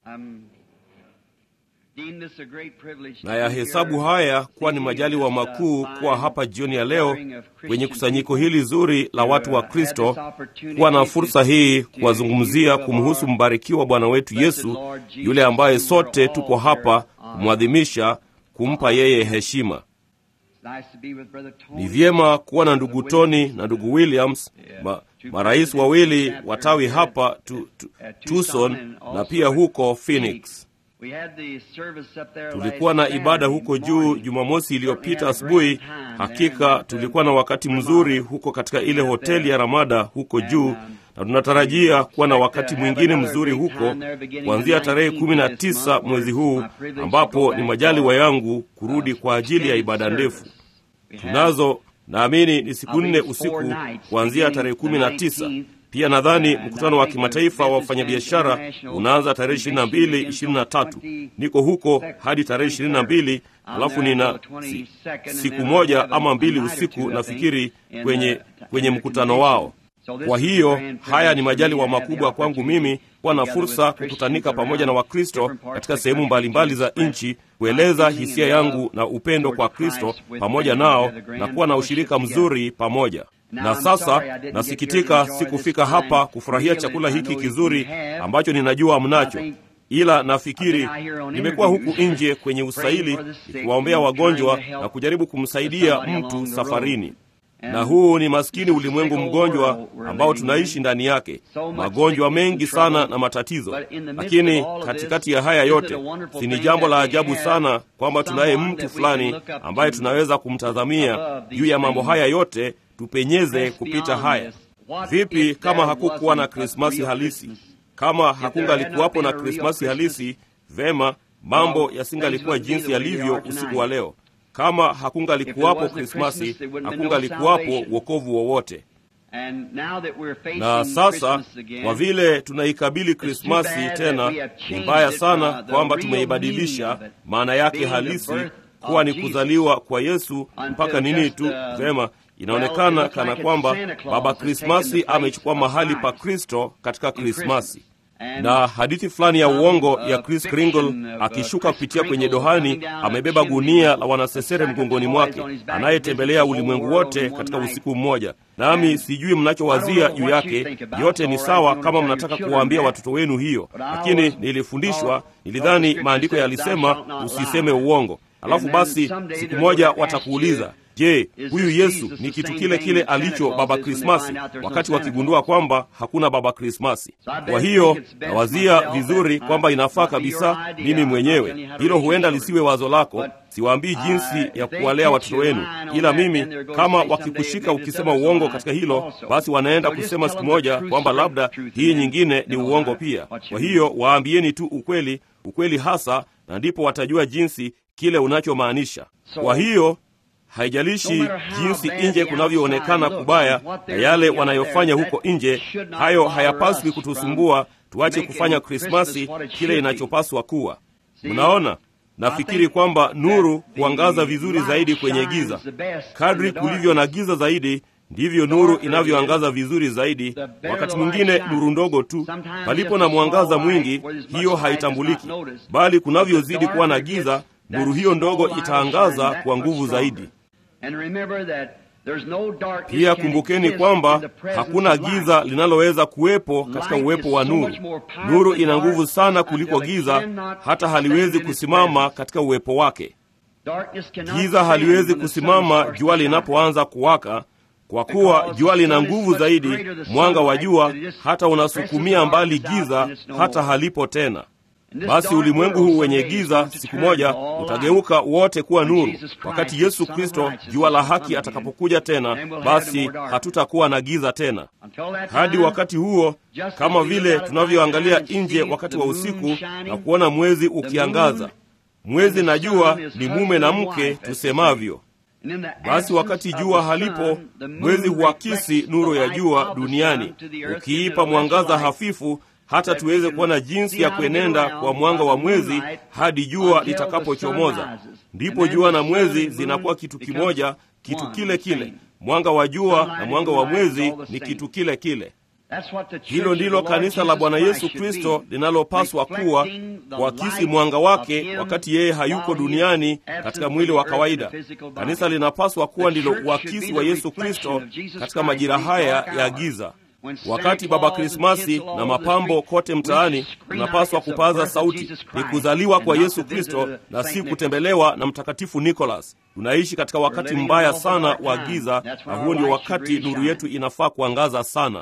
na yahesabu haya kuwa ni majaliwa makuu kuwa hapa jioni ya leo kwenye kusanyiko hili zuri la watu wa Kristo, kuwa na fursa hii kuwazungumzia kumhusu mbarikiwa Bwana wetu Yesu, yule ambaye sote tuko hapa kumwadhimisha, kumpa yeye heshima. Ni vyema kuwa na ndugu Tony na ndugu Williams, ma, marais wawili watawi hapa tu, tu, Tucson na pia huko Phoenix. Tulikuwa na ibada huko juu Jumamosi iliyopita asubuhi. Hakika tulikuwa na wakati mzuri huko katika ile hoteli ya Ramada huko juu, na tunatarajia kuwa na wakati mwingine mzuri huko kuanzia tarehe kumi na tisa mwezi huu, ambapo ni majaliwa yangu kurudi kwa ajili ya ibada ndefu. Tunazo naamini ni siku nne usiku kuanzia tarehe kumi na tisa. Pia nadhani mkutano wa kimataifa wa wafanyabiashara unaanza tarehe ishirini na mbili ishirini na tatu. Niko huko hadi tarehe ishirini na mbili alafu nina si, siku moja ama mbili usiku nafikiri kwenye, kwenye mkutano wao. Kwa hiyo haya ni majaliwa makubwa kwangu mimi kuwa na fursa kukutanika pamoja na Wakristo katika sehemu mbalimbali za nchi, kueleza hisia yangu na upendo kwa Kristo pamoja nao na kuwa na ushirika mzuri pamoja na sasa nasikitika sikufika hapa kufurahia chakula hiki kizuri ambacho ninajua mnacho, ila nafikiri nimekuwa huku nje kwenye usaili nikiwaombea wagonjwa na kujaribu kumsaidia mtu safarini. Na huu ni maskini ulimwengu mgonjwa ambao tunaishi ndani yake, magonjwa mengi sana na matatizo. Lakini katikati ya haya yote, si ni jambo la ajabu sana kwamba tunaye mtu fulani ambaye tunaweza kumtazamia juu ya mambo haya yote tupenyeze kupita haya. Vipi kama hakukuwa na Krismasi halisi? Kama hakungalikuwapo na Krismasi halisi, vema, mambo yasingalikuwa jinsi yalivyo usiku wa leo. Kama hakungalikuwapo Krismasi, hakungalikuwapo wokovu wowote. Na sasa kwa vile tunaikabili Krismasi tena, ni mbaya sana kwamba tumeibadilisha maana yake halisi kuwa ni kuzaliwa kwa Yesu mpaka nini tu. Vema, inaonekana kana kwamba Baba Krismasi amechukua mahali pa Kristo katika Krismasi. Na hadithi fulani ya uongo ya Chris Kringle akishuka kupitia kwenye dohani, amebeba gunia la wanasesere mgongoni mwake, anayetembelea ulimwengu wote katika usiku mmoja. Nami sijui mnachowazia juu yake. Yote ni sawa kama mnataka kuwaambia watoto wenu hiyo, lakini nilifundishwa, nilidhani maandiko yalisema usiseme uongo. Alafu basi siku moja watakuuliza Je, huyu Yesu ni kitu kile kile alicho Baba Krismasi, wakati wakigundua kwamba hakuna Baba Krismasi. Kwa hiyo nawazia vizuri kwamba inafaa kabisa mimi mwenyewe. Hilo huenda lisiwe wazo lako, siwaambii jinsi ya kuwalea watoto wenu, ila mimi kama wakikushika ukisema uongo katika hilo, basi wanaenda kusema siku moja kwamba labda hii nyingine ni uongo pia. Kwa hiyo waambieni tu ukweli, ukweli hasa, na ndipo watajua jinsi kile unachomaanisha. Kwa hiyo haijalishi jinsi nje kunavyoonekana kubaya na yale wanayofanya huko nje, hayo hayapaswi kutusumbua. Tuache kufanya Krismasi kile inachopaswa kuwa. Mnaona, nafikiri kwamba nuru huangaza vizuri zaidi kwenye giza. Kadri kulivyo na giza zaidi, ndivyo nuru inavyoangaza vizuri zaidi. Wakati mwingine nuru ndogo tu, palipo na mwangaza mwingi, hiyo haitambuliki, bali kunavyozidi kuwa na giza, nuru hiyo ndogo itaangaza kwa nguvu zaidi. Pia kumbukeni kwamba hakuna giza linaloweza kuwepo katika uwepo wa nuru. Nuru ina nguvu sana kuliko giza, hata haliwezi kusimama katika uwepo wake. Giza haliwezi kusimama jua linapoanza kuwaka, kwa kuwa jua lina nguvu zaidi, mwanga wa jua hata unasukumia mbali giza, hata halipo tena. Basi ulimwengu huu wenye giza siku moja utageuka wote kuwa nuru. Wakati Yesu Kristo jua la haki atakapokuja tena, basi hatutakuwa na giza tena. Hadi wakati huo, kama vile tunavyoangalia nje wakati wa usiku na kuona mwezi ukiangaza, mwezi na jua ni mume na mke tusemavyo. Basi wakati jua halipo, mwezi huakisi nuru ya jua duniani, ukiipa mwangaza hafifu hata tuweze kuona jinsi ya kuenenda kwa mwanga wa mwezi hadi jua litakapochomoza. Ndipo jua na mwezi zinakuwa kitu kimoja, kitu kile kile. Mwanga wa jua na mwanga wa mwezi ni kitu kile kile. Hilo ndilo kanisa la Bwana Yesu Kristo linalopaswa kuwa, kuakisi mwanga wake wakati yeye hayuko duniani katika mwili wa kawaida. Kanisa linapaswa kuwa ndilo uakisi wa Yesu Kristo katika majira haya ya giza. Wakati Baba Krismasi na mapambo kote mtaani, tunapaswa kupaza sauti, ni kuzaliwa kwa Yesu Kristo na si kutembelewa na Mtakatifu Nikolas. Tunaishi katika wakati mbaya sana wa giza, na huo ndio wakati nuru yetu inafaa kuangaza sana.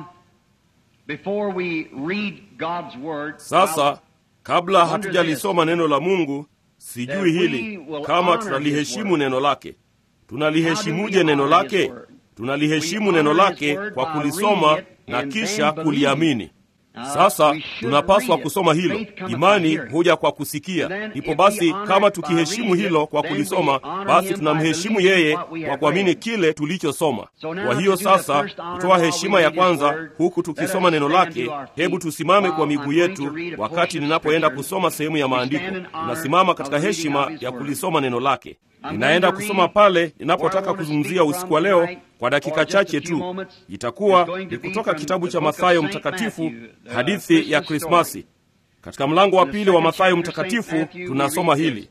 Sasa, kabla hatujalisoma neno la Mungu, sijui hili kama tunaliheshimu neno lake. Tunaliheshimuje neno lake? Tunaliheshimu neno lake kwa kulisoma na kisha kuliamini. Sasa tunapaswa kusoma hilo. Imani huja kwa kusikia. Ndipo basi, kama tukiheshimu hilo kwa kulisoma, basi tunamheshimu yeye kwa kuamini kile tulichosoma. Kwa hiyo sasa, kutoa heshima ya kwanza huku tukisoma neno lake, hebu tusimame kwa miguu yetu wakati ninapoenda kusoma sehemu ya maandiko. Tunasimama katika heshima ya kulisoma neno lake. Ninaenda kusoma pale ninapotaka kuzungumzia usiku wa leo kwa dakika chache tu. Itakuwa ni kutoka kitabu cha Mathayo Mtakatifu, hadithi ya Krismasi. Katika mlango wa pili wa Mathayo Mtakatifu tunasoma hili: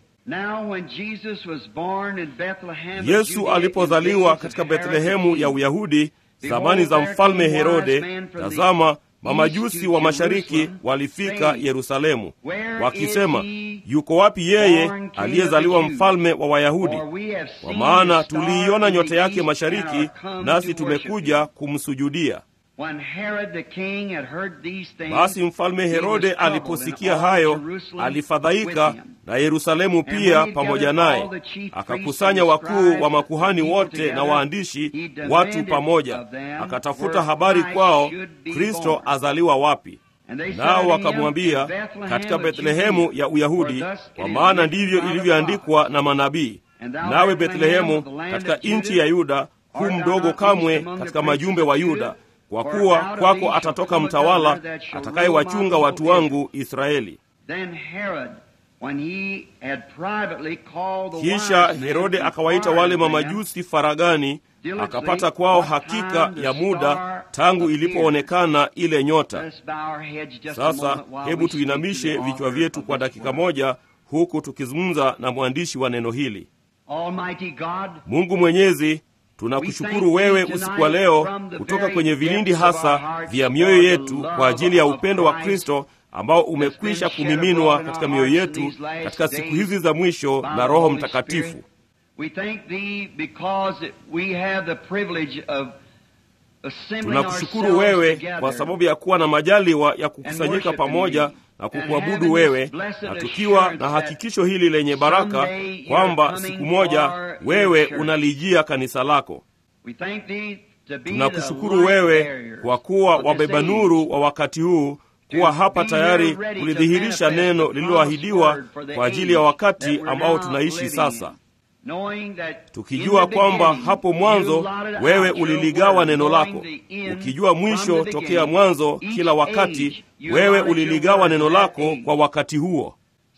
Yesu alipozaliwa katika Bethlehemu ya Uyahudi zamani za mfalme Herode, tazama mamajusi wa mashariki walifika Yerusalemu wakisema, yuko wapi yeye aliyezaliwa mfalme wa Wayahudi? Kwa maana tuliiona nyota yake mashariki, nasi tumekuja kumsujudia. Basi mfalme Herode aliposikia hayo, alifadhaika na Yerusalemu pia pamoja naye, akakusanya wakuu wa makuhani wote na waandishi, watu pamoja, akatafuta habari kwao, Kristo azaliwa wapi. Nao wakamwambia, katika Bethlehemu ya Uyahudi, kwa maana ndivyo ilivyoandikwa na manabii. Nawe Bethlehemu katika nchi ya Yuda, hu mdogo kamwe katika majumbe wa Yuda, kwa kuwa kwako atatoka mtawala atakayewachunga watu wangu Israeli. Kisha Herode akawaita wale mamajusi faragani, akapata kwao hakika ya muda tangu ilipoonekana ile nyota. Sasa hebu tuinamishe vichwa vyetu kwa dakika moja, huku tukizungumza na mwandishi wa neno hili. Mungu Mwenyezi, tunakushukuru wewe usiku wa leo kutoka kwenye vilindi hasa vya mioyo yetu kwa ajili ya upendo wa Kristo ambao umekwisha kumiminwa katika mioyo yetu katika siku hizi za mwisho na Roho Mtakatifu. Tunakushukuru wewe kwa sababu ya kuwa na majaliwa ya kukusanyika pamoja na kukuabudu wewe, na tukiwa na hakikisho hili lenye baraka kwamba siku moja wewe unalijia kanisa lako. Tunakushukuru wewe kwa kuwa wabeba nuru wa wakati huu, kuwa hapa tayari kulidhihirisha neno lililoahidiwa kwa ajili ya wakati ambao tunaishi sasa, tukijua kwamba hapo mwanzo wewe uliligawa neno lako, ukijua mwisho tokea mwanzo. Kila wakati wewe uliligawa neno lako kwa wakati huo.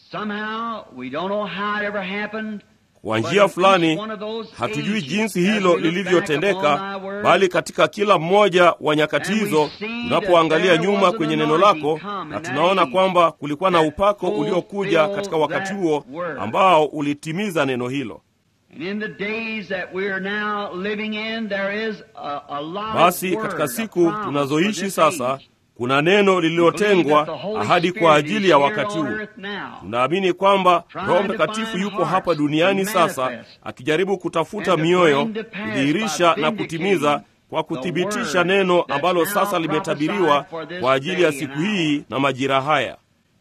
Kwa njia fulani, hatujui jinsi hilo lilivyotendeka, bali katika kila mmoja wa nyakati hizo, tunapoangalia nyuma kwenye neno lako, na tunaona kwamba kulikuwa na upako uliokuja katika wakati huo ambao ulitimiza neno hilo. Basi katika siku tunazoishi sasa kuna neno lililotengwa ahadi kwa ajili ya wakati huu. Tunaamini kwamba Roho Mtakatifu yupo hapa duniani sasa akijaribu kutafuta mioyo, kudhihirisha na kutimiza kwa kuthibitisha neno ambalo sasa limetabiriwa kwa ajili ya siku hii na majira haya.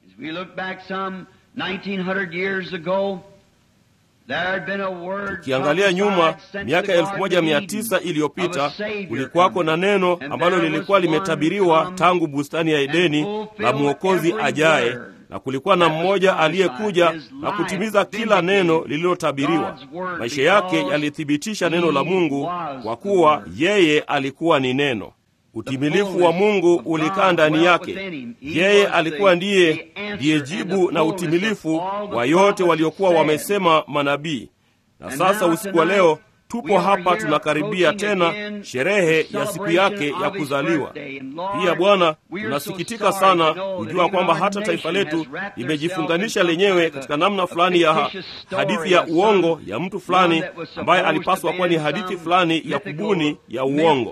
Tukiangalia nyuma miaka elfu moja mia tisa iliyopita kulikuwako na neno ambalo lilikuwa limetabiriwa tangu bustani ya Edeni la mwokozi ajaye, na kulikuwa na mmoja aliyekuja na kutimiza kila neno lililotabiriwa. Maisha yake yalithibitisha neno la Mungu kwa kuwa yeye alikuwa ni neno. Utimilifu wa Mungu ulikaa ndani yake. Yeye alikuwa ndiye ndiye jibu na utimilifu wa yote waliokuwa wamesema manabii. Na sasa usiku wa leo tupo hapa tunakaribia tena sherehe ya siku yake ya kuzaliwa. Pia Bwana, tunasikitika sana kujua kwamba hata taifa letu limejifunganisha lenyewe katika namna fulani ya hadithi ya uongo ya mtu fulani ambaye alipaswa kuwa ni hadithi fulani ya kubuni ya uongo.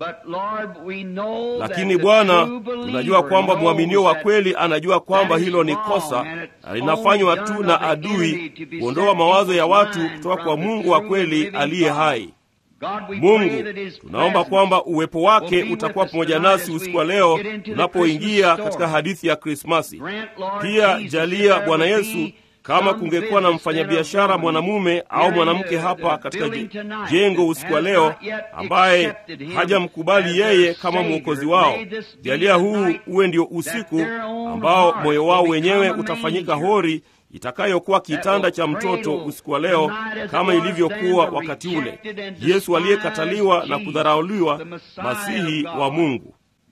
Lakini Bwana, tunajua kwamba mwaminio wa kweli anajua kwamba hilo ni kosa na linafanywa tu na adui kuondoa mawazo ya watu kutoka kwa Mungu wa kweli aliye hai. Mungu, tunaomba kwamba uwepo wake utakuwa pamoja nasi usiku wa leo tunapoingia katika hadithi ya Krismasi. Pia jalia Bwana Yesu kama kungekuwa na mfanyabiashara mwanamume au mwanamke hapa katika jengo usiku wa leo ambaye hajamkubali yeye kama mwokozi wao, jalia huu uwe ndio usiku ambao moyo wao wenyewe utafanyika hori itakayokuwa kitanda cha mtoto usiku wa leo, kama ilivyokuwa wakati ule Yesu aliyekataliwa na kudharauliwa, Masihi wa Mungu.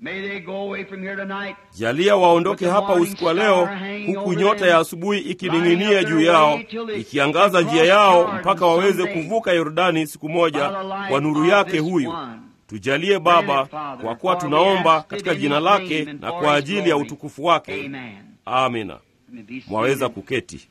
Jalia waondoke hapa usiku wa leo, huku nyota ya asubuhi ikining'inia juu yao, ikiangaza njia yao mpaka waweze kuvuka Yordani siku moja kwa nuru yake huyu. Tujalie Baba, kwa kuwa tunaomba katika jina lake na kwa ajili ya utukufu wake. Amina. Mwaweza kuketi.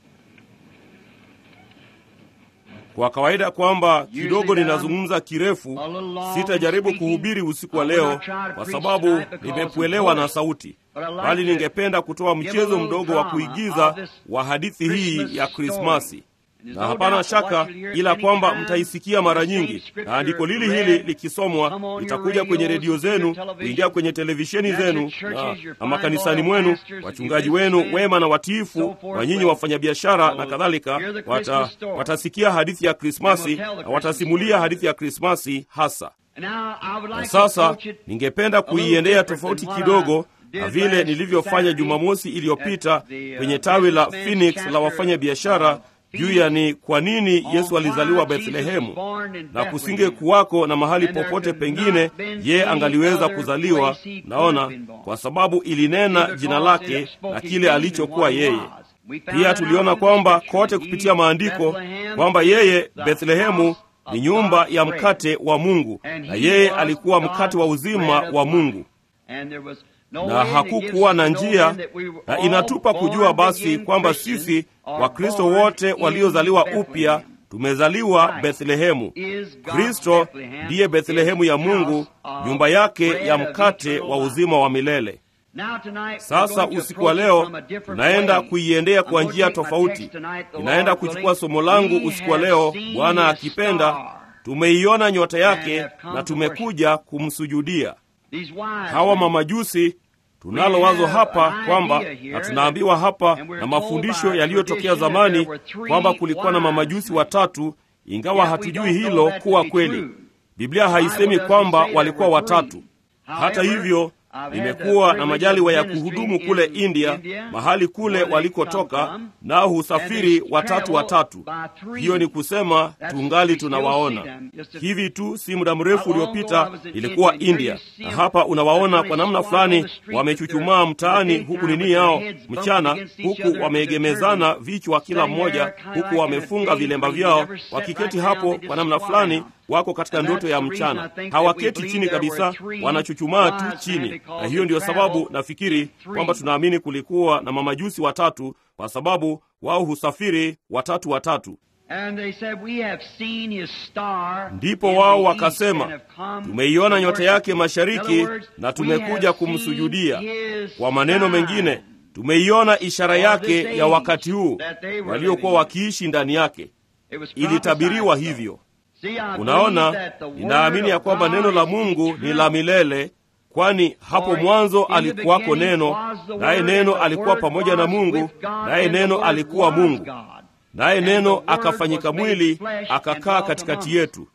Kwa kawaida kwamba kidogo ninazungumza kirefu, sitajaribu kuhubiri usiku wa leo kwa sababu nimepwelewa na sauti, bali ningependa kutoa mchezo mdogo wa kuigiza wa hadithi hii ya Krismasi na hapana shaka ila kwamba mtaisikia mara nyingi, na andiko lili hili likisomwa litakuja kwenye redio zenu, kuingia kwenye televisheni zenu na, na makanisani mwenu. Wachungaji wenu wema na watiifu wa nyinyi wafanyabiashara na kadhalika wata, watasikia hadithi ya Krismasi na watasimulia hadithi ya Krismasi hasa. Na sasa ningependa kuiendea tofauti kidogo na vile nilivyofanya Jumamosi iliyopita kwenye tawi la Phoenix la wafanyabiashara juu ya ni kwa nini Yesu alizaliwa Bethlehemu, na kusinge kuwako na mahali popote pengine ye angaliweza kuzaliwa. Naona kwa sababu ilinena jina lake na kile alichokuwa yeye. Pia tuliona kwamba kote kupitia maandiko kwamba yeye Bethlehemu ni nyumba ya mkate wa Mungu, na yeye alikuwa mkate wa uzima wa Mungu na hakukuwa na njia, na inatupa kujua basi kwamba sisi Wakristo wote waliozaliwa upya tumezaliwa Bethlehemu. Kristo ndiye Bethlehemu ya Mungu, nyumba yake ya mkate wa uzima wa milele. Sasa usiku wa leo tunaenda kuiendea kwa njia tofauti. Ninaenda kuchukua somo langu usiku wa leo, Bwana akipenda. Tumeiona nyota yake na tumekuja kumsujudia. Hawa mamajusi tunalo wazo hapa kwamba na tunaambiwa hapa na mafundisho yaliyotokea zamani kwamba kulikuwa na mamajusi watatu, ingawa hatujui hilo kuwa kweli. Biblia haisemi kwamba walikuwa watatu. Hata hivyo, nimekuwa na majaliwa ya kuhudumu kule India, mahali kule walikotoka, nao husafiri watatu watatu. Hiyo ni kusema tungali tunawaona hivi tu. Si muda mrefu uliopita ilikuwa India, na hapa unawaona kwa namna fulani wamechuchumaa mtaani, huku nini yao mchana, huku wameegemezana vichwa kila mmoja, huku wamefunga vilemba vyao, wakiketi hapo kwa namna fulani wako katika ndoto ya mchana, hawaketi chini kabisa, wanachuchumaa tu chini. Na hiyo ndiyo sababu nafikiri kwamba tunaamini kulikuwa na mamajusi watatu, kwa sababu wao husafiri watatu watatu. Ndipo wao wakasema, tumeiona nyota yake mashariki na tumekuja kumsujudia. Kwa maneno mengine, tumeiona ishara yake ya wakati huu waliokuwa wakiishi ndani yake. Ilitabiriwa hivyo. Unaona, ninaamini ya kwamba neno la Mungu ni la milele, kwani hapo mwanzo alikuwako Neno, naye Neno alikuwa pamoja na Mungu, naye Neno alikuwa Mungu, naye Neno akafanyika mwili akakaa katikati yetu.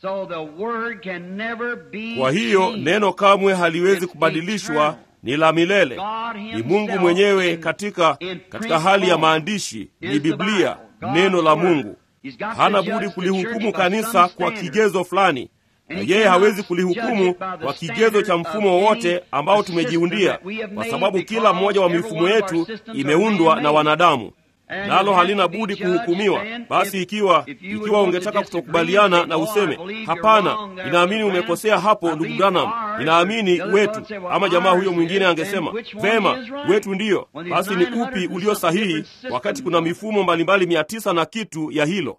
Kwa hiyo neno kamwe haliwezi kubadilishwa, ni la milele, ni Mungu mwenyewe katika, katika hali ya maandishi, ni Biblia, neno la Mungu. Hana budi kulihukumu kanisa kwa kigezo fulani, na yeye hawezi kulihukumu kwa kigezo cha mfumo wowote ambao tumejiundia, kwa sababu kila mmoja wa mifumo yetu imeundwa na wanadamu. nalo halina budi kuhukumiwa. Basi ikiwa ikiwa ungetaka kutokubaliana na useme hapana, ninaamini umekosea hapo, ndugu Branham, ninaamini wetu, ama jamaa huyo mwingine angesema vema, wetu ndiyo, basi ni upi ulio sahihi, wakati kuna mifumo mbalimbali mia tisa na kitu ya hilo.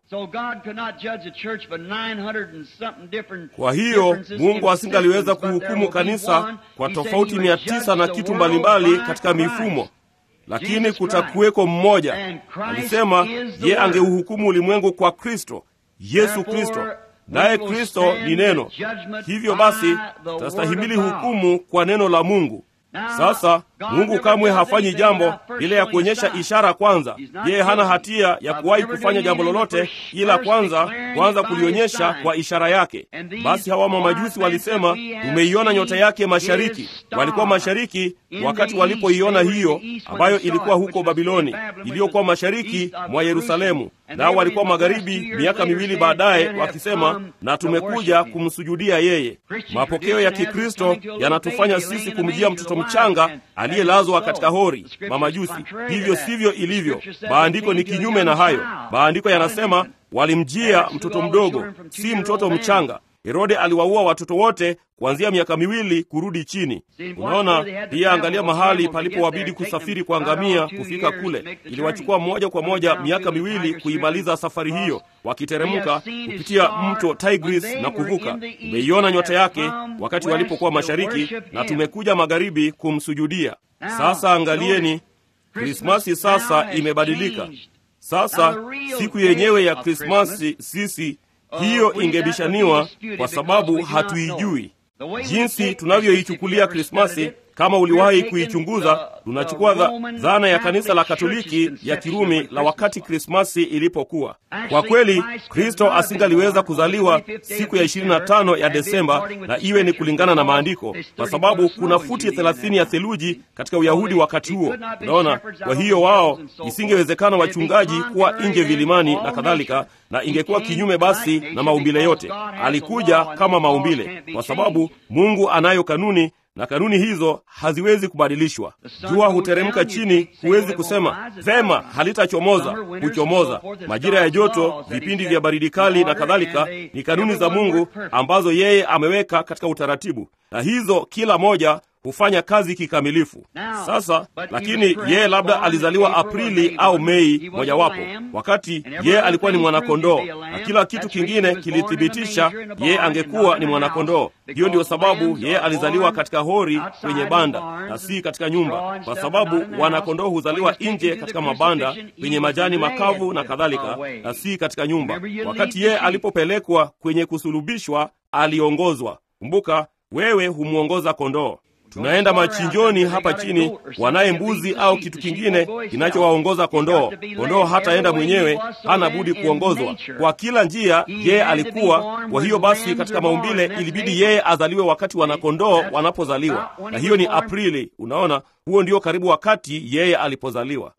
Kwa hiyo Mungu asingaliweza kuhukumu kanisa kwa tofauti mia tisa na kitu mbalimbali katika mifumo lakini kutakuweko mmoja. Alisema ye angeuhukumu ulimwengu kwa Kristo, Yesu Kristo, naye Kristo ni neno. Hivyo basi tutastahimili hukumu kwa neno la Mungu. Sasa Mungu kamwe hafanyi jambo bila ya kuonyesha ishara kwanza. Yeye hana hatia ya kuwahi kufanya jambo lolote, ila kwanza kwanza kulionyesha kwa ishara yake. Basi hawa mamajusi walisema, tumeiona nyota yake mashariki. Walikuwa mashariki wakati walipoiona hiyo, ambayo ilikuwa huko Babiloni, iliyokuwa mashariki mwa Yerusalemu, nao walikuwa magharibi miaka miwili baadaye, wakisema, na tumekuja kumsujudia yeye. Mapokeo ya Kikristo yanatufanya sisi kumjia mtoto mchanga aliyelazwa katika hori, mamajusi. Hivyo sivyo ilivyo. Maandiko ni kinyume na hayo. Maandiko yanasema walimjia mtoto mdogo, si mtoto mchanga. Herode aliwaua watoto wote kuanzia miaka miwili kurudi chini. Unaona, pia angalia mahali palipowabidi kusafiri kwa ngamia kufika kule. Iliwachukua moja kwa moja miaka miwili kuimaliza safari hiyo, wakiteremka kupitia mto Tigris na kuvuka. Tumeiona nyota yake wakati walipokuwa mashariki, na tumekuja magharibi kumsujudia. Sasa angalieni, Krismasi sasa imebadilika. Sasa siku yenyewe ya Krismasi sisi hiyo ingebishaniwa kwa sababu hatuijui jinsi tunavyoichukulia Krismasi. Kama uliwahi kuichunguza, tunachukua dha, dhana ya kanisa la Katoliki ya Kirumi la wakati Krismasi ilipokuwa. Kwa kweli, Kristo asingaliweza kuzaliwa siku ya 25 ya Desemba na iwe ni kulingana na maandiko, kwa sababu kuna futi 30 ya theluji katika Uyahudi wakati huo. Unaona, kwa hiyo wao, isingewezekana wachungaji kuwa nje vilimani na kadhalika, na ingekuwa kinyume basi na maumbile yote. Alikuja kama maumbile, kwa sababu Mungu anayo kanuni na kanuni hizo haziwezi kubadilishwa. Jua huteremka chini, huwezi kusema vema, halitachomoza. Huchomoza. Majira ya joto, vipindi vya baridi kali na kadhalika, ni kanuni za Mungu ambazo yeye ameweka katika utaratibu, na hizo kila moja hufanya kazi kikamilifu. Sasa lakini yeye labda alizaliwa Aprili au Mei mojawapo, wakati yeye alikuwa ni mwanakondoo, na kila kitu kingine kilithibitisha yeye angekuwa ni mwanakondoo. Hiyo ndiyo sababu yeye alizaliwa katika hori kwenye banda na si katika nyumba, kwa sababu wanakondoo huzaliwa nje katika mabanda kwenye majani makavu na kadhalika, na si katika nyumba. Wakati yeye alipopelekwa kwenye kusulubishwa, aliongozwa. Kumbuka, wewe humwongoza kondoo. Tunaenda machinjoni hapa chini, wanaye mbuzi au kitu kingine kinachowaongoza kondoo. Kondoo hataenda mwenyewe, hana budi kuongozwa kwa kila njia. Yeye alikuwa kwa hiyo basi, katika maumbile ilibidi yeye azaliwe wakati wanakondoo wanapozaliwa, na hiyo ni Aprili. Unaona, huo ndio karibu wakati yeye alipozaliwa.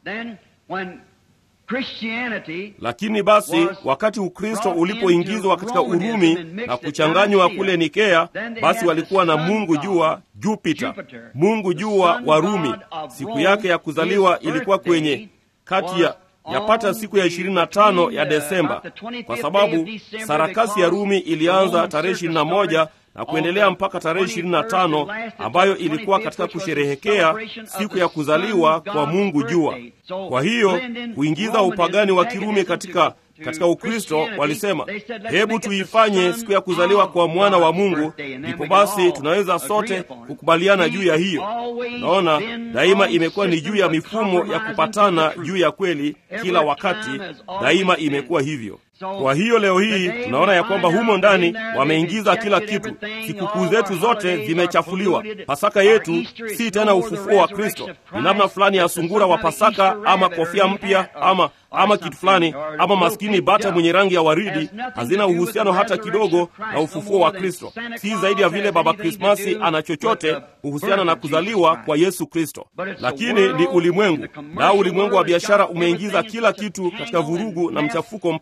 Lakini basi wakati Ukristo ulipoingizwa katika Urumi na kuchanganywa kule Nikea, basi walikuwa na mungu jua Jupiter, mungu jua wa Rumi. Siku yake ya kuzaliwa ilikuwa kwenye kati ya yapata siku ya 25 ya Desemba, kwa sababu sarakasi ya Rumi ilianza tarehe 21 na kuendelea mpaka tarehe 25 ambayo ilikuwa katika kusherehekea siku ya kuzaliwa kwa mungu jua. Kwa hiyo kuingiza upagani wa Kirumi katika katika Ukristo, walisema hebu tuifanye siku ya kuzaliwa kwa mwana wa Mungu, ndipo basi tunaweza sote kukubaliana juu ya hiyo. Naona daima imekuwa ni juu ya mifumo ya kupatana juu ya kweli, kila wakati daima imekuwa hivyo. Kwa hiyo leo hii tunaona ya kwamba humo ndani wameingiza kila kitu. Sikukuu zetu zote zimechafuliwa. Pasaka yetu si tena ufufuo wa Kristo, ni namna fulani ya sungura wa Pasaka ama kofia mpya ama ama kitu fulani ama maskini bata mwenye rangi ya waridi. Hazina uhusiano hata kidogo na ufufuo wa Kristo, si zaidi ya vile Baba Krismasi ana chochote kuhusiana na kuzaliwa kwa Yesu Kristo. Lakini ni ulimwengu, nao ulimwengu wa biashara umeingiza kila kitu katika vurugu na mchafuko mpaka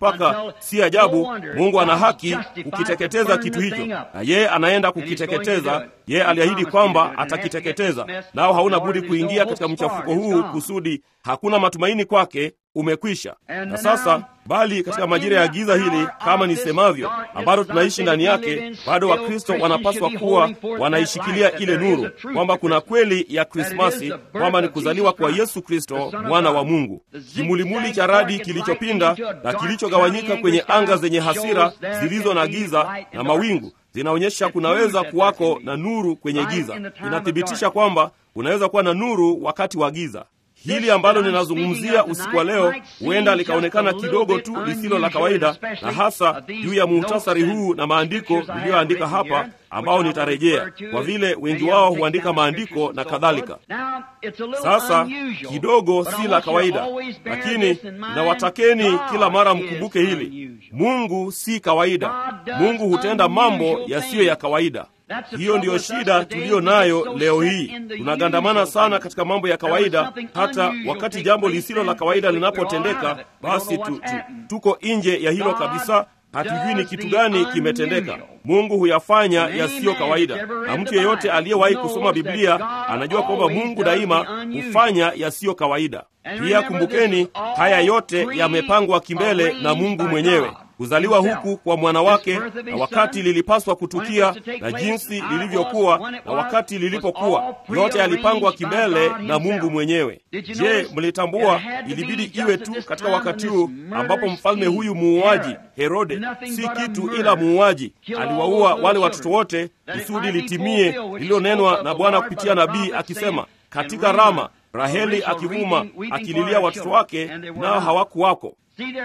si ajabu Mungu ana haki kukiteketeza kitu hicho, na yeye anaenda kukiteketeza. Yeye aliahidi kwamba atakiteketeza, nao hauna budi kuingia katika mchafuko huu kusudi hakuna matumaini kwake, umekwisha. Na sasa bali katika majira ya giza hili, kama nisemavyo, ambalo tunaishi ndani yake, bado Wakristo wanapaswa kuwa wanaishikilia ile nuru, kwamba kuna kweli ya Krismasi, kwamba ni kuzaliwa kwa Yesu Kristo mwana wa Mungu. Kimulimuli cha radi kilichopinda na kilichogawanyika kwenye anga zenye hasira zilizo na giza na mawingu zinaonyesha kunaweza kuwako na nuru kwenye giza. Inathibitisha kwamba kunaweza kuwa na nuru wakati wa giza. Hili ambalo ninazungumzia usiku wa leo huenda likaonekana kidogo tu lisilo la kawaida, na hasa juu ya muhtasari huu na maandiko niliyoandika hapa, ambao nitarejea kwa vile wengi wao huandika maandiko na kadhalika. Sasa kidogo si la kawaida, lakini nawatakeni kila mara mkumbuke hili: Mungu si kawaida. Mungu hutenda mambo yasiyo ya kawaida. Hiyo ndiyo shida tuliyo nayo leo hii. Tunagandamana sana katika mambo ya kawaida, hata wakati jambo lisilo la kawaida linapotendeka, basi tu, tu, tuko nje ya hilo kabisa. Hatujui ni kitu gani kimetendeka. Mungu huyafanya yasiyo kawaida, na mtu yeyote aliyewahi kusoma Biblia anajua kwamba Mungu daima hufanya yasiyo kawaida. Pia kumbukeni, haya yote yamepangwa kimbele na Mungu mwenyewe kuzaliwa huku kwa mwana wake na wakati lilipaswa kutukia na jinsi lilivyokuwa na wakati lilipokuwa, yote yalipangwa kimbele na Mungu mwenyewe. Je, mlitambua ilibidi iwe tu katika wakati huu ambapo mfalme huyu muuaji Herode, si kitu ila muuaji, aliwaua wale watoto wote kusudi litimie lililonenwa na Bwana kupitia nabii akisema, katika Rama Raheli akivuma akililia watoto wake, nao hawakuwako.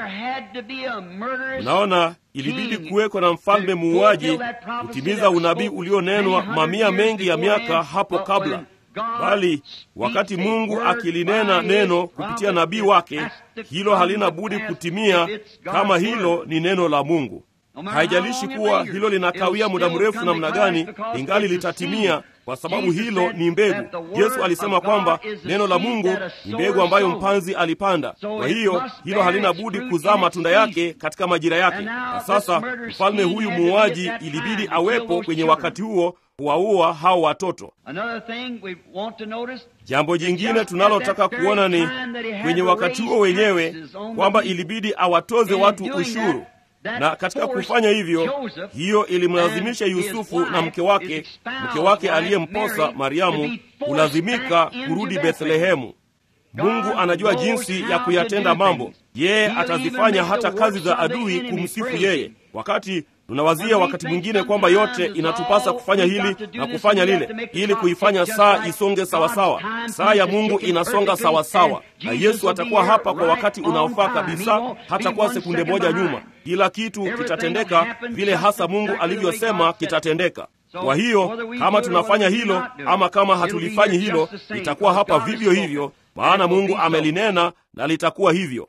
Unaona, ilibidi kuwekwa na mfalme muuaji kutimiza unabii ulionenwa mamia mengi ya miaka hapo kabla. Bali wakati Mungu akilinena neno kupitia nabii wake, hilo halina budi kutimia kama hilo ni neno la Mungu. Haijalishi kuwa hilo linakawia muda mrefu namna gani, ingali litatimia kwa sababu hilo ni mbegu. Yesu alisema kwamba neno la Mungu ni mbegu ambayo mpanzi alipanda. Kwa hiyo hilo halina budi kuzaa matunda yake katika majira yake. Na sasa mfalme huyu muuaji ilibidi awepo kwenye wakati huo kuwaua hao watoto. Jambo jingine tunalotaka kuona ni kwenye wakati huo wenyewe kwamba ilibidi awatoze watu ushuru na katika kufanya hivyo, hiyo ilimlazimisha Yusufu na mke wake, mke wake aliyemposa Mariamu, kulazimika kurudi Bethlehemu. Mungu anajua jinsi ya kuyatenda mambo. Yeye atazifanya hata kazi za adui kumsifu yeye. Wakati tunawazia wakati mwingine kwamba yote inatupasa kufanya hili na kufanya lile ili kuifanya saa isonge sawasawa. Saa ya Mungu inasonga sawasawa, na Yesu atakuwa hapa kwa wakati unaofaa kabisa, hatakuwa sekunde moja nyuma. Kila kitu kitatendeka vile hasa Mungu alivyosema kitatendeka. Kwa hiyo kama tunafanya hilo ama kama hatulifanyi hilo, litakuwa hapa vivyo hivyo, maana Mungu amelinena na litakuwa hivyo.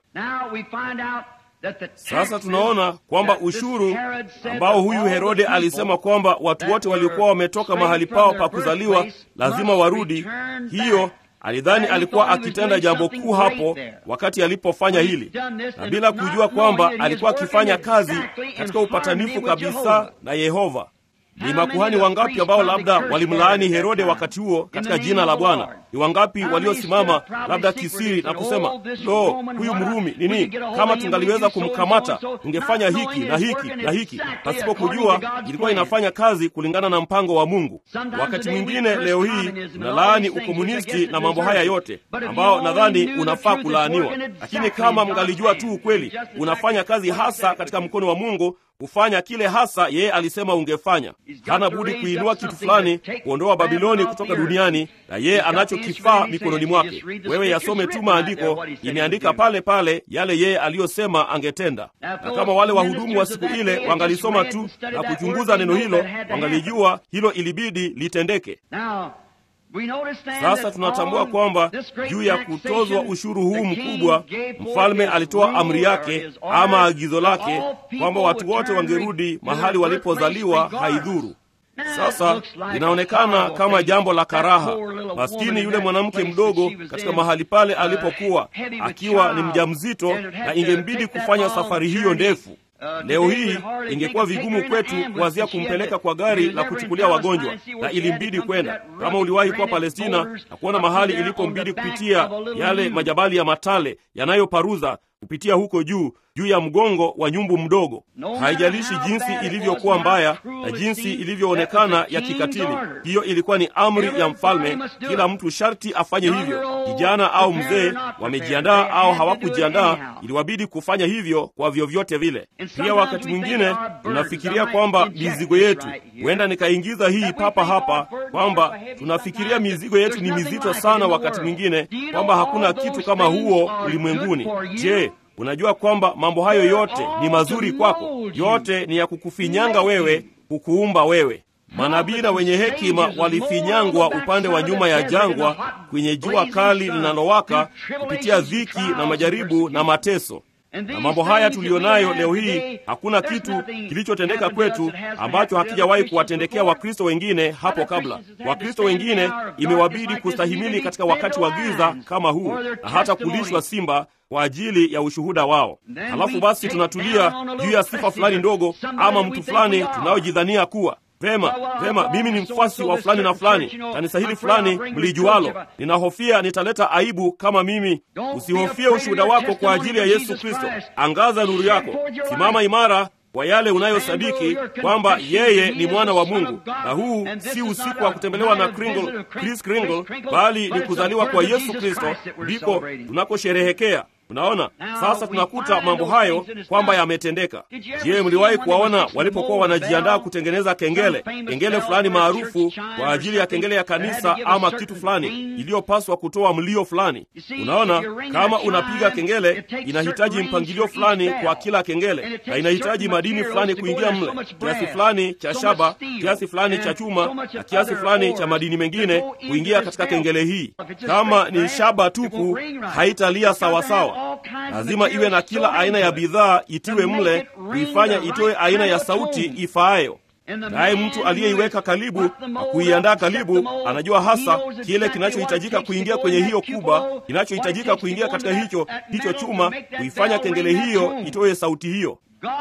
Sasa tunaona kwamba ushuru ambao huyu Herode alisema kwamba watu wote waliokuwa wametoka mahali pao pa kuzaliwa lazima warudi, hiyo alidhani alikuwa akitenda jambo kuu hapo wakati alipofanya hili, na bila kujua kwamba alikuwa akifanya kazi katika upatanifu kabisa na Yehova. Ni makuhani wangapi ambao labda walimlaani Herode wakati huo katika jina la Bwana? Ni wangapi waliosimama labda kisiri na kusema, lo, huyu Mrumi nini, kama tungaliweza kumkamata tungefanya hiki na hiki na hiki, pasipo kujua ilikuwa inafanya kazi kulingana na mpango wa Mungu. Wakati mwingine leo hii tunalaani ukomunisti na mambo haya yote ambao nadhani unafaa kulaaniwa, lakini kama mngalijua tu ukweli, unafanya kazi hasa katika mkono wa Mungu kufanya kile hasa yeye alisema ungefanya. Hana budi kuinua kitu fulani, kuondoa Babiloni kutoka duniani, na yeye anacho kifaa mikononi mwake. Wewe yasome tu maandiko, imeandika pale pale yale yeye aliyosema angetenda. Na kama wale wahudumu wa siku ile wangalisoma tu na kuchunguza neno hilo, wangalijua hilo ilibidi litendeke. Sasa tunatambua kwamba juu ya kutozwa ushuru huu mkubwa, mfalme alitoa amri yake ama agizo lake kwamba watu wote wangerudi mahali walipozaliwa, haidhuru. Sasa inaonekana kama jambo la karaha. Maskini yule mwanamke mdogo katika mahali pale alipokuwa akiwa ni mjamzito, na ingembidi kufanya safari hiyo ndefu. Leo hii ingekuwa vigumu kwetu kuwazia kumpeleka kwa gari la kuchukulia wagonjwa, na ilimbidi kwenda. Kama uliwahi kuwa Palestina na kuona mahali ilipombidi kupitia yale majabali ya matale yanayoparuza kupitia huko juu juu ya mgongo wa nyumbu mdogo. Haijalishi jinsi ilivyokuwa mbaya na jinsi ilivyoonekana ya kikatili, hiyo ilikuwa ni amri ya mfalme. Kila mtu sharti afanye hivyo, kijana au mzee, wamejiandaa au hawakujiandaa, iliwabidi kufanya hivyo kwa vyovyote vile. Pia wakati mwingine tunafikiria kwamba mizigo yetu, huenda nikaingiza hii papa hapa, kwamba tunafikiria mizigo yetu ni mizito sana, wakati mwingine kwamba hakuna kitu kama huo ulimwenguni. Je, unajua kwamba mambo hayo yote ni mazuri kwako? Yote ni ya kukufinyanga wewe, kukuumba wewe. Manabii na wenye hekima walifinyangwa upande wa nyuma ya jangwa, kwenye jua kali linalowaka, kupitia dhiki na majaribu na mateso. Na mambo haya tuliyonayo leo hii, hakuna kitu kilichotendeka kwetu ambacho hakijawahi kuwatendekea Wakristo wengine hapo kabla. Wakristo wengine imewabidi kustahimili katika wakati wa giza kama huu, na hata kulishwa simba kwa ajili ya ushuhuda wao. Halafu basi tunatulia juu ya sifa fulani ndogo ama mtu fulani tunayojidhania kuwa Vema, vema, mimi ni mfuasi wa fulani na fulani, kanisa hili fulani mlijualo. Ninahofia nitaleta aibu kama mimi. Usihofie ushuhuda wako kwa ajili ya Yesu Kristo. Angaza nuru yako, simama imara kwa yale unayosadiki kwamba yeye ni mwana wa Mungu. Na huu si usiku wa kutembelewa na Kringle, Chris Kringle, bali ni kuzaliwa kwa Yesu Kristo, ndiko tunakosherehekea. Unaona, sasa tunakuta mambo hayo kwamba yametendeka. Je, mliwahi kuwaona walipokuwa wanajiandaa kutengeneza kengele, kengele fulani maarufu kwa ajili ya kengele ya kanisa ama kitu fulani iliyopaswa kutoa mlio fulani? Unaona, kama unapiga kengele, inahitaji mpangilio fulani kwa kila kengele, na inahitaji madini fulani kuingia mle, kiasi fulani cha shaba, kiasi fulani cha chuma na kiasi fulani cha madini mengine kuingia katika kengele hii. Kama ni shaba tupu, haitalia sawasawa. Lazima iwe na kila aina ya bidhaa itiwe mle, kuifanya itoe aina ya sauti ifaayo. Naye mtu aliyeiweka karibu na kuiandaa karibu anajua hasa kile kinachohitajika kuingia kwenye hiyo kuba, kinachohitajika kuingia katika hicho hicho chuma, kuifanya kengele hiyo itoe sauti hiyo.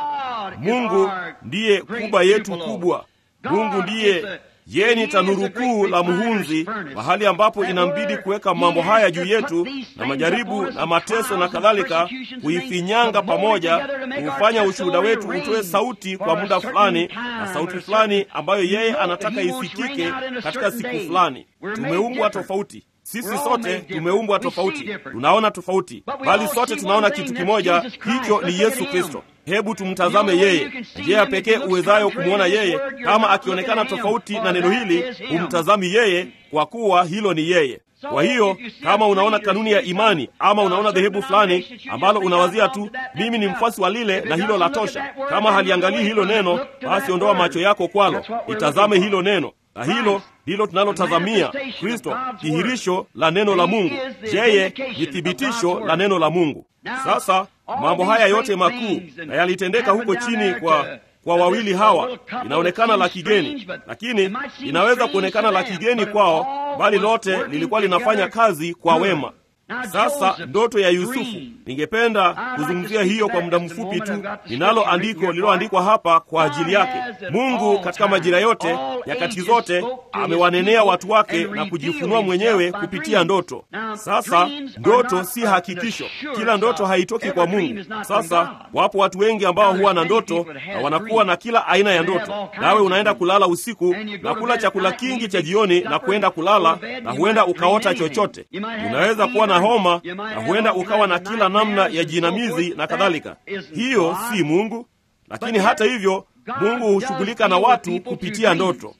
Mungu ndiye kuba yetu kubwa. Mungu ndiye yeye ni tanuru kuu la muhunzi, mahali ambapo inambidi kuweka mambo haya juu yetu na majaribu na mateso na kadhalika, kuifinyanga pamoja, kuufanya ushuhuda wetu utoe sauti kwa muda fulani, na sauti fulani ambayo yeye anataka isikike katika siku fulani. Tumeumbwa tofauti. Sisi sote tumeumbwa tofauti, tunaona tofauti, bali sote tunaona kitu kimoja, hicho ni Yesu Kristo. Hebu tumtazame yeye, njia pekee uwezayo kumwona yeye. Kama akionekana tofauti na neno hili, humtazami yeye, kwa kuwa hilo ni yeye. Kwa hiyo kama unaona kanuni ya imani ama unaona dhehebu fulani ambalo unawazia tu, mimi ni mfuasi wa lile na hilo la tosha, kama haliangalii hilo neno, basi ondoa macho yako kwalo, itazame hilo neno na hilo ndilo tunalotazamia Kristo, dhihirisho la neno la Mungu. Yeye ni thibitisho la neno la Mungu. Sasa mambo haya yote makuu na yalitendeka huko chini kwa kwa wawili hawa, inaonekana la kigeni, lakini inaweza kuonekana la kigeni kwao, bali lote lilikuwa linafanya kazi kwa wema. Sasa ndoto ya Yusufu, ningependa kuzungumzia hiyo kwa muda mfupi tu. Ninalo andiko lililoandikwa hapa kwa ajili yake. Mungu katika majira yote, nyakati zote, amewanenea watu wake na kujifunua mwenyewe kupitia ndoto. Sasa ndoto si hakikisho, kila ndoto haitoki kwa Mungu. Sasa wapo watu wengi ambao huwa na ndoto na wanakuwa na kila aina ya ndoto, nawe unaenda kulala usiku na kula chakula kingi cha jioni na kuenda kulala, na huenda ukaota chochote. Unaweza kuwa na homa na huenda ukawa na kila namna ya jinamizi na kadhalika. Hiyo si Mungu, lakini hata hivyo Mungu hushughulika na watu kupitia ndoto.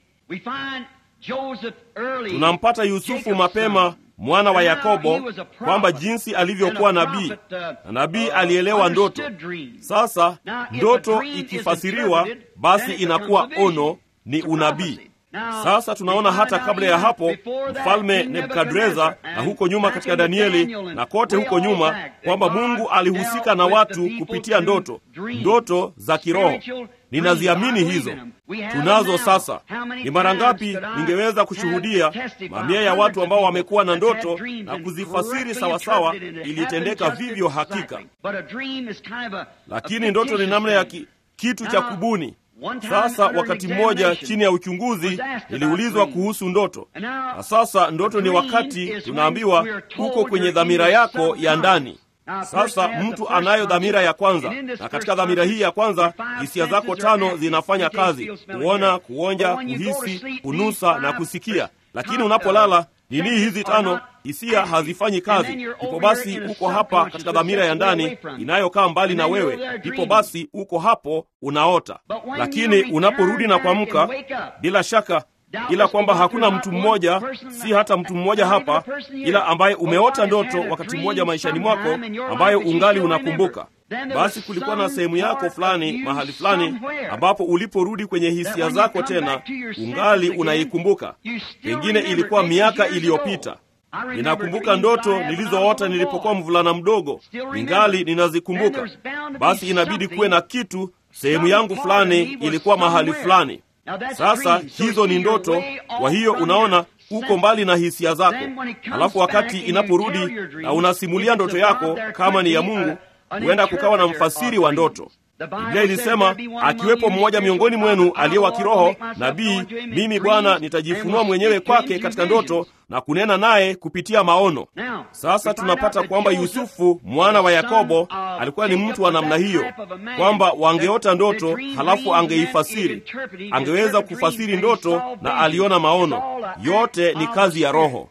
Tunampata Yusufu mapema mwana wa Yakobo kwamba jinsi alivyokuwa nabii na nabii alielewa ndoto. Sasa ndoto ikifasiriwa, basi inakuwa ono, ni unabii. Sasa tunaona hata kabla ya hapo mfalme Nebukadreza na huko nyuma katika Danieli na kote huko nyuma kwamba Mungu alihusika na watu kupitia ndoto, ndoto za kiroho. ninaziamini hizo. Tunazo sasa. Ni mara ngapi ningeweza kushuhudia mamia ya watu ambao wamekuwa na ndoto na kuzifasiri sawasawa, ilitendeka vivyo hakika. Lakini ndoto ni namna ya ki, kitu cha kubuni. Sasa wakati mmoja chini ya uchunguzi niliulizwa kuhusu ndoto, na sasa ndoto ni wakati tunaambiwa uko kwenye dhamira yako ya ndani. Sasa mtu anayo dhamira ya kwanza, na katika dhamira hii ya kwanza hisia zako tano zinafanya kazi: kuona, kuonja, kuhisi, kunusa na kusikia. Lakini unapolala nini hizi tano hisia hazifanyi kazi. Ndipo basi uko hapa katika dhamira ya ndani inayokaa mbali na wewe, ndipo basi uko hapo unaota. Lakini unaporudi na kuamka, bila shaka ila kwamba hakuna mtu mmoja, si hata mtu mmoja hapa, ila ambaye umeota ndoto wakati mmoja maishani mwako ambayo ungali unakumbuka. Basi kulikuwa na sehemu yako fulani mahali fulani ambapo uliporudi kwenye hisia zako tena ungali unaikumbuka. Pengine ilikuwa miaka iliyopita. Ninakumbuka ndoto nilizoota nilipokuwa mvulana mdogo, ningali ninazikumbuka. Basi inabidi kuwe na kitu, sehemu yangu fulani ilikuwa mahali fulani. Sasa hizo ni ndoto. Kwa hiyo unaona, uko mbali na hisia zako. Halafu wakati inaporudi na unasimulia ndoto yako, kama ni ya Mungu, huenda kukawa na mfasiri wa ndoto. Biblia ilisema akiwepo mmoja miongoni mwenu aliye wa kiroho nabii, mimi Bwana nitajifunua mwenyewe kwake katika ndoto na kunena naye kupitia maono. Sasa tunapata kwamba Yusufu mwana wa Yakobo alikuwa ni mtu wa namna hiyo, kwamba wangeota ndoto halafu angeifasiri, angeweza kufasiri ndoto na aliona maono. Yote ni kazi ya Roho.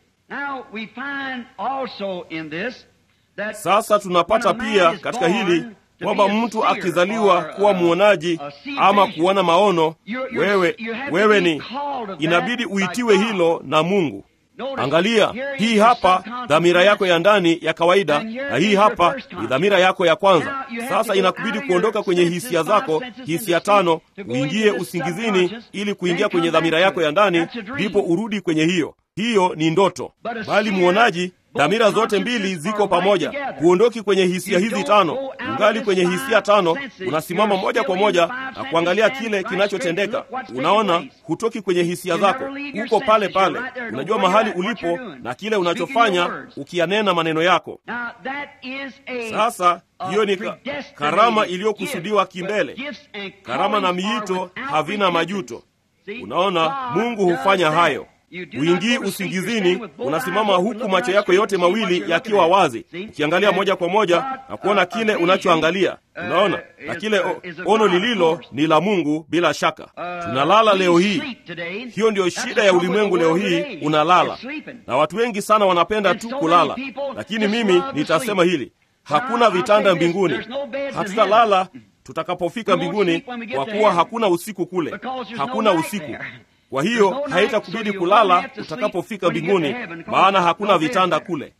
Sasa tunapata pia katika hili kwamba mtu akizaliwa kuwa mwonaji ama kuona maono, wewe wewe ni inabidi uitiwe hilo na Mungu. Angalia, hii hapa dhamira yako ya ndani ya kawaida, na hii hapa ni dhamira yako ya kwanza. Sasa inakubidi kuondoka kwenye hisia zako, hisia tano, uingie usingizini ili kuingia kwenye dhamira yako ya ndani, ndipo urudi kwenye hiyo. Hiyo ni ndoto, bali mwonaji dhamira zote mbili ziko pamoja. Huondoki kwenye hisia hizi tano, ungali kwenye hisia tano, unasimama moja kwa moja na kuangalia kile kinachotendeka. Unaona, hutoki kwenye hisia zako, uko pale pale, unajua mahali ulipo na kile unachofanya, ukiyanena maneno yako. Sasa hiyo ni ka, karama iliyokusudiwa kimbele. Karama na miito havina majuto. Unaona, Mungu hufanya hayo. Uingii usingizini, unasimama huku macho yako yote mawili yakiwa wazi, ukiangalia moja kwa moja na kuona kile unachoangalia. Unaona, na kile o, ono lililo ni la Mungu. Bila shaka tunalala leo hii. Hiyo ndiyo shida ya ulimwengu leo hii, unalala, na watu wengi sana wanapenda tu kulala. Lakini mimi nitasema hili, hakuna vitanda mbinguni, hatutalala tutakapofika mbinguni, kwa kuwa hakuna usiku kule, hakuna usiku kwa hiyo haitakubidi kulala utakapofika mbinguni, maana hakuna vitanda kule.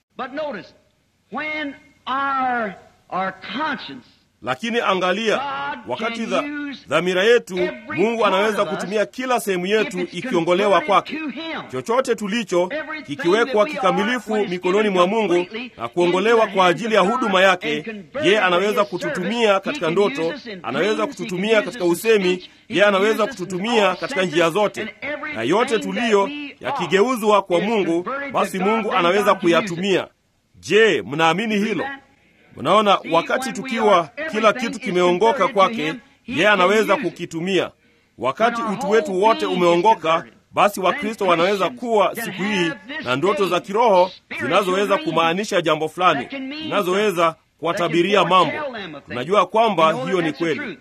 Lakini angalia, wakati dha, dhamira yetu, Mungu anaweza kutumia kila sehemu yetu ikiongolewa kwake. Chochote tulicho kikiwekwa kikamilifu mikononi mwa Mungu na kuongolewa kwa ajili ya huduma yake, yeye anaweza kututumia katika ndoto, anaweza kututumia katika usemi, yeye anaweza kututumia katika njia zote, na yote tuliyo yakigeuzwa kwa Mungu, basi Mungu anaweza kuyatumia. Je, mnaamini hilo? Unaona, wakati tukiwa kila kitu kimeongoka kwake, yeye anaweza kukitumia. Wakati utu wetu wote umeongoka, basi Wakristo wanaweza kuwa siku hii na ndoto za kiroho zinazoweza kumaanisha jambo fulani, zinazoweza kuwatabiria mambo. Tunajua kwamba hiyo ni kweli.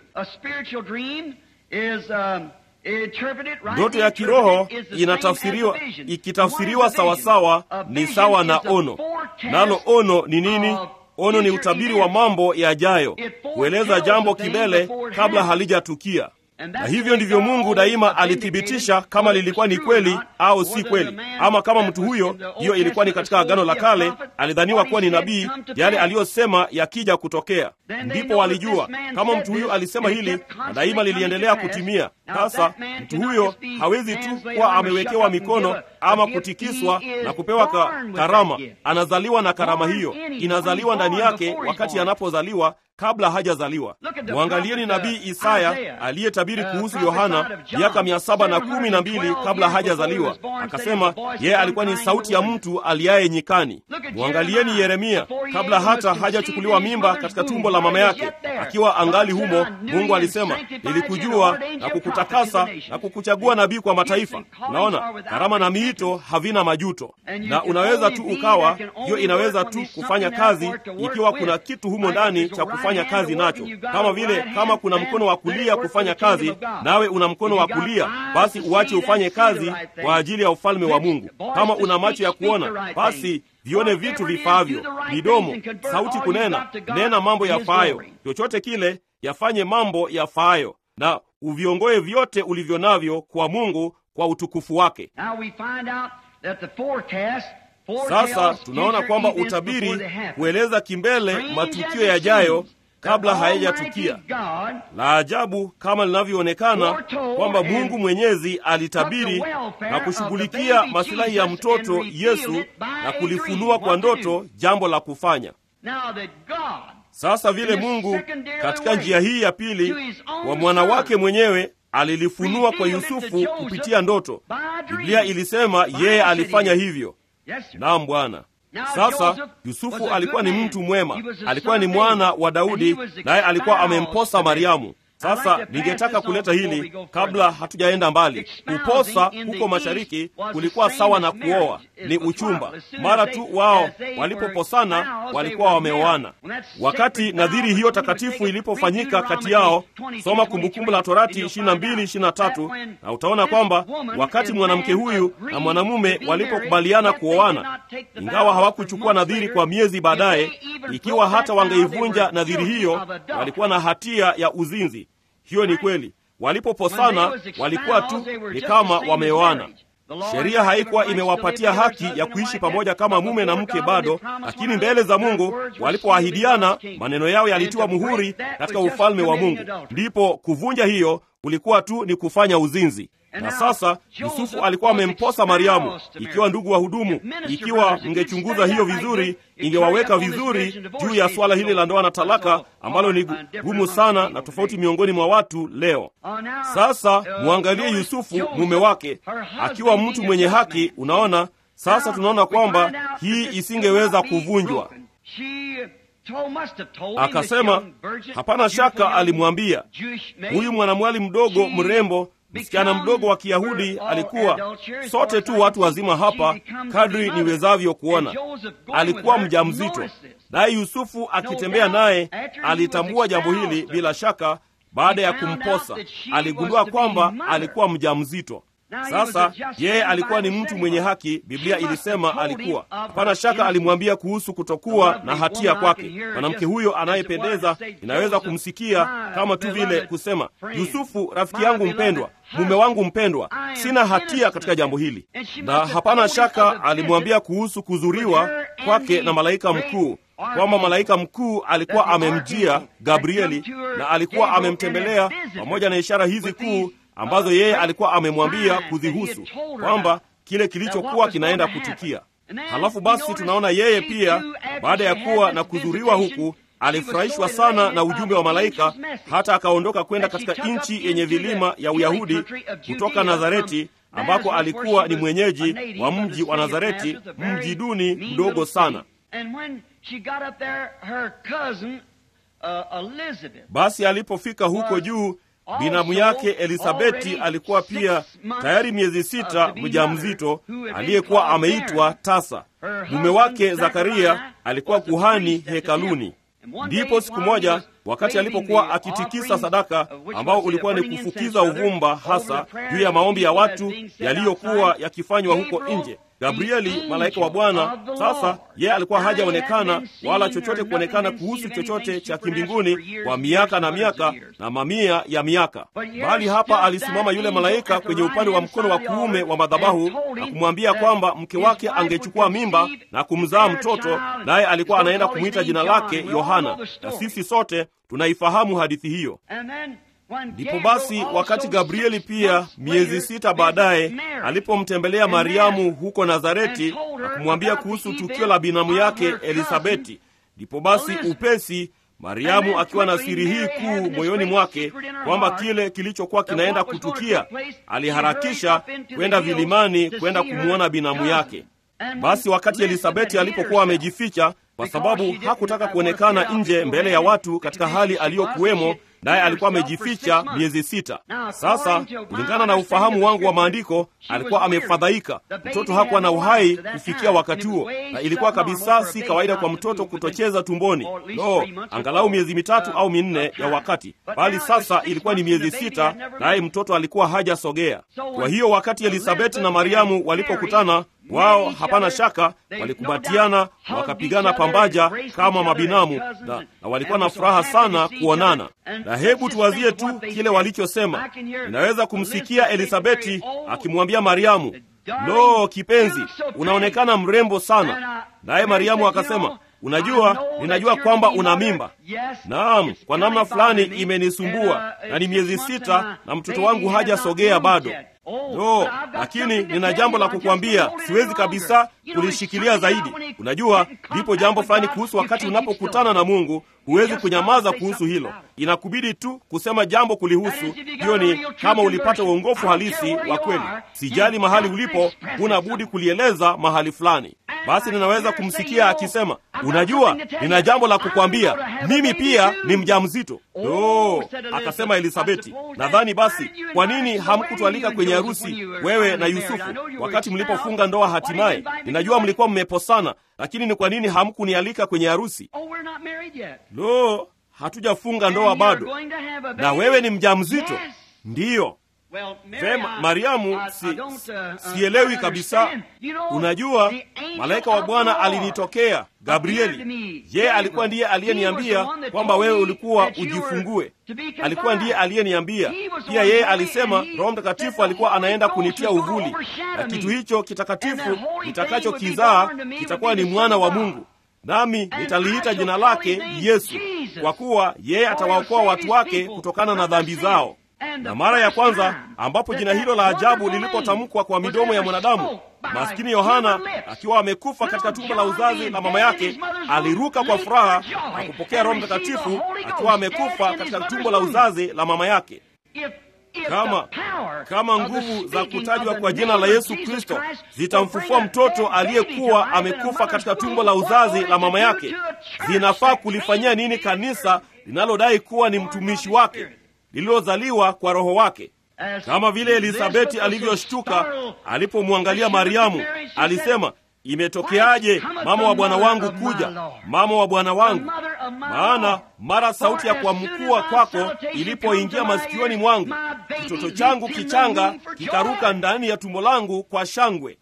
Ndoto ya kiroho inatafsiriwa, ikitafsiriwa sawasawa, ni sawa na ono. Nalo ono ni nini? Ono ni utabiri wa mambo yajayo, kueleza jambo kimbele kabla halijatukia. Na hivyo ndivyo Mungu daima alithibitisha kama lilikuwa ni kweli au si kweli, ama kama mtu huyo, hiyo ilikuwa ni katika Agano la Kale, alidhaniwa kuwa ni nabii, yale aliyosema yakija kutokea, ndipo walijua kama mtu huyo alisema hili, na daima liliendelea kutimia. Sasa mtu huyo hawezi tu kuwa amewekewa mikono ama kutikiswa na kupewa ka, karama. Anazaliwa na karama hiyo, inazaliwa ndani yake wakati anapozaliwa kabla hajazaliwa. mwangalieni nabii Isaya aliyetabiri kuhusu Yohana miaka mia saba na kumi na mbili kabla hajazaliwa, akasema yeye alikuwa ni sauti ya mtu aliaye nyikani. Mwangalieni Yeremia kabla hata hajachukuliwa mimba katika tumbo la mama yake, akiwa angali humo, Mungu alisema nilikujua na kukutakasa na kukuchagua nabii kwa mataifa. Unaona, karama na miito havina majuto, na unaweza tu ukawa hiyo, inaweza tu kufanya kazi ikiwa kuna kitu humo ndani cha kufanya kazi nacho, kama vile kama kuna mkono wa kulia kufanya kazi, nawe una mkono wa kulia, basi uache ufanye kazi kwa ajili ya ufalme wa Mungu. Kama una macho ya kuona, basi vione vitu vifaavyo, midomo, sauti kunena, nena mambo yafaayo, chochote kile yafanye mambo yafaayo, na uviongoe vyote ulivyo navyo kwa Mungu kwa utukufu wake. Sasa tunaona kwamba utabiri hueleza kimbele matukio yajayo kabla hayajatukia. La ajabu kama linavyoonekana kwamba Mungu Mwenyezi alitabiri na kushughulikia masilahi ya mtoto Yesu na kulifunua kwa ndoto jambo la kufanya. Sasa vile Mungu katika njia hii ya pili wa mwana wake mwenyewe alilifunua kwa Yusufu kupitia ndoto. Biblia ilisema yeye alifanya hivyo. Naam, Bwana. Sasa Yusufu alikuwa ni mtu mwema, alikuwa ni mwana wa Daudi, naye alikuwa amemposa Mariamu. Sasa ningetaka kuleta hili kabla hatujaenda mbali. Kuposa huko mashariki kulikuwa sawa na kuoa, ni uchumba. Mara tu wao walipoposana walikuwa wameoana. Wakati nadhiri hiyo takatifu ilipofanyika kati yao, soma Kumbukumbu la Torati 22 23, na utaona kwamba wakati mwanamke huyu na mwanamume walipokubaliana kuoana, ingawa hawakuchukua nadhiri kwa miezi baadaye, ikiwa hata wangeivunja nadhiri hiyo, walikuwa na hatia ya uzinzi. Hiyo ni kweli. Walipoposana walikuwa tu ni kama wameoana. Sheria haikuwa imewapatia haki ya kuishi pamoja kama mume na mke bado, lakini mbele za Mungu walipoahidiana, maneno yao yalitiwa muhuri katika ufalme wa Mungu. Ndipo kuvunja hiyo kulikuwa tu ni kufanya uzinzi. Na sasa Yusufu alikuwa amemposa Mariamu. Ikiwa ndugu wa hudumu, ikiwa mngechunguza hiyo vizuri, ingewaweka vizuri juu ya swala hili la ndoa na talaka, ambalo ni gumu sana na tofauti miongoni mwa watu leo. Sasa mwangalie Yusufu mume wake akiwa mtu mwenye haki. Unaona, sasa tunaona kwamba hii isingeweza kuvunjwa. Akasema hapana shaka, alimwambia huyu mwanamwali mdogo mrembo msichana mdogo wa Kiyahudi alikuwa, sote tu watu wazima hapa, kadri niwezavyo kuona, alikuwa mjamzito. Naye Yusufu akitembea naye alitambua jambo hili bila shaka. Baada ya kumposa, aligundua kwamba alikuwa mjamzito. Sasa yeye alikuwa ni mtu mwenye haki. Biblia ilisema alikuwa, hapana shaka, alimwambia kuhusu kutokuwa na hatia kwake. Mwanamke huyo anayependeza inaweza kumsikia kama tu vile kusema, Yusufu rafiki yangu mpendwa, mume wangu mpendwa, sina hatia katika jambo hili. Na hapana shaka alimwambia kuhusu kuzuriwa kwake na malaika mkuu kwamba malaika mkuu alikuwa amemjia Gabrieli na alikuwa amemtembelea pamoja na ishara hizi kuu ambazo yeye alikuwa amemwambia kuzihusu kwamba kile kilichokuwa kinaenda kutukia. Halafu basi tunaona yeye pia baada ya kuwa na kudhuriwa huku alifurahishwa sana na ujumbe wa malaika, hata akaondoka kwenda katika nchi yenye vilima ya Uyahudi kutoka Nazareti, ambako alikuwa ni mwenyeji wa mji wa Nazareti, mji duni mdogo sana. Basi alipofika huko juu binamu yake Elisabeti alikuwa pia tayari miezi sita mjamzito, aliyekuwa ameitwa tasa. Mume wake Zakaria alikuwa kuhani hekaluni. Ndipo siku moja, wakati alipokuwa akitikisa sadaka, ambao ulikuwa ni kufukiza uvumba hasa juu ya maombi ya watu yaliyokuwa yakifanywa huko nje, Gabrieli malaika wa Bwana. Sasa yeye alikuwa hajaonekana wala chochote kuonekana kuhusu chochote cha kimbinguni kwa miaka na miaka na mamia ya miaka, bali hapa alisimama yule malaika kwenye upande wa mkono wa kuume wa madhabahu na kumwambia kwamba mke wake angechukua mimba na kumzaa mtoto, naye alikuwa anaenda kumwita jina lake Yohana, na sisi sote tunaifahamu hadithi hiyo. Ndipo basi wakati Gabrieli pia miezi sita baadaye alipomtembelea Mariamu huko Nazareti na kumwambia kuhusu tukio la binamu yake Elisabeti, ndipo basi upesi Mariamu akiwa na siri hii kuu moyoni mwake kwamba kile kilichokuwa kinaenda kutukia, aliharakisha kwenda vilimani kwenda kumwona binamu yake. Basi wakati Elisabeti alipokuwa amejificha, kwa sababu hakutaka kuonekana nje mbele ya watu katika hali aliyokuwemo, naye alikuwa amejificha miezi sita. Sasa kulingana na ufahamu wangu wa maandiko, alikuwa amefadhaika. Mtoto hakuwa na uhai kufikia wakati huo, na ilikuwa kabisa si kawaida kwa mtoto kutocheza tumboni. No, angalau miezi mitatu au minne ya wakati, bali sasa ilikuwa ni miezi sita, naye mtoto alikuwa hajasogea. Kwa hiyo wakati Elisabeti na Mariamu walipokutana wao hapana shaka walikumbatiana na wakapigana pambaja kama mabinamu na, na walikuwa na furaha sana kuonana. Na hebu tuwazie tu kile walichosema. Ninaweza kumsikia Elisabeti akimwambia Mariamu, lo, kipenzi, unaonekana mrembo sana. Naye Mariamu akasema, unajua, ninajua kwamba una mimba. Naam, kwa namna fulani imenisumbua, na ni miezi sita na mtoto wangu hajasogea bado. No, lakini nina jambo la kukwambia, siwezi kabisa kulishikilia zaidi. Unajua, lipo jambo fulani kuhusu wakati unapokutana na Mungu, huwezi kunyamaza kuhusu hilo, inakubidi tu kusema jambo kulihusu. Hiyo ni kama ulipata uongofu halisi wa kweli. Sijali mahali ulipo, huna budi kulieleza mahali fulani. Basi ninaweza kumsikia akisema, unajua, nina jambo la kukwambia, mimi pia ni mjamzito. No, akasema Elisabeti, nadhani basi, kwa nini hamkutualika kwenye harusi wewe na Yusufu wakati mlipofunga ndoa hatimaye? Ninajua mlikuwa mmeposana, lakini ni kwa nini hamkunialika kwenye harusi? Lo, hatujafunga ndoa bado, na wewe ni mjamzito? Ndiyo. Vema, Mariamu, si, sielewi kabisa. Unajua, malaika wa Bwana alinitokea Gabrieli. Yeye alikuwa ndiye aliyeniambia kwamba wewe ulikuwa ujifungue. Alikuwa ndiye aliyeniambia pia. Yeye alisema Roho Mtakatifu alikuwa anaenda kunitia uvuli, na kitu hicho kitakatifu nitakachokizaa kitakuwa ni mwana wa Mungu, nami nitaliita jina lake Yesu, kwa kuwa yeye atawaokoa watu wake kutokana na dhambi zao na mara ya kwanza ambapo jina hilo la ajabu lilipotamkwa kwa midomo ya mwanadamu, maskini Yohana akiwa amekufa katika tumbo la uzazi la mama yake, aliruka kwa furaha na kupokea Roho Mtakatifu akiwa amekufa katika tumbo la uzazi la mama yake. Kama kama nguvu za kutajwa kwa jina la Yesu Kristo zitamfufua mtoto aliyekuwa amekufa katika tumbo la uzazi la mama yake, zinafaa kulifanyia nini kanisa linalodai kuwa ni mtumishi wake lililozaliwa kwa Roho wake. Kama vile Elisabeti alivyoshtuka alipomwangalia Mariamu, alisema, imetokeaje mama wa bwana wangu kuja, mama wa bwana wangu? Maana mara sauti ya kuamkua kwako ilipoingia masikioni mwangu, kitoto changu kichanga kikaruka ndani ya tumbo langu kwa shangwe.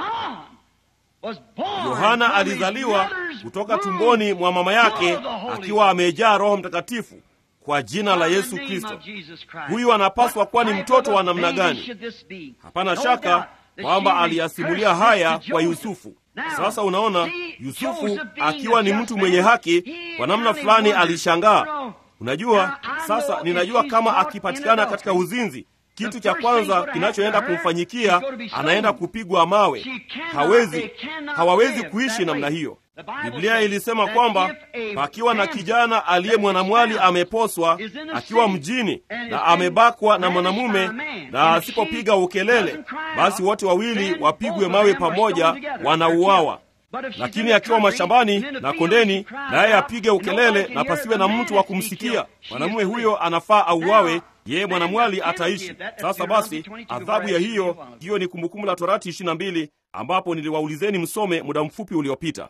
Yohana alizaliwa kutoka tumboni mwa mama yake akiwa amejaa Roho Mtakatifu kwa jina la Yesu Kristo. Huyu anapaswa kuwa ni mtoto wa namna gani? Hapana shaka kwamba aliyasimulia haya kwa Yusufu. Sasa unaona, Yusufu akiwa ni mtu mwenye haki, kwa namna fulani alishangaa. Unajua, sasa ninajua kama akipatikana katika uzinzi, kitu cha kwanza kinachoenda kumfanyikia, anaenda kupigwa mawe. Hawezi, hawawezi kuishi namna hiyo. Biblia ilisema kwamba pakiwa na kijana aliye mwanamwali ameposwa akiwa mjini na amebakwa na mwanamume na asipopiga ukelele, basi wote wawili wapigwe mawe pamoja, wanauawa. Lakini akiwa mashambani na kondeni, naye apige ukelele na pasiwe na mtu wa kumsikia, mwanamume huyo anafaa auawe, yeye mwanamwali ataishi. Sasa basi, adhabu ya hiyo hiyo ni Kumbukumbu la Torati ishirini na mbili ambapo niliwaulizeni msome muda mfupi uliopita.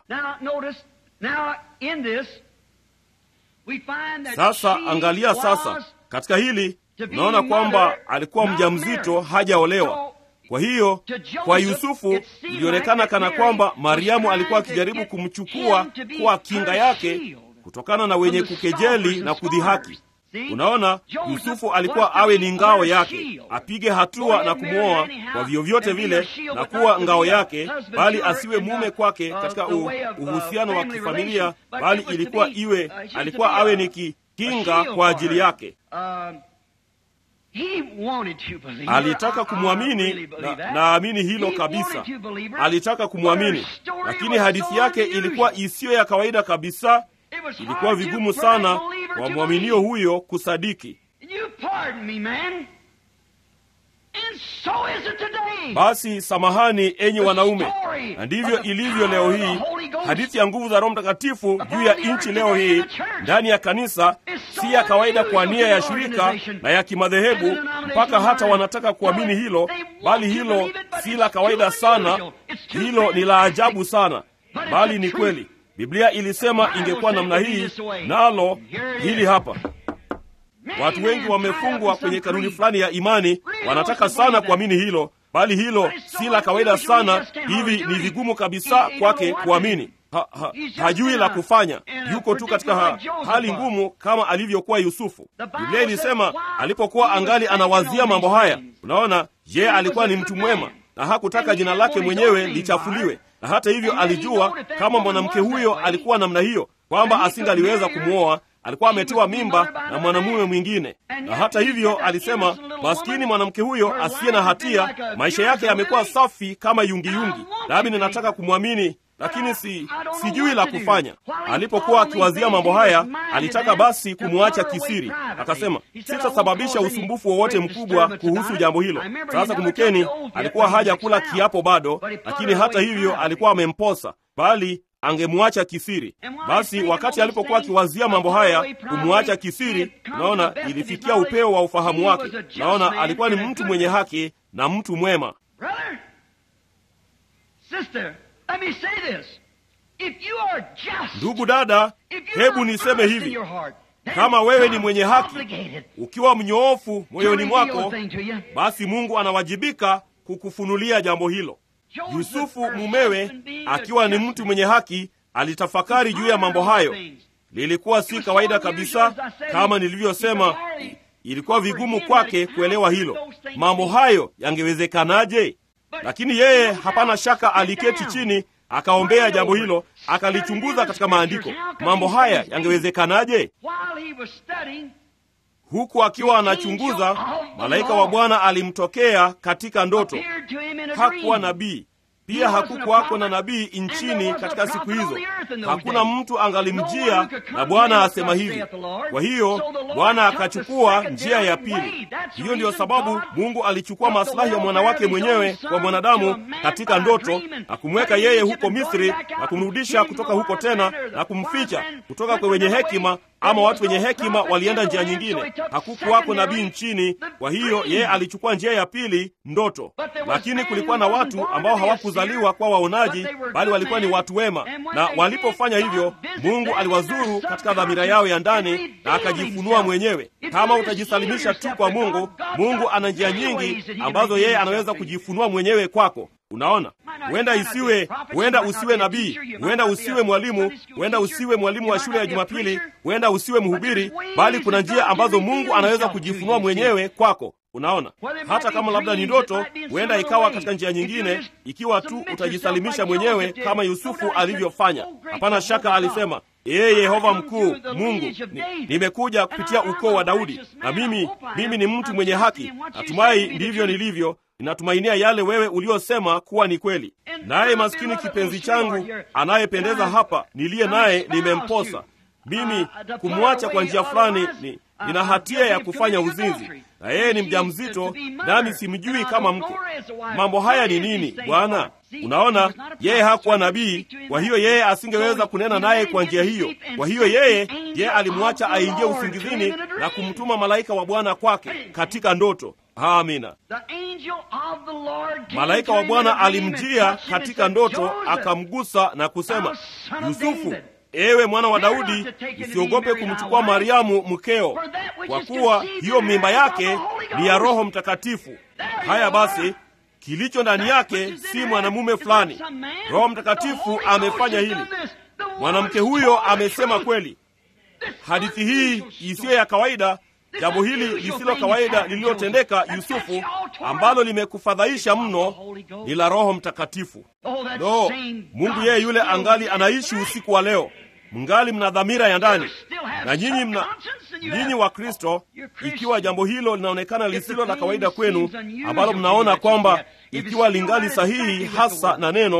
Sasa angalia sasa, katika hili unaona kwamba alikuwa mjamzito, hajaolewa. Kwa hiyo kwa Yusufu ilionekana kana kwamba Mariamu alikuwa akijaribu kumchukua kuwa kinga yake kutokana na wenye kukejeli na kudhihaki. Unaona, Yusufu alikuwa awe ni ngao yake, apige hatua na kumwoa kwa vyovyote vile na kuwa ngao yake, bali asiwe mume kwake katika uhusiano wa kifamilia, bali ilikuwa iwe, alikuwa awe ni kinga kwa ajili yake. Alitaka kumwamini na naamini hilo kabisa. Alitaka kumwamini, lakini hadithi yake ilikuwa isiyo ya kawaida kabisa, It was ilikuwa hard to vigumu for sana that believer kwa to mwaminio believe. huyo kusadiki. You pardon me, man. And so is it today. Basi samahani, enyi wanaume, na ndivyo ilivyo leo hii. Hadithi ya nguvu za Roho Mtakatifu juu ya nchi leo hii ndani ya kanisa si ya kawaida kwa nia ya shirika na ya kimadhehebu, mpaka hata wanataka kuamini hilo, bali hilo si la kawaida sana, hilo ni la ajabu sana, bali ni kweli. Biblia ilisema ingekuwa namna hii, nalo hili hapa. Watu wengi wamefungwa kwenye kanuni fulani ya imani, wanataka sana kuamini hilo, bali hilo si la kawaida sana. Hivi ni vigumu kabisa kwake kuamini. Ha, ha, hajui la kufanya, yuko tu katika ha, hali ngumu kama alivyokuwa Yusufu. Biblia ilisema alipokuwa angali anawazia mambo haya, unaona, je, alikuwa ni mtu mwema na hakutaka jina lake mwenyewe lichafuliwe, na hata hivyo alijua kama mwanamke huyo alikuwa namna hiyo, kwamba asingaliweza kumwoa alikuwa ametiwa mimba na mwanamume mwingine, na hata hivyo alisema, maskini mwanamke huyo asiye na hatia, maisha yake yamekuwa safi kama yungiyungi, nami ninataka kumwamini, lakini si sijui la kufanya. Alipokuwa akiwazia mambo haya, alitaka basi kumwacha kisiri. Akasema, sitasababisha usumbufu wowote mkubwa kuhusu jambo hilo. Sasa kumbukeni, alikuwa hajakula kiapo bado, lakini hata hivyo alikuwa amemposa, bali angemwacha kisiri. Basi wakati alipokuwa akiwazia mambo haya, kumwacha kisiri, naona ilifikia upeo wa ufahamu wake. Naona alikuwa ni mtu mwenye haki na mtu mwema. Brother, sister, let me say this. If you are just, Ndugu dada, if you hebu are niseme honest in hivi, your heart, then kama wewe ni God mwenye is haki, obligated ukiwa mnyoofu to moyoni reveal mwako, a thing to you. basi Mungu anawajibika kukufunulia jambo hilo. Joseph, Yusufu her mumewe husband being a akiwa ni just mtu mwenye haki alitafakari juu ya mambo hayo. Lilikuwa si kawaida kabisa, kama nilivyosema, ilikuwa vigumu kwake kuelewa hilo. Mambo hayo yangewezekanaje? Lakini yeye hapana shaka aliketi chini akaombea jambo hilo, akalichunguza katika maandiko. Mambo haya yangewezekanaje? While he was studying, Huku akiwa anachunguza, malaika wa Bwana alimtokea katika ndoto. appeared to him in a Hakuwa dream. nabii pia, hakukuwako na nabii nchini katika siku hizo. Hakuna mtu angalimjia na Bwana asema hivi. Kwa hiyo Bwana akachukua njia ya pili. Hiyo ndiyo sababu Mungu alichukua maslahi ya mwana wake mwenyewe kwa mwanadamu katika ndoto na kumweka yeye huko Misri na kumrudisha kutoka huko tena na kumficha kutoka kwa wenye hekima ama watu wenye hekima walienda njia nyingine. Hakukuwako nabii nchini, kwa hiyo yeye alichukua njia ya pili, ndoto. Lakini kulikuwa na watu ambao hawakuzaliwa kwa waonaji, bali walikuwa ni watu wema, na walipofanya hivyo, Mungu aliwazuru katika dhamira yao ya ndani na akajifunua mwenyewe. Kama utajisalimisha tu kwa Mungu, Mungu ana njia nyingi ambazo yeye anaweza kujifunua mwenyewe kwako. Unaona, huenda isiwe, huenda usiwe nabii, huenda usiwe mwalimu, huenda usiwe mwalimu wa shule ya Jumapili, huenda usiwe mhubiri, bali kuna njia ambazo Mungu anaweza kujifunua mwenyewe kwako. Unaona, hata kama labda ni ndoto, huenda ikawa katika njia nyingine, ikiwa tu utajisalimisha mwenyewe kama Yusufu alivyofanya. Hapana shaka alisema Ee Yehova mkuu Mungu, ni, nimekuja kupitia ukoo wa Daudi, na mimi mimi ni mtu mwenye haki. Natumai ndivyo nilivyo. Ninatumainia yale wewe uliosema kuwa ni kweli. Naye maskini kipenzi changu anayependeza hapa niliye naye nimemposa mimi. Kumwacha kwa njia fulani ni, nina hatia ya kufanya uzinzi, na yeye ni mjamzito, nami simjui kama mke. Mambo haya ni nini Bwana? Unaona, yeye hakuwa nabii, kwa hiyo yeye asingeweza kunena naye kwa njia hiyo. Kwa hiyo yeye yeye alimwacha aingie usingizini na kumtuma malaika wa Bwana kwake katika ndoto. Amina. Malaika wa Bwana alimjia katika ndoto, akamgusa na kusema, Yusufu, ewe mwana wa Daudi, usiogope kumchukua Mariamu mkeo, kwa kuwa hiyo mimba yake ni ya Roho Mtakatifu. Haya basi kilicho ndani yake si mwanamume fulani. Roho Mtakatifu amefanya hili. Mwanamke huyo amesema kweli. Hadithi hii isiyo ya kawaida, jambo hili lisilo kawaida lililotendeka Yusufu, ambalo limekufadhaisha mno, ni la Roho Mtakatifu. No, Mungu yeye yule angali anaishi usiku wa leo. Mngali mna dhamira ya ndani, na nyinyi mna nyinyi wa Kristo, ikiwa jambo hilo linaonekana lisilo la kawaida kwenu, ambalo mnaona kwamba ikiwa lingali sahihi hasa na neno,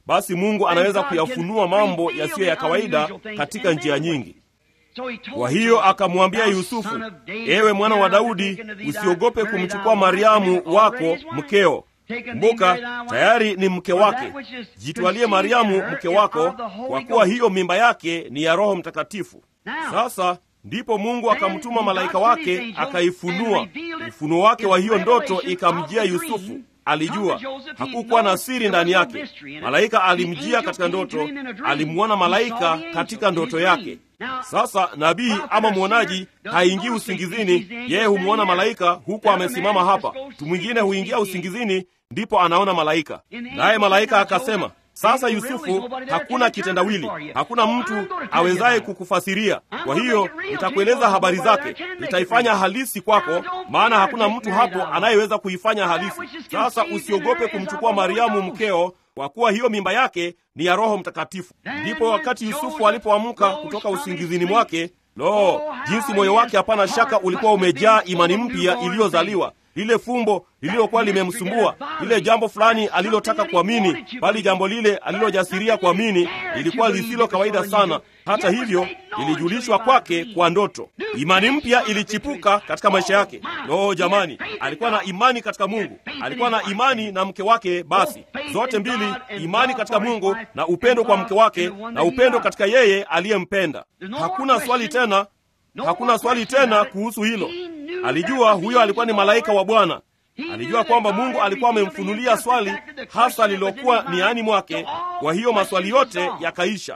basi Mungu anaweza kuyafunua mambo yasiyo ya kawaida katika njia nyingi. Kwa hiyo akamwambia Yusufu, ewe mwana wa Daudi, usiogope kumchukua Mariamu wako mkeo. Kumbuka, tayari ni mke wake. Jitwalie Mariamu mke wako, kwa kuwa hiyo mimba yake ni ya Roho Mtakatifu. Sasa ndipo Mungu akamtuma malaika wake akaifunua. Ufunuo wake wa hiyo ndoto ikamjia Yusufu. Alijua hakukuwa na siri ndani yake. Malaika alimjia katika ndoto, alimwona malaika katika ndoto yake. Sasa nabii ama mwonaji haingii usingizini, yeye humwona malaika huku amesimama hapa. Mtu mwingine huingia usingizini, ndipo anaona malaika, naye malaika akasema sasa Yusufu, hakuna kitendawili, hakuna mtu awezaye kukufasiria. Kwa hiyo nitakueleza habari zake, nitaifanya halisi kwako, maana hakuna mtu hapo anayeweza kuifanya halisi. Sasa usiogope kumchukua Mariamu mkeo, kwa kuwa hiyo mimba yake ni ya Roho Mtakatifu. Ndipo wakati Yusufu alipoamka kutoka usingizini mwake, lo, jinsi moyo wake hapana shaka ulikuwa umejaa imani mpya iliyozaliwa lile fumbo lililokuwa limemsumbua, lile jambo fulani alilotaka kuamini, bali jambo lile alilojasiria kuamini lilikuwa lisilo kawaida sana. Hata hivyo, lilijulishwa kwake kwa ndoto. Imani mpya ilichipuka katika maisha yake. Lo, jamani, alikuwa na imani katika Mungu, alikuwa na imani na mke wake. Basi zote mbili, imani katika Mungu na upendo kwa mke wake na upendo katika yeye aliyempenda. Hakuna swali tena, hakuna swali tena kuhusu hilo. Alijua huyo alikuwa ni malaika wa Bwana. Alijua kwamba Mungu alikuwa amemfunulia swali hasa lililokuwa niani mwake. Kwa hiyo maswali yote yakaisha.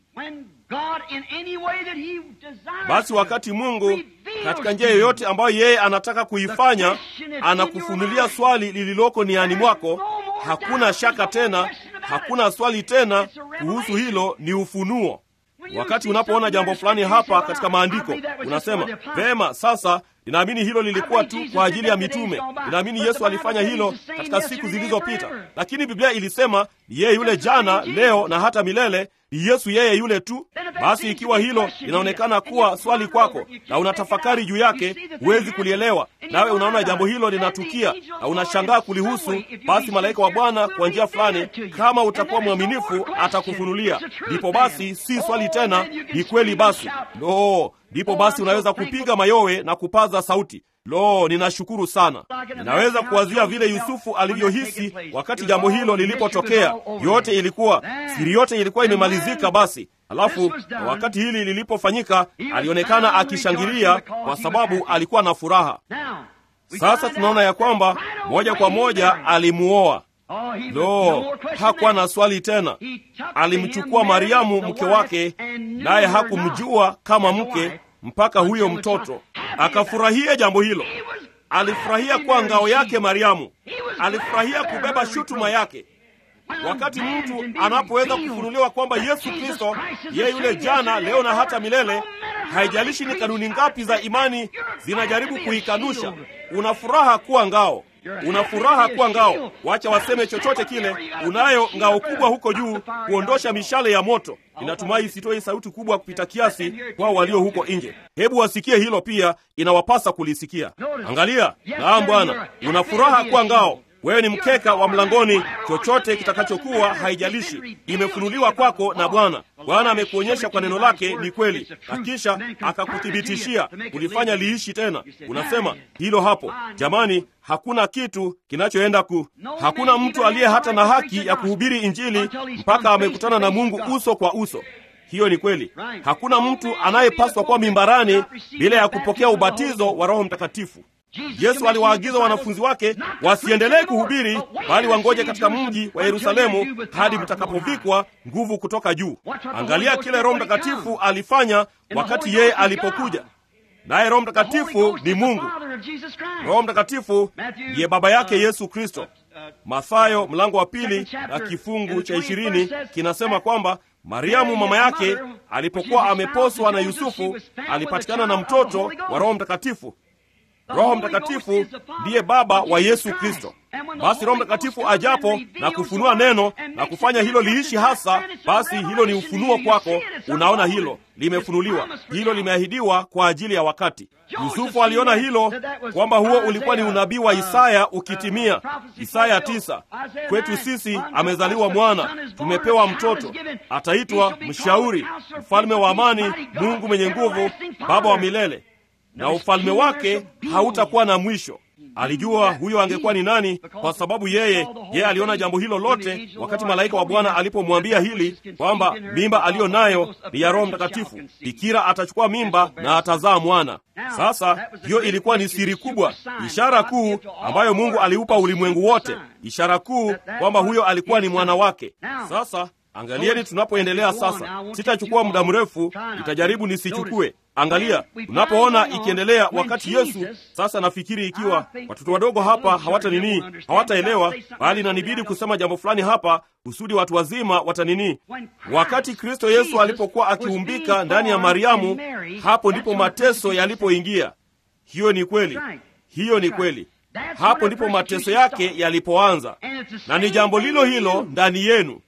Basi wakati Mungu katika njia yoyote ambayo yeye anataka kuifanya anakufunulia swali lililoko niani mwako, hakuna shaka tena, hakuna swali tena kuhusu hilo, ni ufunuo. Wakati unapoona jambo fulani hapa katika maandiko, unasema vema, sasa ninaamini hilo lilikuwa tu kwa ajili ya mitume. Ninaamini Yesu alifanya hilo katika siku zilizopita, lakini Biblia ilisema ni yeye yule jana, leo na hata milele. Ni Yesu yeye yule tu. Basi ikiwa hilo linaonekana kuwa swali kwako na unatafakari juu yake, huwezi kulielewa, nawe unaona jambo hilo linatukia na unashangaa kulihusu, basi malaika wa Bwana kwa njia fulani, kama utakuwa mwaminifu, atakufunulia. Ndipo basi si swali tena, ni kweli. Basi lo, ndipo basi unaweza kupiga mayowe na kupaza sauti. Lo, ninashukuru sana. Ninaweza kuwazia vile Yusufu alivyohisi wakati jambo hilo lilipotokea. Yote ilikuwa siri, yote ilikuwa imemalizika. Basi alafu na wakati hili lilipofanyika, alionekana akishangilia kwa sababu alikuwa na furaha. Sasa tunaona ya kwamba moja kwa moja alimuoa. Lo, hakuwa na swali tena. Alimchukua Mariamu mke wake, naye hakumjua kama mke mpaka huyo mtoto akafurahia jambo hilo. Alifurahia kuwa ngao yake Mariamu, alifurahia kubeba shutuma yake. Wakati mtu anapoweza kufunuliwa kwamba Yesu Kristo yeye yule jana, leo na hata milele, haijalishi ni kanuni ngapi za imani zinajaribu kuikanusha, una furaha kuwa ngao una furaha kuwa ngao. Wacha waseme chochote kile, unayo ngao kubwa huko juu kuondosha mishale ya moto. Ninatumai sitoi sauti kubwa kupita kiasi kwao walio huko nje. Hebu wasikie hilo pia, inawapasa kulisikia. Angalia, naam Bwana, una furaha kuwa ngao. Wewe ni mkeka wa mlangoni, chochote kitakachokuwa, haijalishi, imefunuliwa kwako na Bwana. Bwana amekuonyesha kwa neno lake ni kweli, na kisha akakuthibitishia kulifanya liishi tena. Unasema hilo hapo. Jamani, hakuna kitu kinachoenda ku, hakuna mtu aliye hata na haki ya kuhubiri Injili mpaka amekutana na Mungu uso kwa uso. Hiyo ni kweli. Hakuna mtu anayepaswa kuwa mimbarani bila ya kupokea ubatizo wa Roho Mtakatifu. Yesu aliwaagiza wanafunzi wake wasiendelee kuhubiri, bali wangoje katika mji wa Yerusalemu hadi mtakapovikwa nguvu kutoka juu. Angalia kile Roho Mtakatifu alifanya wakati yeye alipokuja. Naye Roho Mtakatifu ni Mungu. Roho Mtakatifu ndiye baba yake Yesu Kristo. Mathayo mlango wa pili na kifungu cha ishirini kinasema kwamba Mariamu mama yake alipokuwa ameposwa na Yusufu alipatikana na mtoto wa Roho Mtakatifu. Roho Mtakatifu ndiye Baba wa Yesu Kristo. Basi Roho Mtakatifu ajapo na kufunua neno na kufanya hilo liishi hasa, basi hilo ni ufunuo kwako. Unaona hilo limefunuliwa, hilo limeahidiwa kwa ajili ya wakati. Yusufu aliona hilo kwamba huo ulikuwa ni unabii wa Isaya ukitimia. Isaya tisa, kwetu sisi amezaliwa mwana, tumepewa mtoto, ataitwa Mshauri, Mfalme wa Amani, Mungu mwenye nguvu, Baba wa milele, na ufalme wake hautakuwa na mwisho. Alijua huyo angekuwa ni nani, kwa sababu yeye yeye aliona jambo hilo lote wakati malaika wa Bwana alipomwambia hili kwamba mimba aliyo nayo ni ya Roho Mtakatifu, bikira atachukua mimba na atazaa mwana. Sasa hiyo ilikuwa ni siri kubwa, ishara kuu ambayo Mungu aliupa ulimwengu wote, ishara kuu kwamba huyo alikuwa ni mwana wake. Sasa angalieni, tunapoendelea sasa, sitachukua muda mrefu, nitajaribu nisichukue Angalia, unapoona ikiendelea wakati Yesu sasa, nafikiri ikiwa watoto wadogo hapa hawata nini, hawataelewa, bali nanibidi kusema jambo fulani hapa kusudi watu wazima wata nini. Wakati Kristo Yesu alipokuwa akiumbika ndani ya Mariamu, hapo ndipo mateso yalipoingia. Hiyo ni kweli, hiyo ni kweli. Hapo ndipo mateso yake yalipoanza, na ni jambo lilo hilo ndani yenu.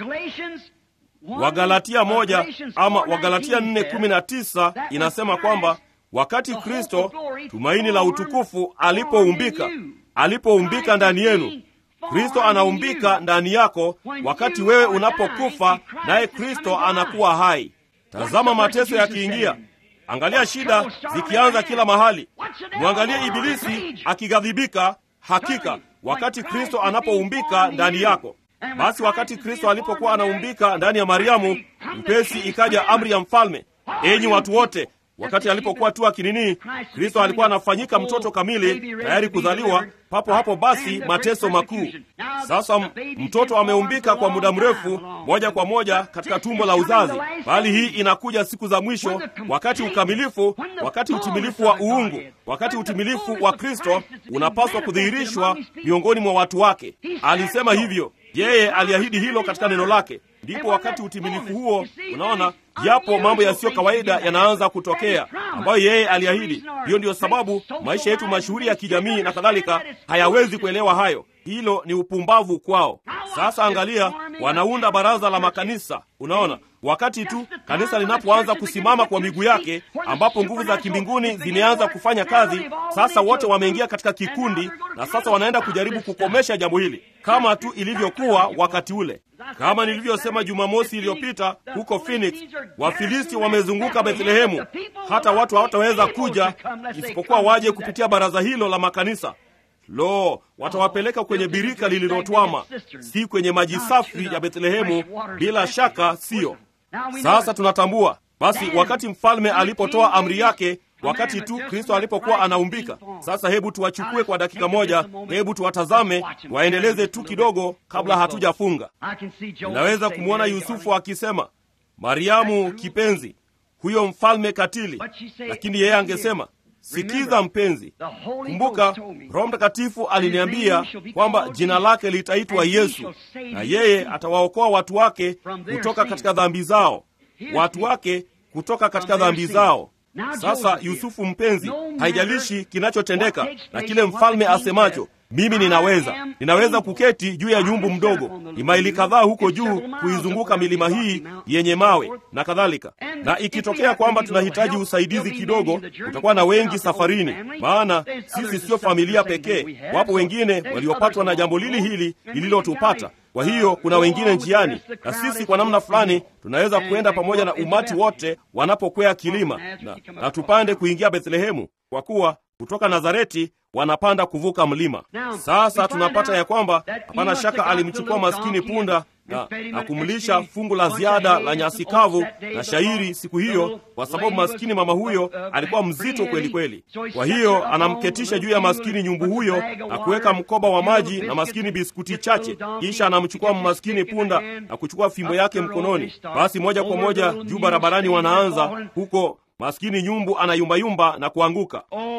Wagalatia moja ama Wagalatia nne kumi na tisa inasema kwamba wakati Kristo tumaini la utukufu alipoumbika, alipoumbika ndani yenu, Kristo anaumbika ndani yako wakati wewe unapokufa, naye Kristo anakuwa hai. Tazama mateso yakiingia, angalia shida zikianza kila mahali, mwangalie Ibilisi akighadhibika. Hakika wakati Kristo anapoumbika ndani yako basi wakati Kristo alipokuwa anaumbika ndani ya Mariamu, mpesi ikaja amri ya mfalme, enyi watu wote. Wakati alipokuwa tu akinini, Kristo alikuwa anafanyika mtoto kamili, tayari kuzaliwa. Papo hapo basi mateso makuu. Sasa mtoto ameumbika kwa muda mrefu, moja kwa moja katika tumbo la uzazi, bali hii inakuja siku za mwisho, wakati ukamilifu, wakati utimilifu wa uungu, wakati utimilifu wa Kristo unapaswa kudhihirishwa miongoni mwa watu wake. Alisema hivyo yeye aliahidi hilo katika neno lake. Ndipo wakati utimilifu huo, unaona, yapo mambo yasiyo kawaida yanaanza kutokea ambayo yeye aliahidi. Hiyo ndiyo sababu maisha yetu mashuhuri ya kijamii na kadhalika hayawezi kuelewa hayo. Hilo ni upumbavu kwao. Sasa angalia, wanaunda baraza la makanisa. Unaona, wakati tu kanisa linapoanza kusimama kwa miguu yake, ambapo nguvu za kimbinguni zimeanza kufanya kazi, sasa wote wameingia katika kikundi, na sasa wanaenda kujaribu kukomesha jambo hili, kama tu ilivyokuwa wakati ule. Kama nilivyosema Jumamosi iliyopita huko Phoenix, Wafilisti wamezunguka Bethlehemu, hata watu hawataweza kuja isipokuwa waje kupitia baraza hilo la makanisa. Lo, watawapeleka kwenye birika lililotwama, si kwenye maji safi ya Bethlehemu. Bila shaka siyo. Sasa tunatambua basi, wakati mfalme alipotoa amri yake, wakati tu Kristo alipokuwa anaumbika. Sasa hebu tuwachukue kwa dakika moja, hebu tuwatazame, waendeleze tu kidogo kabla hatujafunga. Ninaweza kumwona Yusufu akisema, Mariamu kipenzi, huyo mfalme katili, lakini yeye angesema Sikiza mpenzi, kumbuka Roho Mtakatifu aliniambia kwamba jina lake litaitwa Yesu, na yeye atawaokoa watu wake kutoka katika dhambi zao, watu wake kutoka katika dhambi zao. Sasa Yusufu mpenzi, haijalishi kinachotendeka na kile mfalme asemacho, mimi ninaweza ninaweza kuketi juu ya nyumbu mdogo, ni maili kadhaa huko juu kuizunguka milima hii yenye mawe na kadhalika. Na ikitokea kwamba tunahitaji usaidizi kidogo, utakuwa na wengi safarini, maana sisi sio familia pekee. Wapo wengine waliopatwa na jambo lili hili lililotupata. Kwa hiyo kuna wengine njiani, na sisi kwa namna fulani tunaweza kuenda pamoja na umati wote wanapokwea kilima na, na tupande kuingia Bethlehemu, kwa kuwa kutoka Nazareti wanapanda kuvuka mlima. Sasa tunapata ya kwamba hapana shaka alimchukua maskini punda na, na kumlisha fungu la ziada la nyasi kavu na shairi siku hiyo, kwa sababu maskini mama huyo alikuwa mzito kweli kweli. Kwa hiyo anamketisha juu ya maskini nyumbu huyo na kuweka mkoba wa maji na maskini biskuti chache, kisha anamchukua maskini punda na kuchukua fimbo yake mkononi. Basi moja kwa moja juu barabarani wanaanza huko maskini nyumbu anayumbayumba na kuanguka.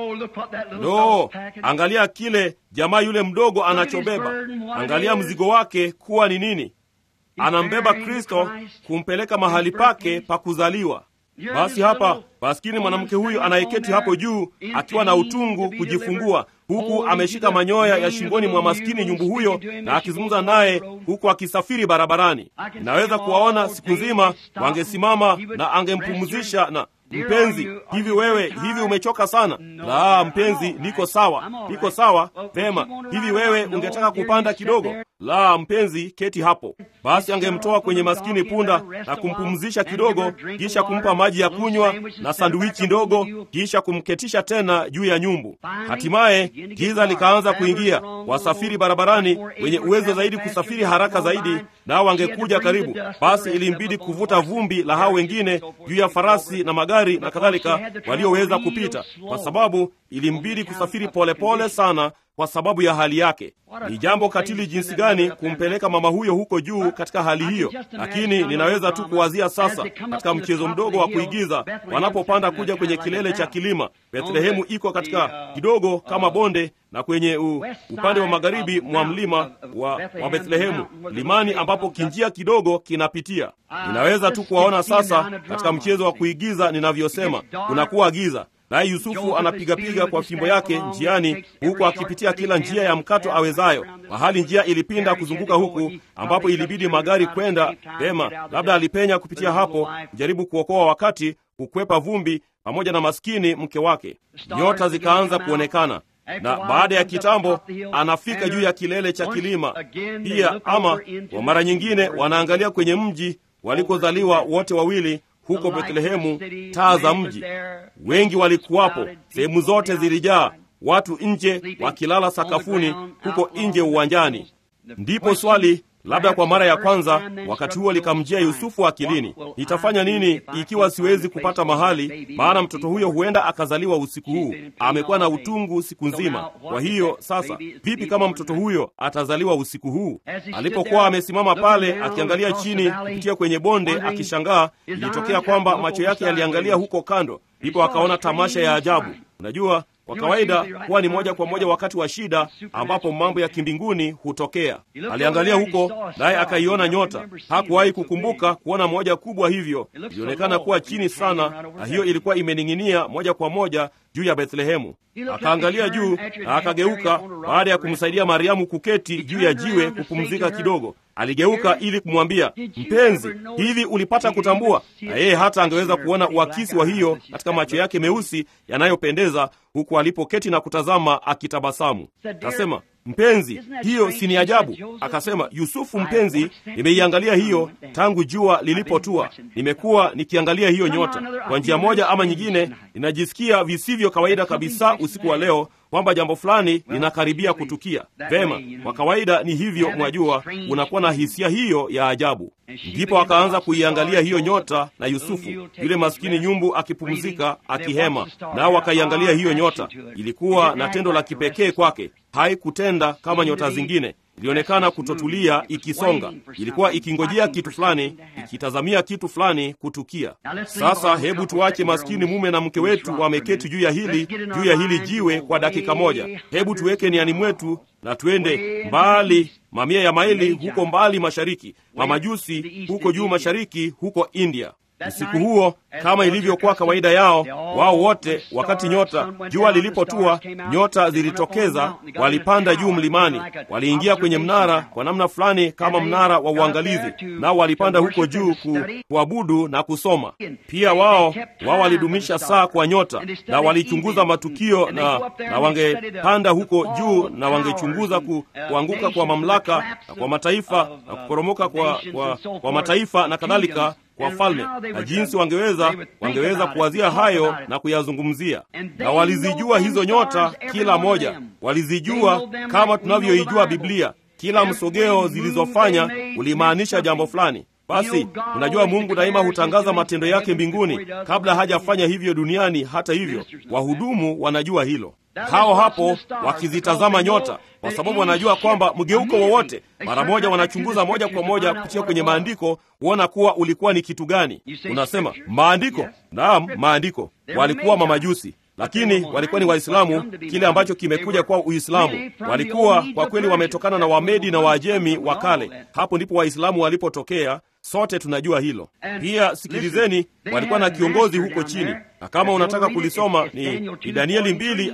No, angalia kile jamaa yule mdogo anachobeba. Angalia mzigo wake kuwa ni nini. Anambeba Kristo kumpeleka mahali pake pa kuzaliwa. Basi hapa maskini mwanamke huyu anayeketi hapo juu akiwa na utungu kujifungua, huku ameshika manyoya ya shingoni mwa maskini nyumbu huyo na akizungumza naye huku akisafiri barabarani. Inaweza kuwaona siku nzima, wangesimama na angempumzisha na Mpenzi, hivi wewe, hivi umechoka sana? La, mpenzi, niko sawa, niko sawa. Vema, hivi wewe ungetaka kupanda kidogo? La, mpenzi, keti hapo. Basi angemtoa kwenye maskini punda na kumpumzisha kidogo, kisha kumpa maji ya kunywa na sanduichi ndogo, kisha kumketisha tena juu ya nyumbu. Hatimaye giza likaanza kuingia. Wasafiri barabarani wenye uwezo zaidi kusafiri haraka zaidi, nao wangekuja karibu. Basi ilimbidi kuvuta vumbi la hao wengine juu ya farasi na magari na kadhalika walioweza kupita, kwa sababu ilimbidi kusafiri polepole pole sana kwa sababu ya hali yake. Ni jambo katili jinsi gani kumpeleka mama huyo huko juu katika hali hiyo, lakini ninaweza tu kuwazia sasa, katika mchezo mdogo wa kuigiza, wanapopanda kuja kwenye kilele cha kilima. Bethlehemu iko katika kidogo kama bonde na kwenye u, upande wa magharibi mwa mlima wa, wa Bethlehemu, limani ambapo kinjia kidogo kinapitia. Ninaweza tu kuwaona sasa katika mchezo wa kuigiza ninavyosema, kunakuwa giza naye Yusufu anapigapiga kwa fimbo yake njiani, huku akipitia kila njia ya mkato awezayo. Mahali njia ilipinda kuzunguka huku, ambapo ilibidi magari kwenda vema, labda alipenya kupitia hapo, jaribu kuokoa wakati, kukwepa vumbi, pamoja na maskini mke wake. Nyota zikaanza kuonekana na baada ya kitambo anafika juu ya kilele cha kilima pia. Ama kwa mara nyingine wanaangalia kwenye mji walikozaliwa wote wawili huko Bethlehemu, taa za mji. Wengi walikuwapo, sehemu zote zilijaa watu nje wakilala sakafuni, huko nje uwanjani. Ndipo swali labda kwa mara ya kwanza wakati huo likamjia Yusufu akilini, nitafanya nini ikiwa siwezi kupata mahali? Maana mtoto huyo huenda akazaliwa usiku huu, amekuwa na utungu siku nzima. Kwa hiyo sasa, vipi kama mtoto huyo atazaliwa usiku huu? Alipokuwa amesimama pale akiangalia chini kupitia kwenye bonde akishangaa, ilitokea kwamba macho yake yaliangalia huko kando, ndipo akaona tamasha ya ajabu. Unajua, kwa kawaida huwa ni moja kwa moja wakati wa shida ambapo mambo ya kimbinguni hutokea. Aliangalia huko naye akaiona nyota. Hakuwahi kukumbuka kuona moja kubwa hivyo, ilionekana kuwa chini sana, na hiyo ilikuwa imening'inia moja kwa moja juu ya Bethlehemu. Akaangalia juu na akageuka, baada ya kumsaidia Mariamu kuketi juu ya jiwe kupumzika kidogo. Aligeuka ili kumwambia, mpenzi, hivi ulipata kutambua? Na yeye hata angeweza kuona uakisi wa hiyo katika macho yake meusi yanayopendeza, huku alipoketi na kutazama akitabasamu. Kasema, mpenzi, hiyo si ni ajabu? Akasema, Yusufu mpenzi, nimeiangalia hiyo tangu jua lilipotua. Nimekuwa nikiangalia hiyo nyota. Kwa njia moja ama nyingine, ninajisikia visivyo kawaida kabisa usiku wa leo kwamba jambo fulani linakaribia kutukia. Vema, kwa kawaida ni hivyo, mwajua, unakuwa na hisia hiyo ya ajabu. Ndipo akaanza kuiangalia hiyo nyota na Yusufu, yule maskini nyumbu akipumzika, akihema, nao wakaiangalia hiyo nyota. Ilikuwa na tendo la kipekee kwake, haikutenda kama nyota zingine ilionekana kutotulia ikisonga. Ilikuwa ikingojea kitu fulani, ikitazamia kitu fulani kutukia. Sasa hebu tuache maskini mume na mke wetu wameketi juu ya hili juu ya hili jiwe kwa dakika moja. Hebu tuweke niani mwetu na tuende mbali, mamia ya maili huko mbali mashariki, mamajusi huko juu mashariki, huko India. Usiku huo kama ilivyokuwa kawaida yao, wao wote, wakati nyota jua lilipotua, nyota zilitokeza, walipanda juu mlimani, waliingia kwenye mnara kwa namna fulani kama mnara wa uangalizi, nao walipanda huko juu ku, kuabudu na kusoma. Pia wao wao walidumisha saa kwa nyota na walichunguza matukio, na, na wangepanda huko juu na wangechunguza ku, kuanguka kwa mamlaka na kwa mataifa na kuporomoka kwa, kwa, kwa mataifa na kadhalika kwa falme na jinsi wangeweza wangeweza kuwazia hayo na kuyazungumzia. Na walizijua hizo nyota, kila moja walizijua kama tunavyoijua Biblia. Kila msogeo zilizofanya ulimaanisha jambo fulani. Basi unajua, Mungu daima hutangaza matendo yake mbinguni kabla hajafanya hivyo duniani. Hata hivyo, wahudumu wanajua hilo hao hapo wakizitazama nyota, kwa sababu wanajua kwamba mgeuko wowote, mara moja wanachunguza moja kwa moja kupitia kwenye maandiko kuona kuwa ulikuwa ni kitu gani. Unasema maandiko? Naam, maandiko. Walikuwa mamajusi lakini walikuwa ni Waislamu, kile ambacho kimekuja kwa Uislamu. Walikuwa kwa kweli wametokana na Wamedi na Waajemi wa kale. Hapo ndipo Waislamu walipotokea, sote tunajua hilo. Pia sikilizeni, walikuwa na kiongozi huko chini, na kama unataka kulisoma ni, ni Danieli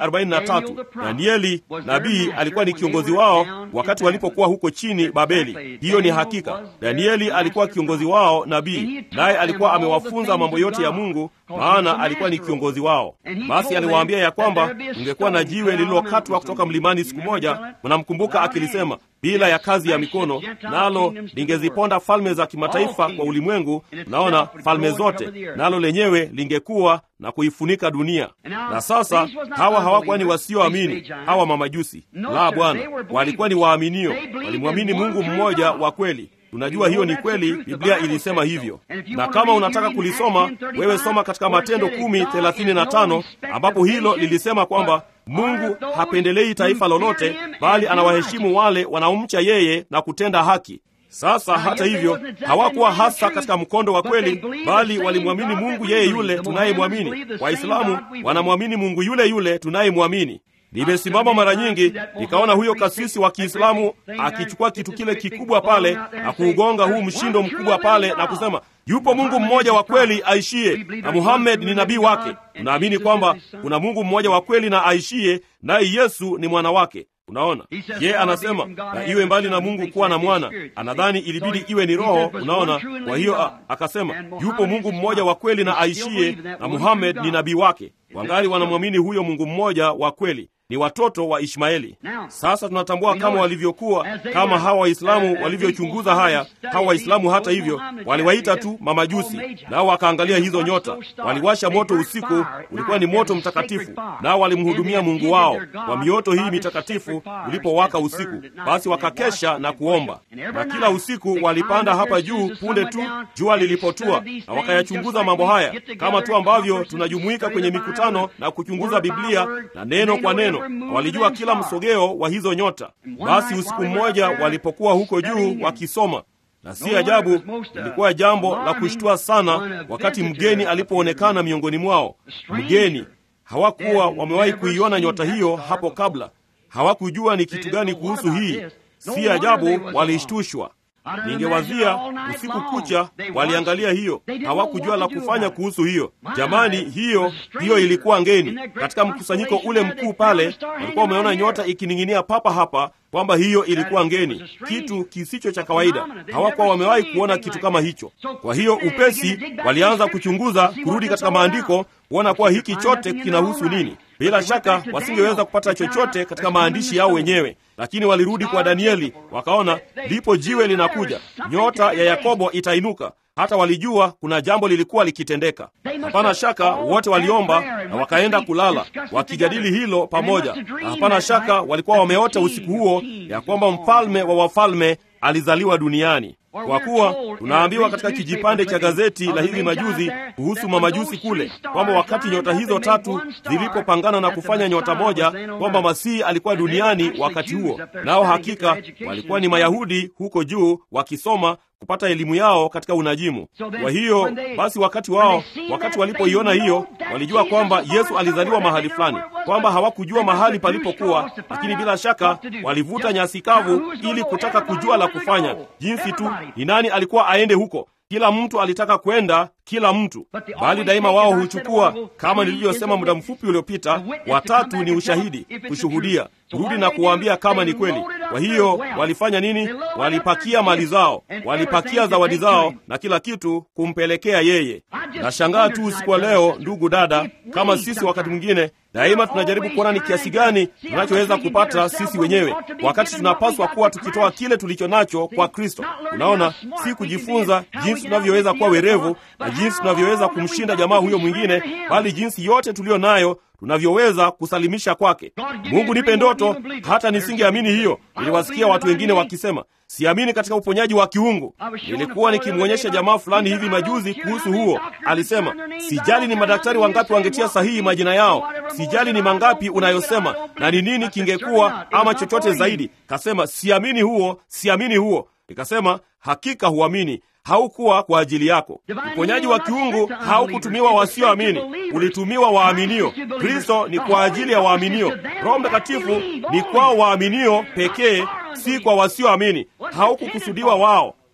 2:43. Danieli nabii alikuwa ni kiongozi wao wakati walipokuwa huko chini Babeli. Hiyo ni hakika. Danieli alikuwa kiongozi wao nabii, naye alikuwa amewafunza mambo yote ya Mungu, maana alikuwa ni kiongozi wao. Basi aliwaambia ya kwamba ungekuwa na jiwe lililokatwa kutoka mlimani siku moja, mnamkumbuka akilisema bila ya kazi ya mikono, nalo lingeziponda falme za kimataifa kwa ulimwengu. Unaona, falme zote, nalo lenyewe lingekuwa na kuifunika dunia. Na sasa hawa hawakuwa ni wasioamini, hawa mamajusi. La, Bwana, walikuwa ni waaminio, walimwamini Mungu mmoja wa kweli. Tunajua hiyo ni kweli, Biblia ilisema hivyo. Na kama unataka kulisoma wewe, soma katika Matendo kumi thelathini na tano ambapo hilo lilisema kwamba Mungu hapendelei taifa lolote, bali anawaheshimu wale wanaomcha yeye na kutenda haki. Sasa hata hivyo, hawakuwa hasa katika mkondo wa kweli, bali walimwamini Mungu yeye yule tunayemwamini. Waislamu wanamwamini Mungu yule yule tunayemwamini. Nimesimama mara nyingi nikaona huyo kasisi wa Kiislamu akichukua kitu kile kikubwa pale na kuugonga huu mshindo mkubwa pale na kusema yupo Mungu mmoja wa kweli aishie, na Muhammad ni nabii wake. Tunaamini kwamba kuna Mungu mmoja wa kweli na aishie, naye Yesu ni mwana wake. Unaona, ye anasema na iwe mbali na Mungu kuwa na mwana. Anadhani ilibidi iwe ni Roho. Unaona, kwa hiyo a, akasema yupo Mungu mmoja wa kweli na aishie, na Muhammad ni nabii wake. Wangali wanamwamini huyo Mungu mmoja wa kweli ni watoto wa Ishmaeli. Sasa tunatambua kama walivyokuwa, kama hawa Waislamu walivyochunguza haya. Hawa Waislamu hata hivyo waliwaita tu mamajusi, nao wakaangalia hizo nyota, waliwasha moto usiku, ulikuwa ni moto mtakatifu, nao walimhudumia Mungu wao kwa mioto hii mitakatifu ulipowaka usiku. Basi wakakesha na kuomba, na kila usiku walipanda hapa juu punde tu jua lilipotua, na wakayachunguza mambo haya, kama tu ambavyo tunajumuika kwenye mikutano na kuchunguza Biblia na neno kwa neno walijua kila msogeo wa hizo nyota. Basi usiku mmoja walipokuwa huko juu wakisoma, na si ajabu, ilikuwa jambo la kushtua sana wakati mgeni alipoonekana miongoni mwao. Mgeni, hawakuwa wamewahi kuiona nyota hiyo hapo kabla, hawakujua ni kitu gani kuhusu hii. Si ajabu walishtushwa. Ningewazia usiku kucha waliangalia hiyo, hawakujua la kufanya kuhusu hiyo. Jamani, hiyo hiyo ilikuwa ngeni. Katika mkusanyiko ule mkuu pale, walikuwa wameona nyota ikining'inia papa hapa, kwamba hiyo ilikuwa ngeni, kitu kisicho cha kawaida. Hawakuwa wamewahi kuona kitu kama hicho. Kwa hiyo upesi walianza kuchunguza, kurudi katika maandiko kuona kuwa hiki chote kinahusu nini. Bila shaka wasingeweza kupata chochote katika maandishi yao wenyewe, lakini walirudi kwa Danieli, wakaona lipo jiwe linakuja, nyota ya Yakobo itainuka. Hata walijua kuna jambo lilikuwa likitendeka. Hapana shaka wote waliomba na wakaenda kulala wakijadili hilo pamoja, na hapana shaka walikuwa wameota usiku huo ya kwamba mfalme wa wafalme alizaliwa duniani. Kwa kuwa tunaambiwa katika kijipande cha gazeti la hivi majuzi kuhusu mamajusi kule kwamba wakati nyota hizo tatu zilipopangana na kufanya nyota moja, kwamba Masihi alikuwa duniani wakati huo. Nao hakika walikuwa ni Mayahudi huko juu wakisoma kupata elimu yao katika unajimu. Kwa hiyo basi, wakati wao, wakati walipoiona hiyo, walijua kwamba Yesu alizaliwa mahali fulani, kwamba hawakujua mahali palipokuwa, lakini bila shaka walivuta nyasi kavu ili kutaka kujua la kufanya, jinsi tu ni nani alikuwa aende huko. Kila mtu alitaka kwenda, kila mtu bali daima wao huchukua, kama nilivyosema muda mfupi uliopita, watatu ni ushahidi, kushuhudia, kurudi na kuwaambia kama ni kweli. Kwa hiyo walifanya nini? Walipakia mali zao, walipakia zawadi zao na kila kitu kumpelekea yeye. Nashangaa tu usiku wa leo, ndugu dada, kama sisi wakati mwingine daima tunajaribu kuona ni kiasi gani tunachoweza kupata sisi wenyewe, wakati tunapaswa kuwa tukitoa kile tulicho nacho kwa Kristo. Unaona, si kujifunza jinsi tunavyoweza kuwa werevu na jinsi tunavyoweza kumshinda jamaa huyo mwingine, bali jinsi yote tuliyo nayo tunavyoweza kusalimisha kwake. Mungu nipe ndoto, hata nisingeamini hiyo. Niliwasikia watu wengine wakisema siamini katika uponyaji wa kiungu. Nilikuwa nikimwonyesha jamaa fulani hivi majuzi kuhusu huo. Alisema sijali ni madaktari wangapi wangetia sahihi majina yao, sijali ni mangapi unayosema na ni nini kingekuwa ama chochote zaidi. Kasema siamini huo, siamini huo. Nikasema hakika huamini haukuwa kwa ajili yako. Uponyaji wa kiungu haukutumiwa wasioamini, ulitumiwa waaminio. Kristo ni kwa ajili ya waaminio. Roho Mtakatifu ni kwa waaminio pekee, si kwa wasioamini. Haukukusudiwa wao.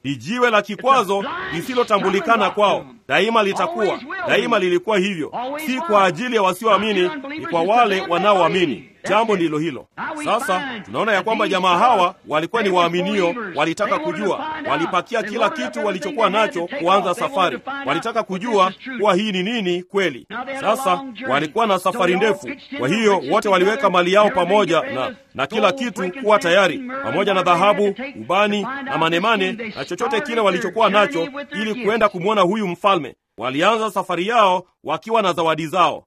ni jiwe la kikwazo lisilotambulikana kwao. Daima litakuwa, daima lilikuwa hivyo, si kwa ajili ya wasioamini, ni kwa wale wanaoamini. Jambo ndilo hilo. Sasa tunaona ya kwamba jamaa hawa walikuwa ni waaminio, walitaka kujua, walipakia kila kitu walichokuwa nacho kuanza safari. Walitaka kujua kuwa hii ni nini kweli. Sasa walikuwa na safari ndefu, kwa hiyo wote waliweka mali yao pamoja na, na kila kitu kuwa tayari, pamoja na dhahabu, ubani na manemane na chochote kile walichokuwa nacho, ili kuenda kumwona huyu mfalme. Walianza safari yao wakiwa na zawadi zao.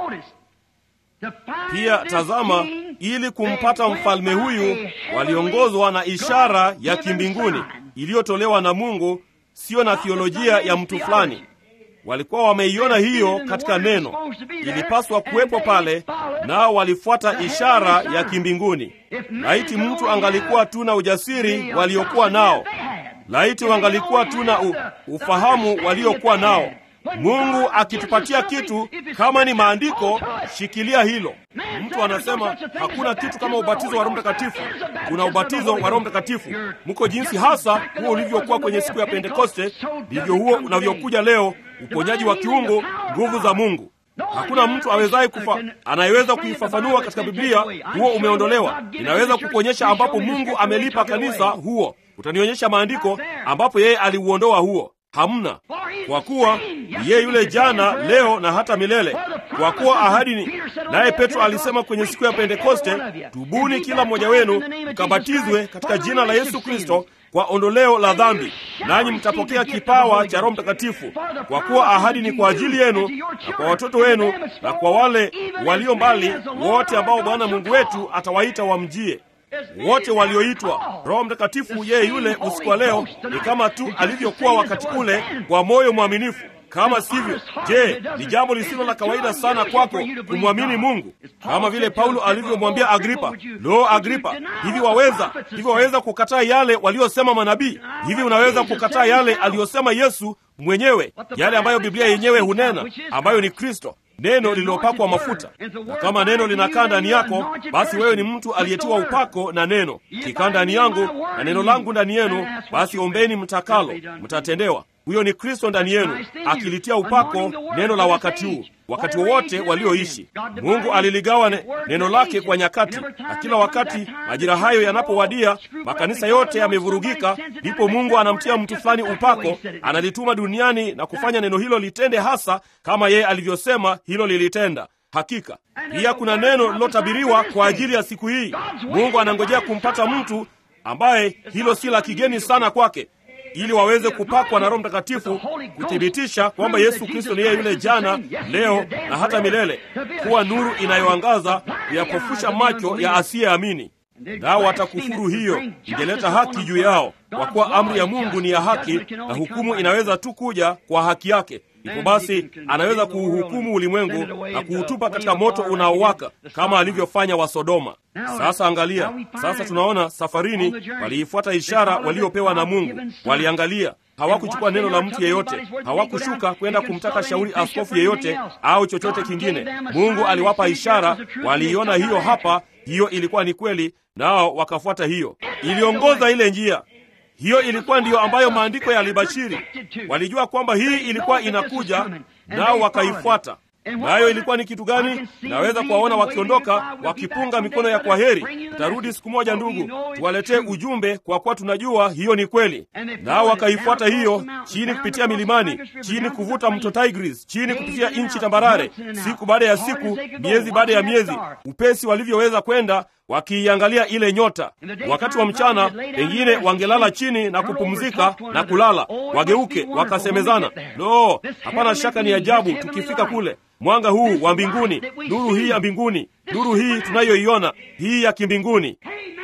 Pia tazama, ili kumpata mfalme huyu waliongozwa na ishara ya kimbinguni iliyotolewa na Mungu, siyo na thiolojia ya mtu fulani. Walikuwa wameiona hiyo katika neno, ilipaswa kuwepo pale, nao walifuata ishara ya kimbinguni. Laiti mtu angalikuwa tu na ujasiri waliokuwa nao, laiti wangalikuwa tu na ufahamu waliokuwa nao. Mungu akitupatia kitu kama ni maandiko, shikilia hilo. Mtu anasema hakuna kitu kama ubatizo wa Roho Mtakatifu. Kuna ubatizo wa Roho Mtakatifu. Mko jinsi hasa huo ulivyokuwa kwenye siku ya Pentekoste, ndivyo huo unavyokuja leo, uponyaji wa kiungu, nguvu za Mungu. Hakuna mtu awezaye kufa anayeweza kuifafanua katika Biblia. Huo umeondolewa. Inaweza kukuonyesha ambapo Mungu amelipa kanisa huo. Utanionyesha maandiko ambapo yeye aliuondoa huo. Hamna, kwa kuwa yeye yule jana, leo na hata milele. Kwa kuwa ahadi ni naye. Petro alisema kwenye siku ya Pentekoste, tubuni kila mmoja wenu mkabatizwe katika jina la Yesu Kristo kwa ondoleo la dhambi, nanyi mtapokea kipawa cha Roho Mtakatifu, kwa kuwa ahadi ni kwa ajili yenu na kwa watoto wenu na kwa wale walio mbali wote ambao Bwana Mungu wetu atawaita wamjie wote walioitwa. Roho Mtakatifu yeye yule usiku wa leo ni kama tu alivyokuwa wakati ule, kwa moyo mwaminifu. Kama sivyo, je, ni jambo lisilo la kawaida sana kwako kumwamini Mungu, kama vile Paulo alivyomwambia Agripa, lo, Agripa, hivi waweza hivi waweza kukataa yale waliosema manabii? Hivi unaweza kukataa yale aliyosema Yesu mwenyewe, yale ambayo Biblia yenyewe hunena, ambayo ni Kristo neno lililopakwa mafuta. Na kama neno linakaa ndani yako, basi wewe ni mtu aliyetiwa upako na neno. Kikaa ndani yangu na neno langu ndani yenu, basi ombeni mtakalo, mtatendewa. Huyo ni Kristo ndani yenu, akilitia upako neno la wakati huu, wakati wowote walioishi. Mungu aliligawa ne, neno lake kwa nyakati, na kila wakati majira hayo yanapowadia, makanisa yote yamevurugika, ndipo Mungu anamtia mtu fulani upako, analituma duniani na kufanya neno hilo litende hasa kama yeye alivyosema hilo lilitenda. Hakika pia kuna neno lilotabiriwa kwa ajili ya siku hii. Mungu anangojea kumpata mtu ambaye hilo si la kigeni sana kwake ili waweze kupakwa na Roho Mtakatifu kuthibitisha kwamba Yesu Kristo ni yeye yule jana, leo na hata milele, kuwa nuru inayoangaza kuyapofusha macho ya asiyeamini. Nao watakufuru hiyo, ingeleta haki juu yao, kwa kuwa amri ya Mungu ni ya haki, na hukumu inaweza tu kuja kwa haki yake. Hivyo basi anaweza kuuhukumu ulimwengu na kuutupa katika moto unaowaka kama alivyofanya wa Sodoma. Sasa angalia, sasa tunaona safarini waliifuata ishara waliopewa na Mungu. Waliangalia, hawakuchukua neno la mtu yeyote, hawakushuka kwenda kumtaka shauri askofu yeyote au chochote kingine. Mungu aliwapa ishara, waliiona hiyo hapa, hiyo ilikuwa ni kweli, nao wakafuata hiyo. Iliongoza ile njia hiyo ilikuwa ndiyo ambayo maandiko yalibashiri. Walijua kwamba hii ilikuwa inakuja, nao wakaifuata. Nayo ilikuwa ni kitu gani? Naweza kuwaona wakiondoka wakipunga mikono ya kwaheri, tutarudi siku moja ndugu, tuwaletee ujumbe, kwa kuwa tunajua hiyo ni kweli. Nao wakaifuata hiyo, chini kupitia milimani, chini kuvuta mto Tigris, chini kupitia nchi tambarare, siku baada ya siku, miezi baada ya miezi, upesi walivyoweza kwenda wakiiangalia ile nyota. Wakati wa mchana pengine wangelala chini na kupumzika na kulala, wageuke wakasemezana, lo, hapana shaka ni ajabu tukifika kule, mwanga huu wa mbinguni, nuru hii ya mbinguni, nuru hii tunayoiona hii ya kimbinguni.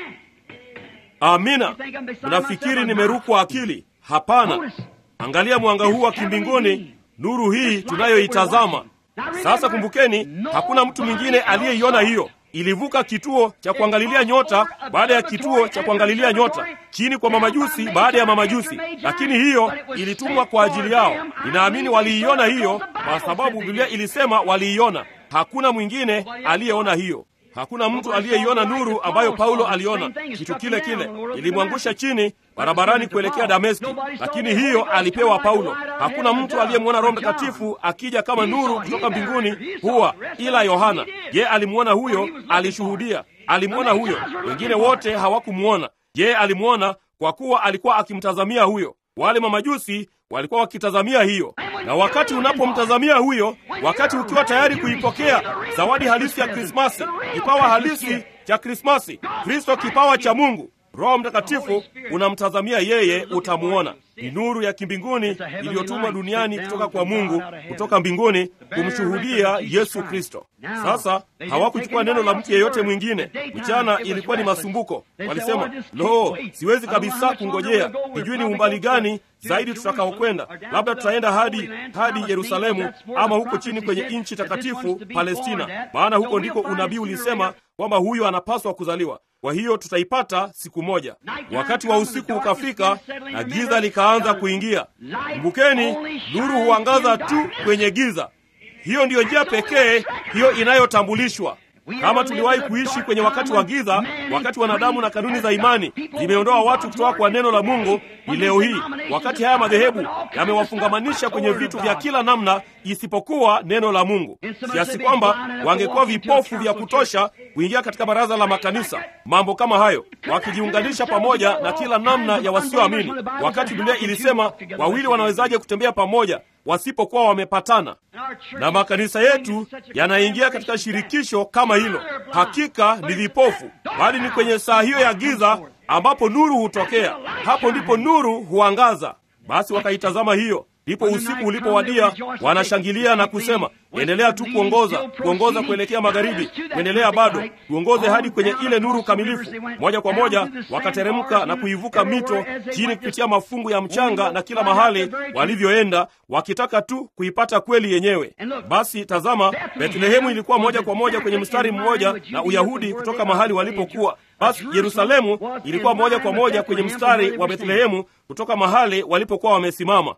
Amina. Unafikiri nimerukwa akili? Hapana. Angalia mwanga huu wa kimbinguni, nuru hii tunayoitazama sasa. Kumbukeni, hakuna mtu mwingine aliyeiona hiyo ilivuka kituo cha kuangalilia nyota baada ya kituo cha kuangalilia nyota, chini kwa mamajusi baada ya mamajusi, lakini hiyo ilitumwa kwa ajili yao. Ninaamini waliiona hiyo kwa sababu Biblia ilisema waliiona. Hakuna mwingine aliyeona hiyo. Hakuna mtu aliyeiona nuru ambayo Paulo aliona. Kitu kile kile ilimwangusha chini barabarani kuelekea Dameski, lakini hiyo alipewa Paulo. Hakuna mtu aliyemwona Roho Mtakatifu akija kama nuru kutoka mbinguni huwa ila Yohana. Je, alimwona huyo? Alishuhudia, alimwona huyo. Wengine wote hawakumwona. Je, alimwona? Kwa kuwa alikuwa akimtazamia huyo. Wale mamajusi walikuwa wakitazamia hiyo. Na wakati unapomtazamia huyo, wakati ukiwa tayari kuipokea zawadi halisi ya Krismasi, kipawa halisi cha Krismasi, Kristo, kipawa cha Mungu, Roho Mtakatifu, unamtazamia yeye, utamuona. Ni nuru ya kimbinguni iliyotumwa duniani kutoka kwa Mungu, kutoka mbinguni kumshuhudia Yesu Kristo. Sasa hawakuchukua neno la mtu yeyote mwingine. Mchana ilikuwa ni masumbuko, walisema lo, siwezi kabisa kungojea, sijui ni umbali gani zaidi tutakaokwenda, labda tutaenda hadi hadi Yerusalemu ama huko chini kwenye nchi takatifu Palestina, maana huko ndiko unabii ulisema kwamba huyo anapaswa kuzaliwa. Kwa hiyo tutaipata siku moja. Wakati wa usiku ukafika na giza likaanza kuingia. Kumbukeni, nuru huangaza tu kwenye giza. Hiyo ndiyo njia pekee hiyo inayotambulishwa. Kama tuliwahi kuishi kwenye wakati wa giza, wakati wanadamu na kanuni za imani zimeondoa watu kutoka kwa neno la Mungu, ni leo hii, wakati haya madhehebu yamewafungamanisha kwenye vitu vya kila namna isipokuwa neno la Mungu, kiasi kwamba wangekuwa vipofu vya kutosha kuingia katika baraza la makanisa, mambo kama hayo, wakijiunganisha pamoja na kila namna ya wasioamini, wakati Biblia ilisema wawili wanawezaje kutembea pamoja wasipokuwa wamepatana. Na makanisa yetu yanaingia katika shirikisho kama hilo. Hakika ni vipofu, bali ni kwenye saa hiyo ya giza ambapo nuru hutokea. Hapo ndipo nuru huangaza. Basi wakaitazama hiyo, ndipo usiku ulipowadia, wanashangilia na kusema, endelea tu kuongoza, kuongoza kuelekea magharibi, kuendelea bado, tuongoze hadi kwenye ile nuru kamilifu. Moja kwa moja wakateremka na kuivuka mito chini kupitia mafungu ya mchanga na kila mahali walivyoenda, wakitaka tu kuipata kweli yenyewe. Basi tazama, Bethlehemu ilikuwa moja kwa moja kwenye mstari mmoja na Uyahudi kutoka mahali walipokuwa. Basi Yerusalemu ilikuwa moja kwa moja kwenye mstari wa Bethlehemu kutoka mahali walipokuwa wamesimama.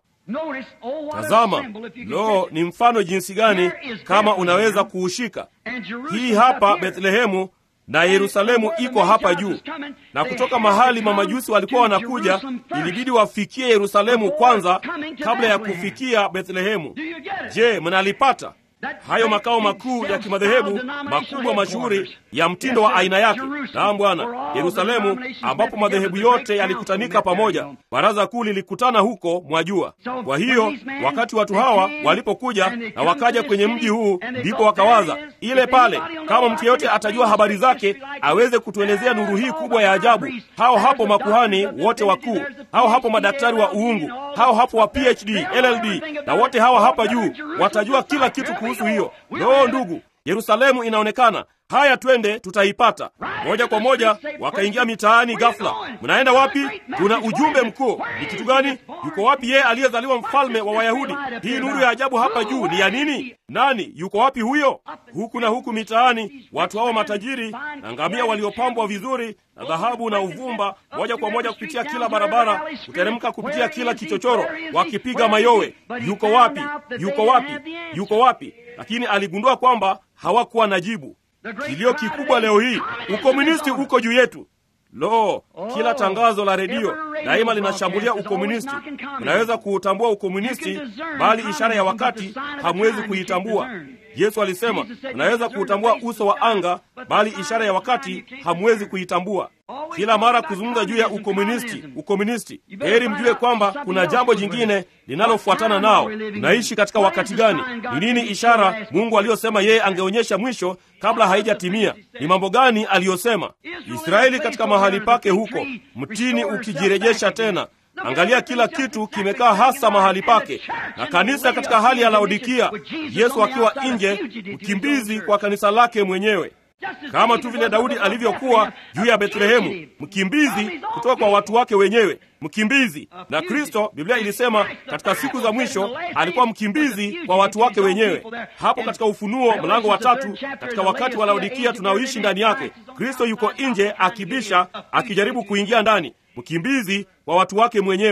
Tazama, lo, ni mfano jinsi gani kama unaweza kuushika. Hii hapa Bethlehemu na Yerusalemu iko hapa juu, na kutoka mahali mamajusi walikuwa wanakuja, ilibidi wafikie Yerusalemu kwanza kabla ya kufikia Bethlehemu. Je, mnalipata? Hayo makao makuu ya kimadhehebu makubwa mashuhuri ya mtindo wa aina yake. Naam Bwana, Yerusalemu, ambapo madhehebu yote yalikutanika pamoja. Baraza kuu lilikutana huko, mwajua. Kwa hiyo wakati watu hawa walipokuja na wakaja kwenye mji huu, ndipo wakawaza ile pale, kama mtu yeyote atajua habari zake aweze kutuelezea nuru hii kubwa ya ajabu. Hao hapo makuhani wote wakuu, hao hapo madaktari wa uungu, hao hapo wa PhD, LLD na wote hawa hapa juu watajua kila kitu kuhusu hiyo. Loo, ndugu, Yerusalemu inaonekana. Haya, twende, tutaipata moja kwa moja. Wakaingia mitaani ghafla. Mnaenda wapi? Tuna ujumbe mkuu. Ni kitu gani? Yuko wapi yeye aliyezaliwa mfalme wa Wayahudi? Hii nuru ya ajabu hapa juu ni ya nini? Nani yuko wapi huyo? Huku na huku mitaani, watu hao matajiri na ngamia waliopambwa vizuri na dhahabu na uvumba, moja kwa moja kupitia kila barabara, kuteremka kupitia kila kichochoro, wakipiga mayowe. Yuko wapi? Yuko wapi? Yuko wapi? Lakini aligundua kwamba hawakuwa na jibu. Kilio kikubwa leo hii, ukomunisti uko juu yetu. Lo, kila tangazo la redio daima linashambulia ukomunisti. Mnaweza kuutambua ukomunisti, bali ishara ya wakati hamwezi kuitambua. Yesu alisema mnaweza kuutambua uso wa anga, bali ishara ya wakati hamwezi kuitambua. Kila mara kuzungumza juu ya ukomunisti, ukomunisti, heri mjue kwamba kuna jambo jingine linalofuatana nao. Tunaishi katika wakati gani? Ni nini ishara Mungu aliyosema yeye angeonyesha mwisho kabla haijatimia? Ni mambo gani aliyosema? Israeli katika mahali pake huko, mtini ukijirejesha tena Angalia, kila kitu kimekaa hasa mahali pake, na kanisa katika hali ya Laodikia, Yesu akiwa nje, mkimbizi kwa kanisa lake mwenyewe, kama tu vile Daudi alivyokuwa juu ya Bethlehemu, mkimbizi kutoka kwa watu wake wenyewe, mkimbizi. Na Kristo, Biblia ilisema katika siku za mwisho alikuwa mkimbizi kwa watu wake wenyewe. Hapo katika Ufunuo mlango wa tatu, katika wakati wa Laodikia tunaoishi ndani yake, Kristo yuko nje akibisha, akijaribu kuingia ndani mkimbizi wa watu wake mwenyewe.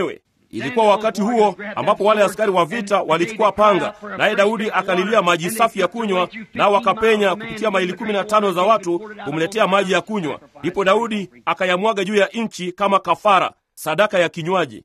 Ilikuwa wakati huo ambapo wale askari wa vita walichukua panga, naye Daudi akalilia maji safi ya kunywa, nao wakapenya kupitia maili kumi na tano za watu kumletea maji ya kunywa. Ndipo Daudi akayamwaga juu ya nchi kama kafara, sadaka ya kinywaji.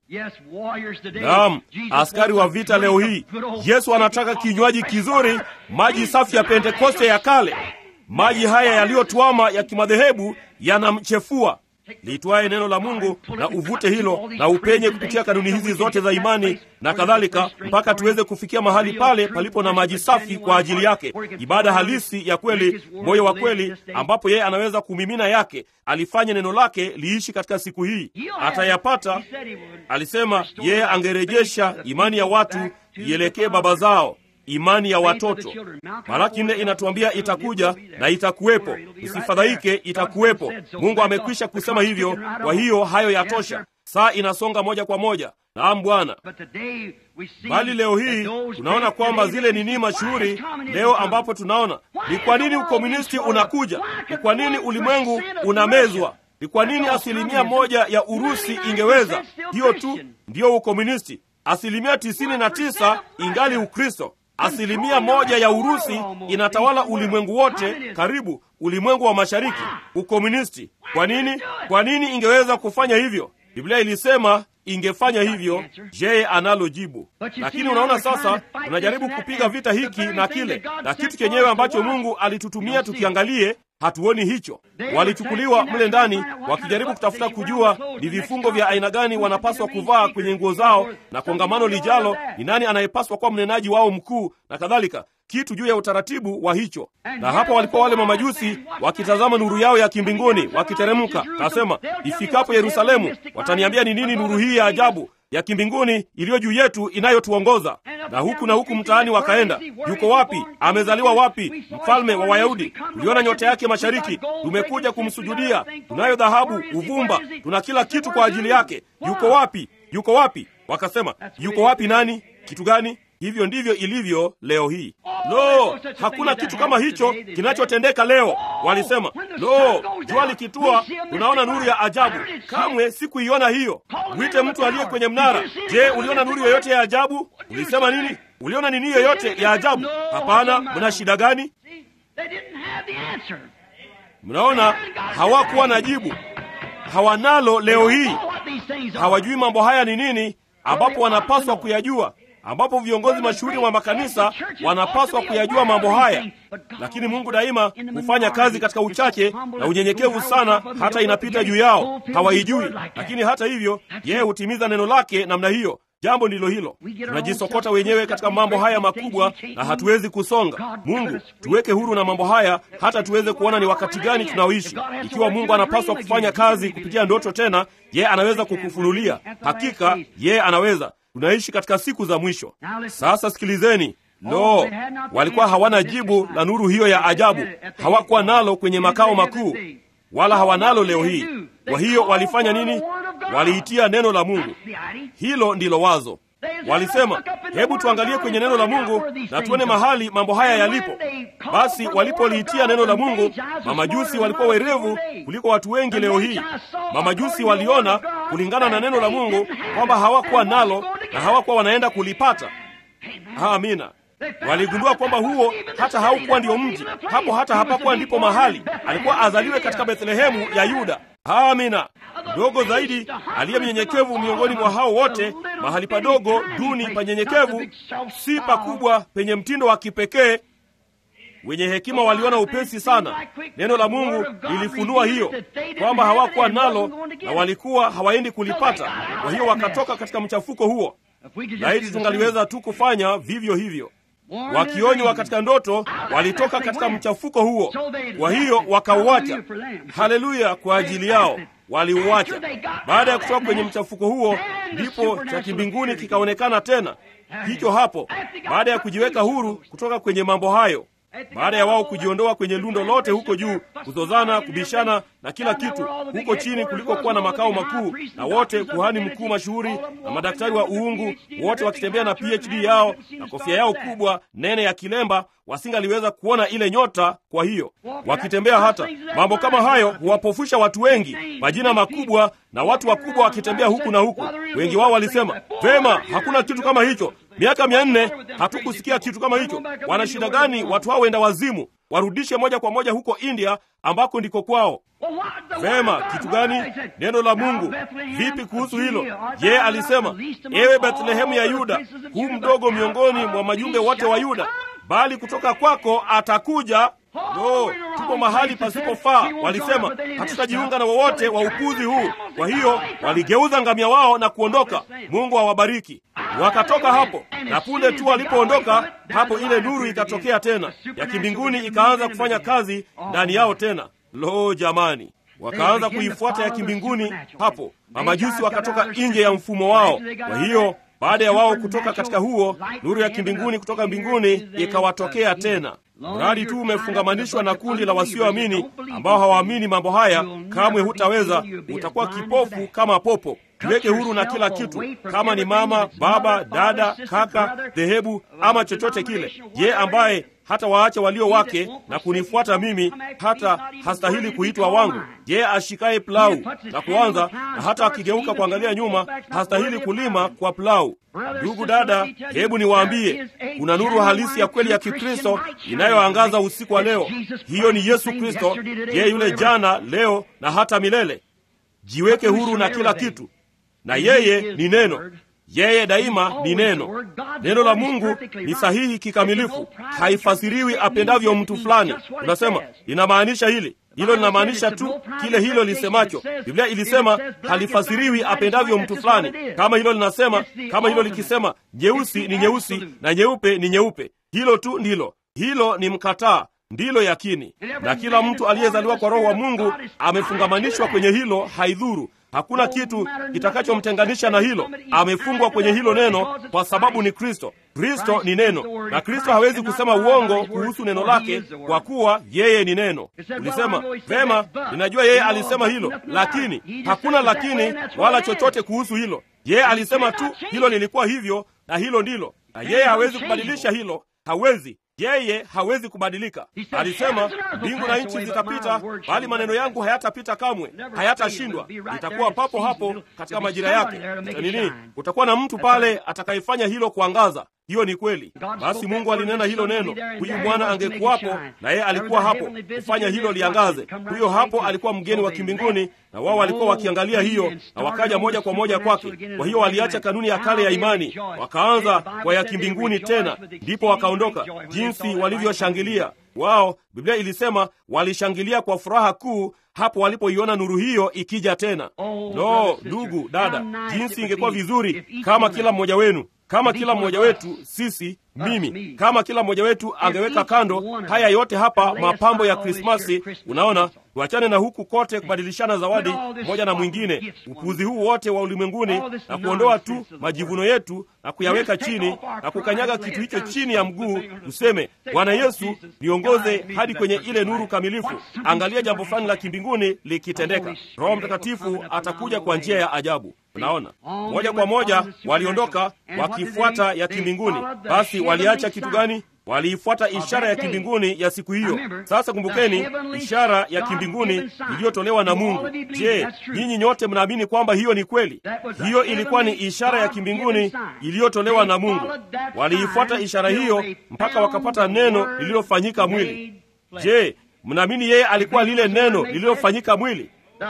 Naam, askari wa vita leo hii, Yesu anataka kinywaji kizuri, maji safi ya Pentekoste ya kale. Maji haya yaliyotwama ya kimadhehebu yanamchefua. Liitwaye neno la Mungu na uvute hilo na upenye kupitia kanuni hizi zote za imani na kadhalika, mpaka tuweze kufikia mahali pale palipo na maji safi kwa ajili yake, ibada halisi ya kweli, moyo wa kweli, ambapo yeye anaweza kumimina yake, alifanye neno lake liishi katika siku hii. Atayapata, alisema yeye angerejesha imani ya watu ielekee baba zao imani ya watoto. Malaki nne inatuambia itakuja na itakuwepo, usifadhaike, itakuwepo. Mungu amekwisha kusema hivyo, kwa hiyo hayo yatosha. Saa inasonga moja kwa moja. Naam Bwana. Bali leo hii tunaona kwamba zile nini mashuhuri leo, ambapo tunaona ni kwa nini ukomunisti unakuja, ni kwa nini ulimwengu unamezwa, ni kwa nini asilimia moja ya Urusi ingeweza hiyo tu ndiyo ukomunisti, asilimia tisini na tisa ingali Ukristo. Asilimia moja ya Urusi inatawala ulimwengu wote, karibu ulimwengu wa mashariki, ukomunisti. Kwa nini? Kwa nini ingeweza kufanya hivyo? Biblia ilisema ingefanya hivyo. Je, analo jibu? Lakini unaona sasa, tunajaribu kupiga vita hiki na kile, na kitu chenyewe ambacho Mungu alitutumia tukiangalie hatuoni hicho. Walichukuliwa mle ndani wakijaribu kutafuta kujua ni vifungo vya aina gani wanapaswa kuvaa kwenye nguo zao, na kongamano lijalo ni nani anayepaswa kuwa mnenaji wao mkuu na kadhalika, kitu juu ya utaratibu wa hicho. Na hapa walikuwa wale mamajusi wakitazama nuru yao ya kimbinguni wakiteremka. Kasema, ifikapo Yerusalemu wataniambia ni nini nuru hii ya ajabu ya kimbinguni iliyo juu yetu inayotuongoza. Na huku na huku mtaani wakaenda, yuko wapi? Amezaliwa wapi? Mfalme wa Wayahudi. Tuliona nyota yake mashariki, tumekuja kumsujudia. Tunayo dhahabu, uvumba, tuna kila kitu kwa ajili yake. Yuko wapi? Yuko wapi? Wakasema, yuko wapi nani? Kitu gani? Hivyo ndivyo ilivyo leo hii. Lo, hakuna kitu kama hicho kinachotendeka leo. Walisema, lo, jua likitua tunaona nuru ya ajabu. Kamwe sikuiona hiyo. Mwite mtu aliye kwenye mnara. Je, uliona nuru yoyote ya ajabu? Ulisema nini? Uliona nini yoyote ya ajabu? Hapana. Mna shida gani? Mnaona, hawakuwa na jibu, hawanalo leo hii. Hawajui mambo haya ni nini, ambapo wanapaswa kuyajua ambapo viongozi mashuhuri wa makanisa wanapaswa kuyajua mambo haya, lakini Mungu daima hufanya kazi katika uchache na unyenyekevu sana, hata inapita juu yao, hawaijui. Lakini hata hivyo, yeye hutimiza neno lake namna hiyo. Jambo ndilo hilo, tunajisokota wenyewe katika mambo haya makubwa na hatuwezi kusonga. Mungu tuweke huru na mambo haya, hata tuweze kuona ni wakati gani tunaoishi. Ikiwa Mungu anapaswa kufanya kazi kupitia ndoto tena, yeye anaweza kukufunulia. Hakika yeye anaweza. Tunaishi katika siku za mwisho. Sasa sikilizeni. Lo, walikuwa hawana jibu la nuru hiyo ya ajabu, hawakuwa nalo kwenye makao makuu, wala hawanalo leo hii. Kwa hiyo walifanya nini? Waliitia neno la Mungu. Hilo ndilo wazo. Walisema, hebu tuangalie kwenye neno la Mungu na tuone mahali mambo haya yalipo. Basi walipoliitia neno la Mungu, mamajusi walikuwa werevu kuliko watu wengi leo hii. Mamajusi waliona kulingana na neno la Mungu kwamba hawakuwa nalo na hawakuwa wanaenda kulipata. Amina. Waligundua kwamba huo hata haukuwa ndio mji hapo, hata hapakuwa ndipo mahali alikuwa azaliwe katika Bethlehemu ya Yuda. Amina. Mdogo zaidi aliye mnyenyekevu miongoni mwa hao wote, mahali padogo duni panyenyekevu, si pakubwa penye mtindo wa kipekee. Wenye hekima waliona upesi sana. Neno la Mungu lilifunua hiyo kwamba hawakuwa nalo na walikuwa hawaendi kulipata. Kwa hiyo wakatoka katika mchafuko huo. Laiti tungaliweza tu kufanya vivyo hivyo. Wakionywa katika ndoto, walitoka katika mchafuko huo, kwa hiyo wakauacha. Haleluya! Kwa ajili yao waliuacha. Baada ya kutoka kwenye mchafuko huo, ndipo cha kimbinguni kikaonekana tena. Hicho hapo, baada ya kujiweka huru kutoka kwenye mambo hayo baada ya wao kujiondoa kwenye lundo lote huko juu, kuzozana, kubishana na kila kitu huko chini kulikokuwa na makao makuu, na wote kuhani mkuu mashuhuri na madaktari wa uungu, wote wakitembea na PhD yao na kofia yao kubwa nene ya kilemba, wasingaliweza kuona ile nyota. Kwa hiyo wakitembea, hata mambo kama hayo huwapofusha watu wengi, majina makubwa na watu wakubwa wakitembea huku na huku. Wengi wao walisema, vema, hakuna kitu kama hicho. Miaka mia nne hatukusikia kitu kama hicho. Wana shida gani watu hao wenda wazimu? Warudishe moja kwa moja huko India ambako ndiko kwao. Vema, kitu gani? Neno la Mungu. Vipi kuhusu hilo? Yeye alisema, ewe Bethlehemu ya Yuda, huu mdogo miongoni mwa majumbe wote wa Yuda, bali kutoka kwako atakuja No, tupo mahali pasipofaa. Walisema hatutajiunga na wowote wa upuzi huu. Kwa hiyo waligeuza ngamia wao na kuondoka. Mungu awabariki. Wakatoka hapo, na punde tu walipoondoka hapo, ile nuru ikatokea tena ya kimbinguni, ikaanza kufanya kazi ndani yao tena. Lo, jamani! Wakaanza kuifuata ya kimbinguni hapo. Mamajusi wakatoka nje ya mfumo wao. Kwa hiyo baada ya wao kutoka katika huo, nuru ya kimbinguni kutoka mbinguni ikawatokea tena. Mradi tu umefungamanishwa na kundi la wasioamini ambao hawaamini mambo haya, kamwe hutaweza. Utakuwa kipofu kama popo. Jiweke huru na kila kitu, kama ni mama, baba, dada, kaka, dhehebu ama chochote kile. Je, ambaye hata waacha walio wake na kunifuata mimi, hata hastahili kuitwa wangu? Je, ashikaye plau na kuanza na hata akigeuka kuangalia nyuma, hastahili kulima kwa plau? Ndugu dada, hebu niwaambie, kuna nuru halisi ya kweli ya Kikristo inayoangaza usiku wa leo. Hiyo ni Yesu Kristo, yeye yule jana, leo na hata milele. Jiweke huru na kila kitu, na yeye ni neno. Yeye daima ni neno. Neno la Mungu ni sahihi kikamilifu, haifasiriwi apendavyo mtu fulani. Unasema linamaanisha hili hilo linamaanisha tu kile hilo lisemacho. Biblia ilisema halifasiriwi apendavyo mtu fulani. Kama hilo linasema, kama hilo likisema nyeusi ni nyeusi na nyeupe ni nyeupe, hilo tu ndilo. Hilo ni mkataa, ndilo yakini. Na kila mtu aliyezaliwa kwa Roho wa Mungu amefungamanishwa kwenye hilo, haidhuru Hakuna kitu kitakachomtenganisha na hilo. Amefungwa kwenye hilo neno kwa sababu ni Kristo. Kristo ni neno, na Kristo hawezi kusema uongo kuhusu neno lake, kwa kuwa yeye ni neno. Ulisema vema, ninajua yeye alisema hilo, lakini hakuna lakini wala chochote kuhusu hilo. Yeye alisema tu hilo lilikuwa hivyo, na hilo ndilo, na yeye hawezi kubadilisha hilo, hawezi yeye hawezi kubadilika. Alisema mbingu na nchi zitapita, bali maneno yangu hayatapita kamwe, hayatashindwa. Itakuwa papo hapo katika majira yake. Nini, kutakuwa na mtu pale atakayefanya hilo kuangaza. Hiyo ni kweli. Basi Mungu alinena hilo neno, huyu mwana angekuwapo, na yeye alikuwa hapo kufanya hilo liangaze. Huyo hapo alikuwa mgeni wa kimbinguni, na wao walikuwa wakiangalia hiyo, na wakaja moja kwa moja kwake. Kwa hiyo waliacha kanuni ya kale ya imani, wakaanza kwa ya kimbinguni tena, ndipo wakaondoka. Jinsi walivyoshangilia wao! Biblia ilisema walishangilia kwa furaha kuu hapo walipoiona nuru hiyo ikija tena. Lo, ndugu dada, jinsi ingekuwa vizuri kama kila mmoja wenu kama kila mmoja wetu sisi, mimi, kama kila mmoja wetu angeweka kando haya yote hapa, mapambo ya Krismasi. Unaona, tuachane na huku kote kubadilishana zawadi moja na mwingine, upuzi huu wote wa ulimwenguni, na kuondoa tu majivuno yetu na kuyaweka chini na kukanyaga kitu hicho chini ya mguu, tuseme Bwana Yesu, niongoze hadi kwenye ile nuru kamilifu. Angalia jambo fulani la kimbinguni likitendeka. Roho Mtakatifu atakuja kwa njia ya ajabu. Unaona, moja kwa moja waliondoka wakifuata ya kimbinguni. Basi waliacha kitu gani? Waliifuata ishara ya kimbinguni ya siku hiyo. Sasa kumbukeni, ishara ya kimbinguni iliyotolewa na Mungu. Je, nyinyi nyote mnaamini kwamba hiyo ni kweli? Hiyo ilikuwa ni ishara ya kimbinguni iliyotolewa na Mungu. Waliifuata ishara hiyo mpaka wakapata neno lililofanyika mwili. Je, mnaamini yeye alikuwa lile neno lililofanyika mwili?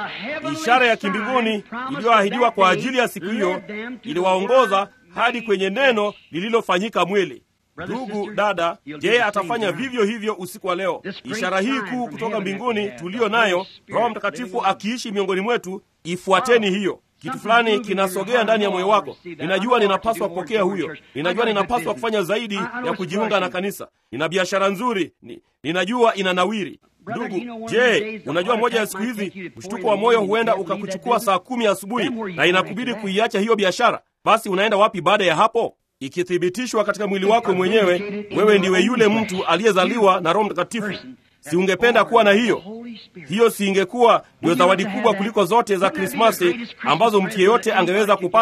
Ishara ya kimbinguni iliyoahidiwa kwa ajili ya siku hiyo iliwaongoza hadi kwenye neno lililofanyika mwili. Ndugu dada, je, atafanya vivyo hivyo usiku wa leo? Ishara hii kuu kutoka mbinguni tuliyo nayo, Roho Mtakatifu akiishi miongoni mwetu, ifuateni hiyo. Kitu fulani kinasogea ndani ya moyo wako. Ninajua ninapaswa kupokea huyo, ninajua ninapaswa kufanya zaidi ya kujiunga na kanisa. Nina biashara nzuri, ni, ninajua inanawiri. Ndugu, je, unajua moja ya siku hizi mshtuko wa moyo huenda ukakuchukua saa kumi asubuhi na inakubidi kuiacha hiyo biashara. Basi unaenda wapi baada ya hapo? Ikithibitishwa katika mwili wako mwenyewe, wewe ndiwe yule mtu aliyezaliwa na Roho Mtakatifu. Si ungependa kuwa na hiyo? Hiyo si ingekuwa ndio zawadi kubwa kuliko zote za Krismasi ambazo mtu yeyote angeweza kupata?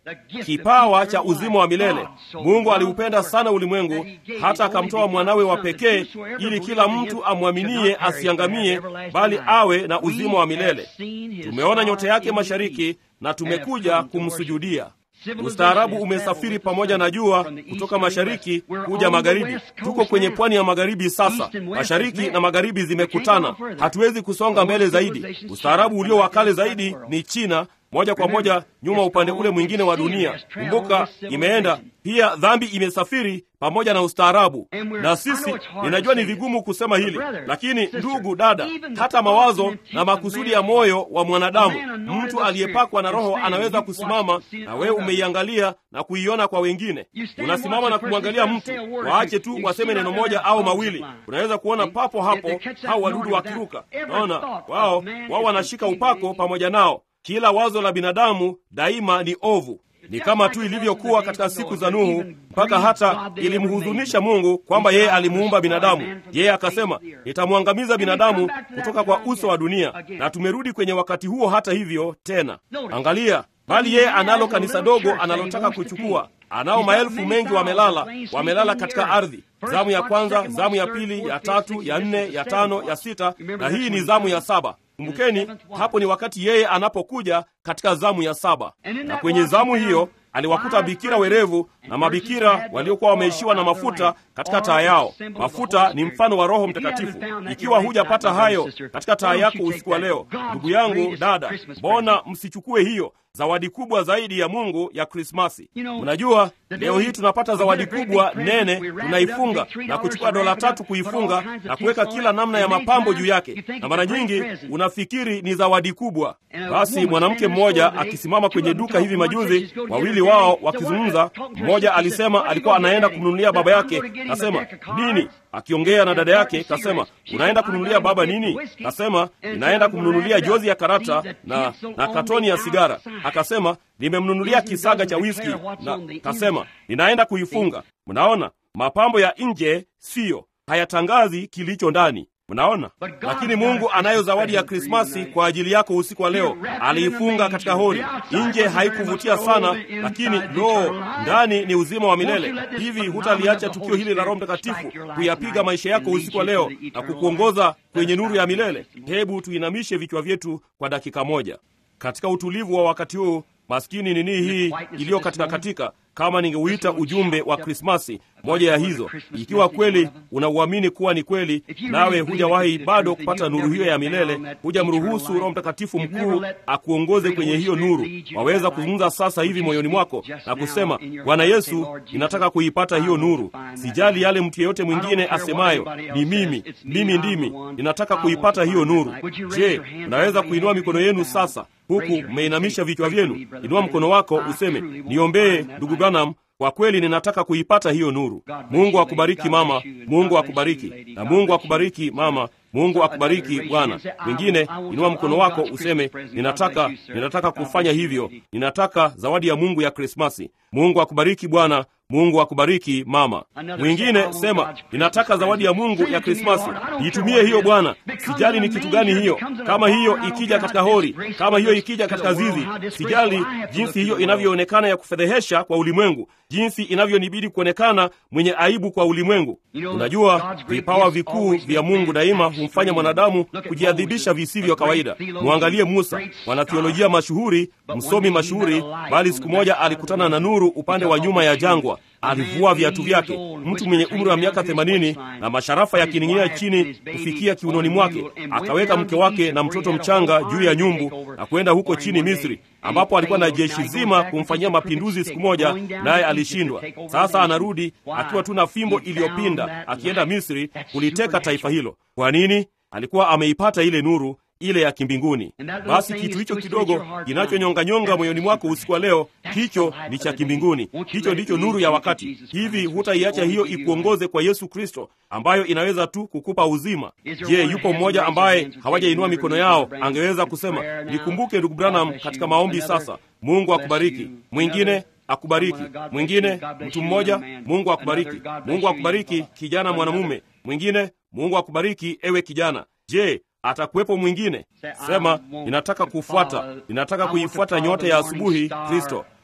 kipawa cha uzima wa milele. Mungu aliupenda sana ulimwengu hata akamtoa mwanawe wa pekee, ili kila mtu amwaminie asiangamie, bali awe na uzima wa milele. Tumeona nyota yake mashariki na tumekuja kumsujudia. Ustaarabu umesafiri pamoja na jua kutoka mashariki kuja magharibi. Tuko kwenye pwani ya magharibi sasa. Mashariki na magharibi zimekutana, hatuwezi kusonga mbele zaidi. Ustaarabu ulio wa kale zaidi ni China, moja kwa moja nyuma upande ule mwingine wa dunia. Kumbuka, imeenda pia. Dhambi imesafiri pamoja na ustaarabu, na sisi, ninajua ni vigumu kusema hili, lakini ndugu dada, hata mawazo na makusudi ya moyo wa mwanadamu, mtu aliyepakwa na Roho anaweza kusimama na wewe umeiangalia na kuiona kwa wengine. Unasimama na kumwangalia mtu, waache tu waseme neno moja au mawili, unaweza kuona papo hapo hao wadudu wakiruka. Naona wao wao wanashika upako pamoja nao. Kila wazo la binadamu daima ni ovu. Ni kama tu ilivyokuwa katika siku za Nuhu, mpaka hata ilimhuzunisha Mungu kwamba yeye alimuumba binadamu. Yeye akasema, nitamwangamiza binadamu kutoka kwa uso wa dunia, na tumerudi kwenye wakati huo. Hata hivyo tena, angalia, bali yeye analo kanisa dogo analotaka kuchukua. Anao maelfu mengi wamelala, wamelala katika ardhi. Zamu ya kwanza, zamu ya pili, ya tatu, ya nne, ya tano, ya sita, na hii ni zamu ya saba. Kumbukeni, hapo ni wakati yeye anapokuja katika zamu ya saba, na kwenye zamu hiyo aliwakuta bikira werevu na mabikira waliokuwa wameishiwa na mafuta katika taa yao. Mafuta ni mfano wa Roho Mtakatifu. Ikiwa hujapata hayo katika taa yako usiku wa leo, ndugu yangu, dada, mbona msichukue hiyo zawadi kubwa zaidi ya Mungu ya Krismasi? Unajua, leo hii tunapata zawadi kubwa nene, tunaifunga na kuchukua dola tatu kuifunga na kuweka kila namna ya mapambo juu yake, na mara nyingi unafikiri ni zawadi kubwa. Basi mwanamke mmoja akisimama kwenye duka hivi majuzi, wawili wao wakizungumza, mmoja alisema alikuwa anaenda kumnunulia baba yake, kasema nini? Akiongea na dada yake kasema, unaenda kununulia baba nini? Kasema, ninaenda kumnunulia jozi ya karata na, na katoni ya sigara. Akasema, nimemnunulia kisaga cha whisky, na kasema, ninaenda kuifunga. Mnaona, mapambo ya nje siyo hayatangazi kilicho ndani. Mnaona, lakini Mungu anayo zawadi ya Krismasi kwa ajili yako usiku wa leo. Aliifunga katika hori. Nje haikuvutia sana, lakini lo, ndani ni uzima wa milele. Hivi hutaliacha tukio hili la Roho Mtakatifu kuyapiga maisha yako usiku wa leo na kukuongoza kwenye nuru ya milele? Hebu tuinamishe vichwa vyetu kwa dakika moja katika utulivu wa wakati huu. Maskini nini hii iliyo katika katika kama ningeuita ujumbe wa Krismasi, moja ya hizo. Ikiwa kweli unauamini kuwa ni kweli, nawe hujawahi bado kupata nuru hiyo ya milele, hujamruhusu Roho Mtakatifu mkuu akuongoze kwenye hiyo nuru, waweza kuzungumza sasa hivi moyoni mwako na kusema, Bwana Yesu, ninataka kuipata hiyo nuru. Sijali yale mtu yeyote mwingine asemayo, ni mimi, mimi ndimi, ninataka kuipata hiyo nuru. Je, unaweza kuinua mikono yenu sasa huku mmeinamisha vichwa vyenu? Inua mkono wako useme, niombee ndugu Branham, kwa kweli ninataka kuipata hiyo nuru. Mungu akubariki mama, Mungu akubariki na Mungu akubariki mama, Mungu akubariki bwana. Mwingine inua mkono wako useme, ninataka ninataka kufanya hivyo, ninataka zawadi ya Mungu ya Krismasi. Mungu akubariki bwana, Mungu akubariki mama. Mwingine sema, ninataka zawadi ya Mungu ya Krismasi, niitumie hiyo Bwana. Sijali ni kitu gani hiyo, kama hiyo ikija katika hori, kama hiyo ikija katika zizi, sijali jinsi hiyo inavyoonekana ya kufedhehesha kwa ulimwengu, jinsi inavyonibidi kuonekana mwenye aibu kwa ulimwengu. Unajua, vipawa vikuu vya Mungu daima humfanya mwanadamu kujiadhibisha visivyo kawaida. Mwangalie Musa, mwanathiolojia mashuhuri, msomi mashuhuri, bali siku moja alikutana na nuru upande wa nyuma ya jangwa. Alivua viatu vyake, mtu mwenye umri wa miaka themanini na masharafa yakining'inia chini kufikia kiunoni mwake. Akaweka mke wake na mtoto mchanga juu ya nyumbu na kwenda huko chini Misri, ambapo alikuwa na jeshi zima kumfanyia mapinduzi siku moja, naye alishindwa. Sasa anarudi akiwa tu na fimbo iliyopinda, akienda Misri kuliteka taifa hilo. Kwa nini? Alikuwa ameipata ile nuru ile ya kimbinguni. Basi kitu hicho kidogo kinachonyonganyonga moyoni mwako usiku wa leo, hicho ni cha kimbinguni. Hicho ndicho nuru ya wakati. Hivi hutaiacha hiyo ikuongoze kwa Yesu Kristo, ambayo inaweza tu kukupa uzima? Je, yupo mmoja ambaye hawajainua mikono yao angeweza kusema, nikumbuke ndugu Branham katika maombi sasa? Mungu akubariki. Mwingine akubariki. Mwingine mtu mmoja, Mungu akubariki. Mungu akubariki kijana mwanamume. Mwingine, Mungu akubariki ewe kijana. Je, atakuwepo mwingine? Sema, ninataka kufuata, ninataka kuifuata nyota ya asubuhi, Kristo.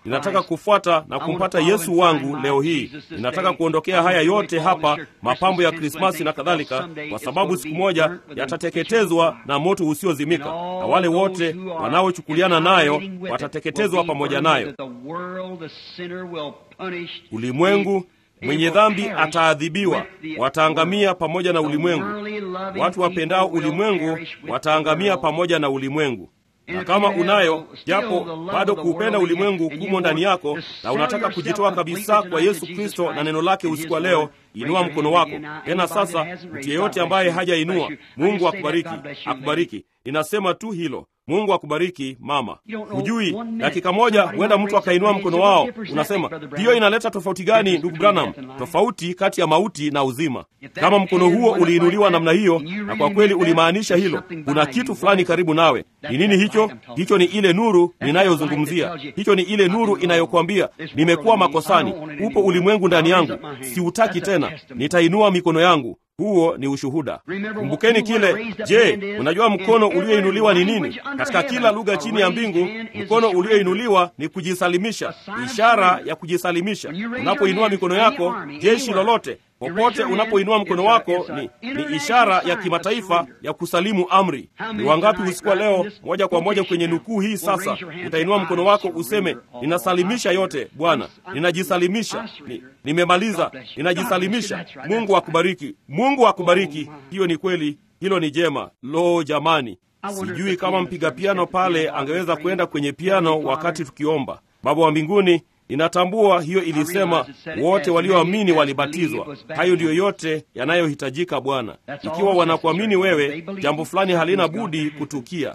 ninataka kufuata na kumpata Yesu wangu leo hii. Ninataka kuondokea haya yote hapa, mapambo ya Krismasi na kadhalika, kwa sababu siku moja yatateketezwa na moto usiozimika, na wale wote wanaochukuliana nayo watateketezwa pamoja nayo. Ulimwengu mwenye dhambi ataadhibiwa, wataangamia pamoja na ulimwengu. Watu wapendao ulimwengu wataangamia pamoja na ulimwengu. Na kama unayo japo bado kuupenda ulimwengu kumo ndani yako, na unataka kujitoa kabisa kwa Yesu Kristo na neno lake usiku wa leo, inua mkono wako tena. Sasa mtu yeyote ambaye hajainua, Mungu akubariki, akubariki. Ninasema tu hilo. Mungu akubariki mama. Hujui, dakika moja huenda mtu akainua mkono wao. Unasema hiyo inaleta tofauti gani, ndugu Branham? Tofauti kati ya mauti na uzima. Kama mkono huo uliinuliwa namna hiyo, na kwa kweli ulimaanisha hilo, kuna kitu fulani karibu nawe. Ni nini hicho? Hicho ni ile nuru ninayozungumzia. Hicho ni ile nuru inayokwambia nimekuwa makosani, upo ulimwengu ndani yangu, siutaki tena, nitainua mikono yangu. Huo ni ushuhuda. Kumbukeni kile. Je, unajua mkono ulioinuliwa ni nini? Katika kila lugha chini ya mbingu, mkono ulioinuliwa ni kujisalimisha, ishara ya kujisalimisha. Unapoinua mikono yako, jeshi lolote popote unapoinua mkono wako ni, ni ishara ya kimataifa ya kusalimu amri. Ni wangapi usiku wa leo, moja kwa moja kwenye nukuu hii sasa, utainua mkono wako useme, ninasalimisha yote Bwana, ninajisalimisha, ni, nimemaliza, ninajisalimisha. Mungu akubariki, Mungu akubariki. Hiyo ni kweli, hilo ni jema. Lo, jamani, sijui kama mpiga piano pale angeweza kwenda kwenye piano wakati tukiomba. Baba wa mbinguni Ninatambua hiyo ilisema wote walioamini walibatizwa. Hayo ndiyo yote yanayohitajika Bwana. Ikiwa wanakuamini wewe, jambo fulani halina budi kutukia.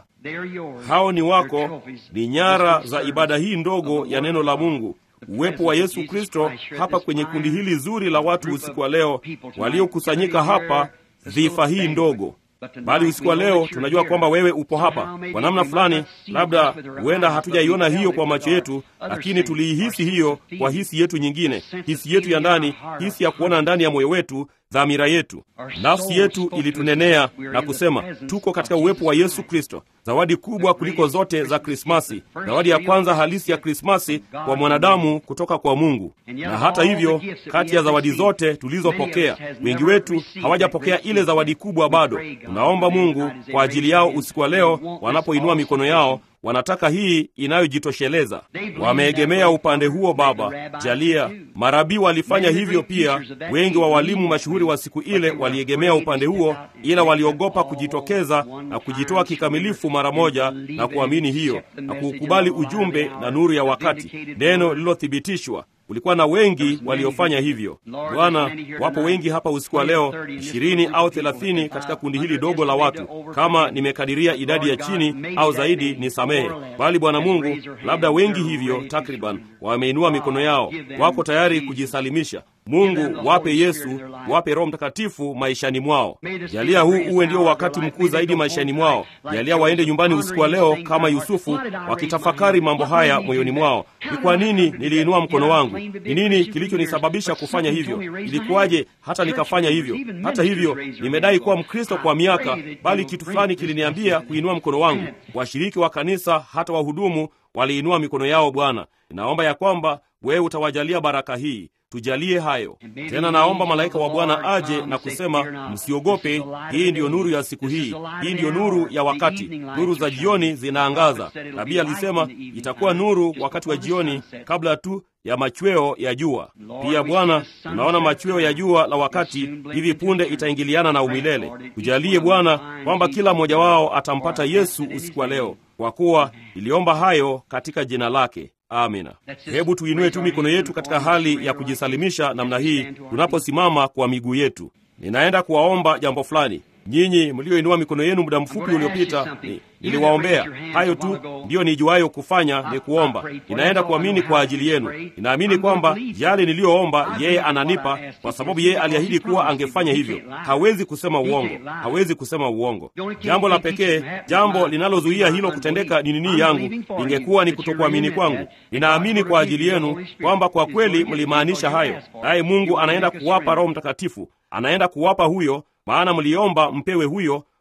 Hao ni wako, ni nyara za ibada hii ndogo ya neno la Mungu, uwepo wa Yesu Kristo hapa kwenye kundi hili zuri la watu usiku wa leo waliokusanyika hapa, dhifa hii ndogo bali usiku wa leo tunajua kwamba wewe upo hapa kwa namna fulani. Labda huenda hatujaiona hiyo kwa macho yetu, lakini tuliihisi hiyo kwa hisi yetu nyingine, hisi yetu ya ndani, hisi ya kuona ndani ya moyo wetu, dhamira yetu, nafsi yetu ilitunenea na kusema tuko katika uwepo wa Yesu Kristo, zawadi kubwa kuliko zote za Krismasi, zawadi ya kwanza halisi ya Krismasi kwa mwanadamu kutoka kwa Mungu. Na hata hivyo, kati ya zawadi zote tulizopokea, wengi wetu hawajapokea ile zawadi kubwa bado. Tunaomba Mungu kwa ajili yao usiku wa leo, wanapoinua mikono yao wanataka hii inayojitosheleza. Wameegemea upande huo. Baba, jalia marabii walifanya hivyo pia. Wengi wa walimu mashuhuri wa siku ile waliegemea upande huo, ila waliogopa kujitokeza na kujitoa kikamilifu mara moja na kuamini hiyo na kuukubali ujumbe na nuru ya wakati, neno lililothibitishwa. Kulikuwa na wengi waliofanya hivyo. Bwana, wapo wengi hapa usiku wa leo, ishirini au thelathini katika kundi hili dogo la watu. Kama nimekadiria idadi ya chini au zaidi, ni samehe. Bali Bwana Mungu, labda wengi hivyo takriban wameinua mikono yao, wako tayari kujisalimisha. Mungu, wape Yesu, wape Roho Mtakatifu maishani mwao. Jalia huu uwe ndio wakati mkuu zaidi maishani mwao. Jalia waende nyumbani usiku wa leo kama Yusufu, wakitafakari mambo haya moyoni mwao. Ni kwa nini niliinua mkono wangu? Ni nini kilichonisababisha kufanya hivyo? Ilikuwaje hata nikafanya hivyo? Hata hivyo, nimedai kuwa Mkristo kwa miaka, bali kitu fulani kiliniambia kuinua mkono wangu. Washiriki wa kanisa, hata wahudumu waliinua mikono yao. Bwana, ninaomba ya kwamba wewe utawajalia baraka hii. Tujalie hayo tena. Naomba malaika wa Bwana aje na kusema, msiogope, hii ndiyo nuru ya siku hii, hii ndiyo nuru ya wakati. Nuru za jioni zinaangaza. Nabii alisema itakuwa nuru wakati wa jioni, kabla tu ya machweo ya jua. Pia Bwana, tunaona machweo ya jua la wakati hivi punde itaingiliana na umilele. Tujalie Bwana kwamba kila mmoja wao atampata Yesu usiku wa leo, kwa kuwa iliomba hayo katika jina lake. Amina. Hebu tuinue tu mikono yetu katika hali ya kujisalimisha namna hii, tunaposimama kwa miguu yetu. Ninaenda kuwaomba jambo fulani. Nyinyi mlioinua mikono yenu muda mfupi uliopita, ni, niliwaombea hayo tu. Ndiyo nijuayo kufanya ni kuomba. Ninaenda kuamini kwa ajili yenu. Ninaamini kwamba yale niliyoomba yeye ananipa, kwa sababu yeye aliahidi kuwa angefanya hivyo. Hawezi kusema uongo, hawezi kusema uongo. Jambo la pekee, jambo linalozuia hilo kutendeka ni nini yangu, ingekuwa ni kutokuamini kwangu. Ninaamini kwa ajili yenu kwamba kwa kweli mlimaanisha hayo, naye Mungu anaenda kuwapa Roho Mtakatifu, anaenda kuwapa huyo maana mliomba mpewe huyo,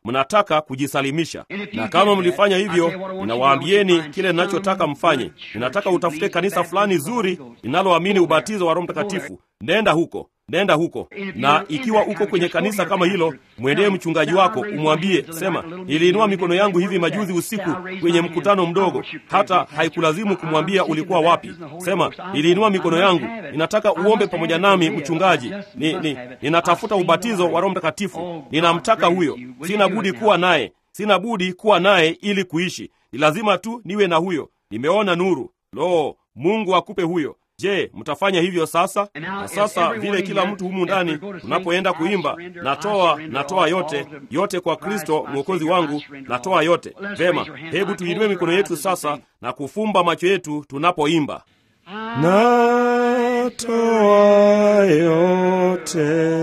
mnataka kujisalimisha. Na kama mlifanya hivyo, ninawaambieni kile ninachotaka mfanye. Ninataka utafute kanisa fulani zuri linaloamini ubatizo wa Roho Mtakatifu. Nenda huko, nenda huko. Na ikiwa uko kwenye kanisa kama hilo, mwendee mchungaji wako, umwambie, sema, niliinua mikono yangu hivi majuzi usiku kwenye mkutano mdogo. Hata haikulazimu kumwambia ulikuwa wapi. Sema, niliinua mikono yangu, ninataka uombe pamoja nami, mchungaji. Ni, ni, ninatafuta ubatizo wa Roho Mtakatifu, ninamtaka huyo. Sina budi kuwa naye, sina budi kuwa naye ili kuishi. Ni lazima tu niwe na huyo. Nimeona nuru. Lo, Mungu akupe huyo. Je, mtafanya hivyo sasa? Na sasa vile kila mtu humu ndani unapoenda kuimba, natoa natoa yote yote kwa Kristo mwokozi wangu, natoa yote. Vema, hebu tuinue mikono yetu sasa na kufumba macho yetu tunapoimba. Natoa yote,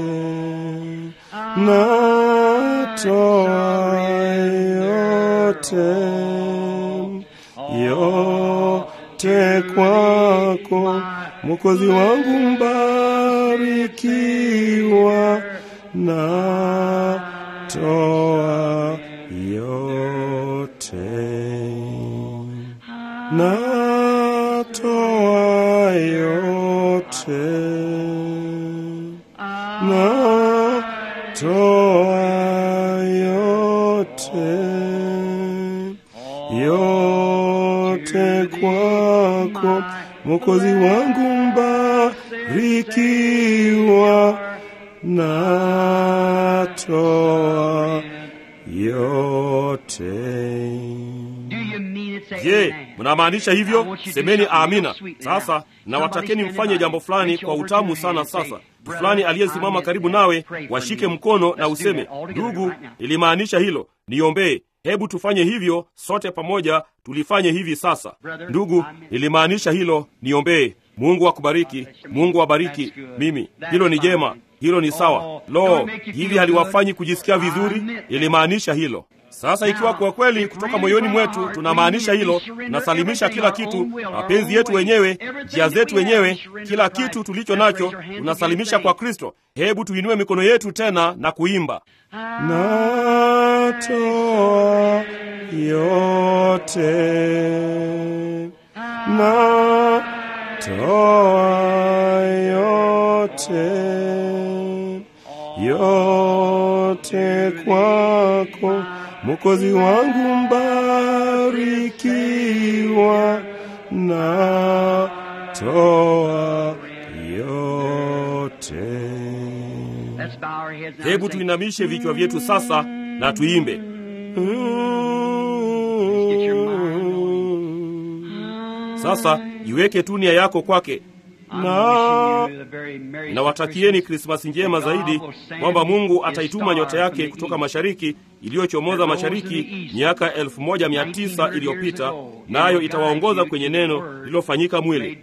natoa yote, yote kwako, Mwokozi wangu mbarikiwa, natoa yote, natoa yote, natoa yote, yote kwako, Mwokozi wangu mbarikiwa, natoa yote. Je, mnamaanisha hivyo? Semeni amina. Sasa nawatakeni mfanye jambo fulani kwa utamu sana. Sasa fulani aliyesimama karibu nawe, washike mkono na useme, ndugu, nilimaanisha hilo, niombee. Hebu tufanye hivyo sote pamoja, tulifanye hivi sasa. Ndugu, nilimaanisha hilo, niombee. Mungu akubariki, Mungu abariki mimi. Hilo ni jema, hilo ni sawa. Lo, hivi haliwafanyi kujisikia vizuri? Nilimaanisha hilo. Sasa ikiwa kwa kweli kutoka moyoni mwetu tunamaanisha hilo, tunasalimisha kila kitu, mapenzi yetu wenyewe, njia zetu wenyewe, kila kitu tulicho nacho tunasalimisha kwa Kristo. Hebu tuinue mikono yetu tena na kuimba, natoa yote, natoa yote, yote kwako Mwokozi wangu mbarikiwa, natoa yote. Hebu tuinamishe vichwa vyetu sasa na tuimbe. Sasa iweke tu nia yako kwake na nawatakieni Krismasi njema zaidi, kwamba Mungu ataituma nyota yake kutoka mashariki iliyochomoza mashariki miaka elfu moja mia tisa iliyopita, nayo itawaongoza kwenye neno lililofanyika mwili.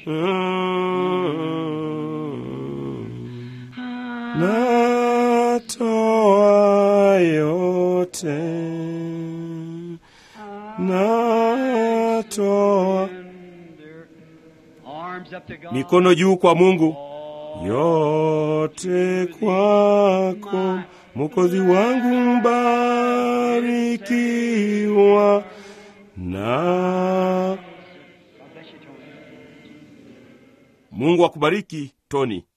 Natoa yote, natoa mikono juu kwa Mungu, yote kwako, Mwokozi wangu mbarikiwa, na Mungu akubariki Tony.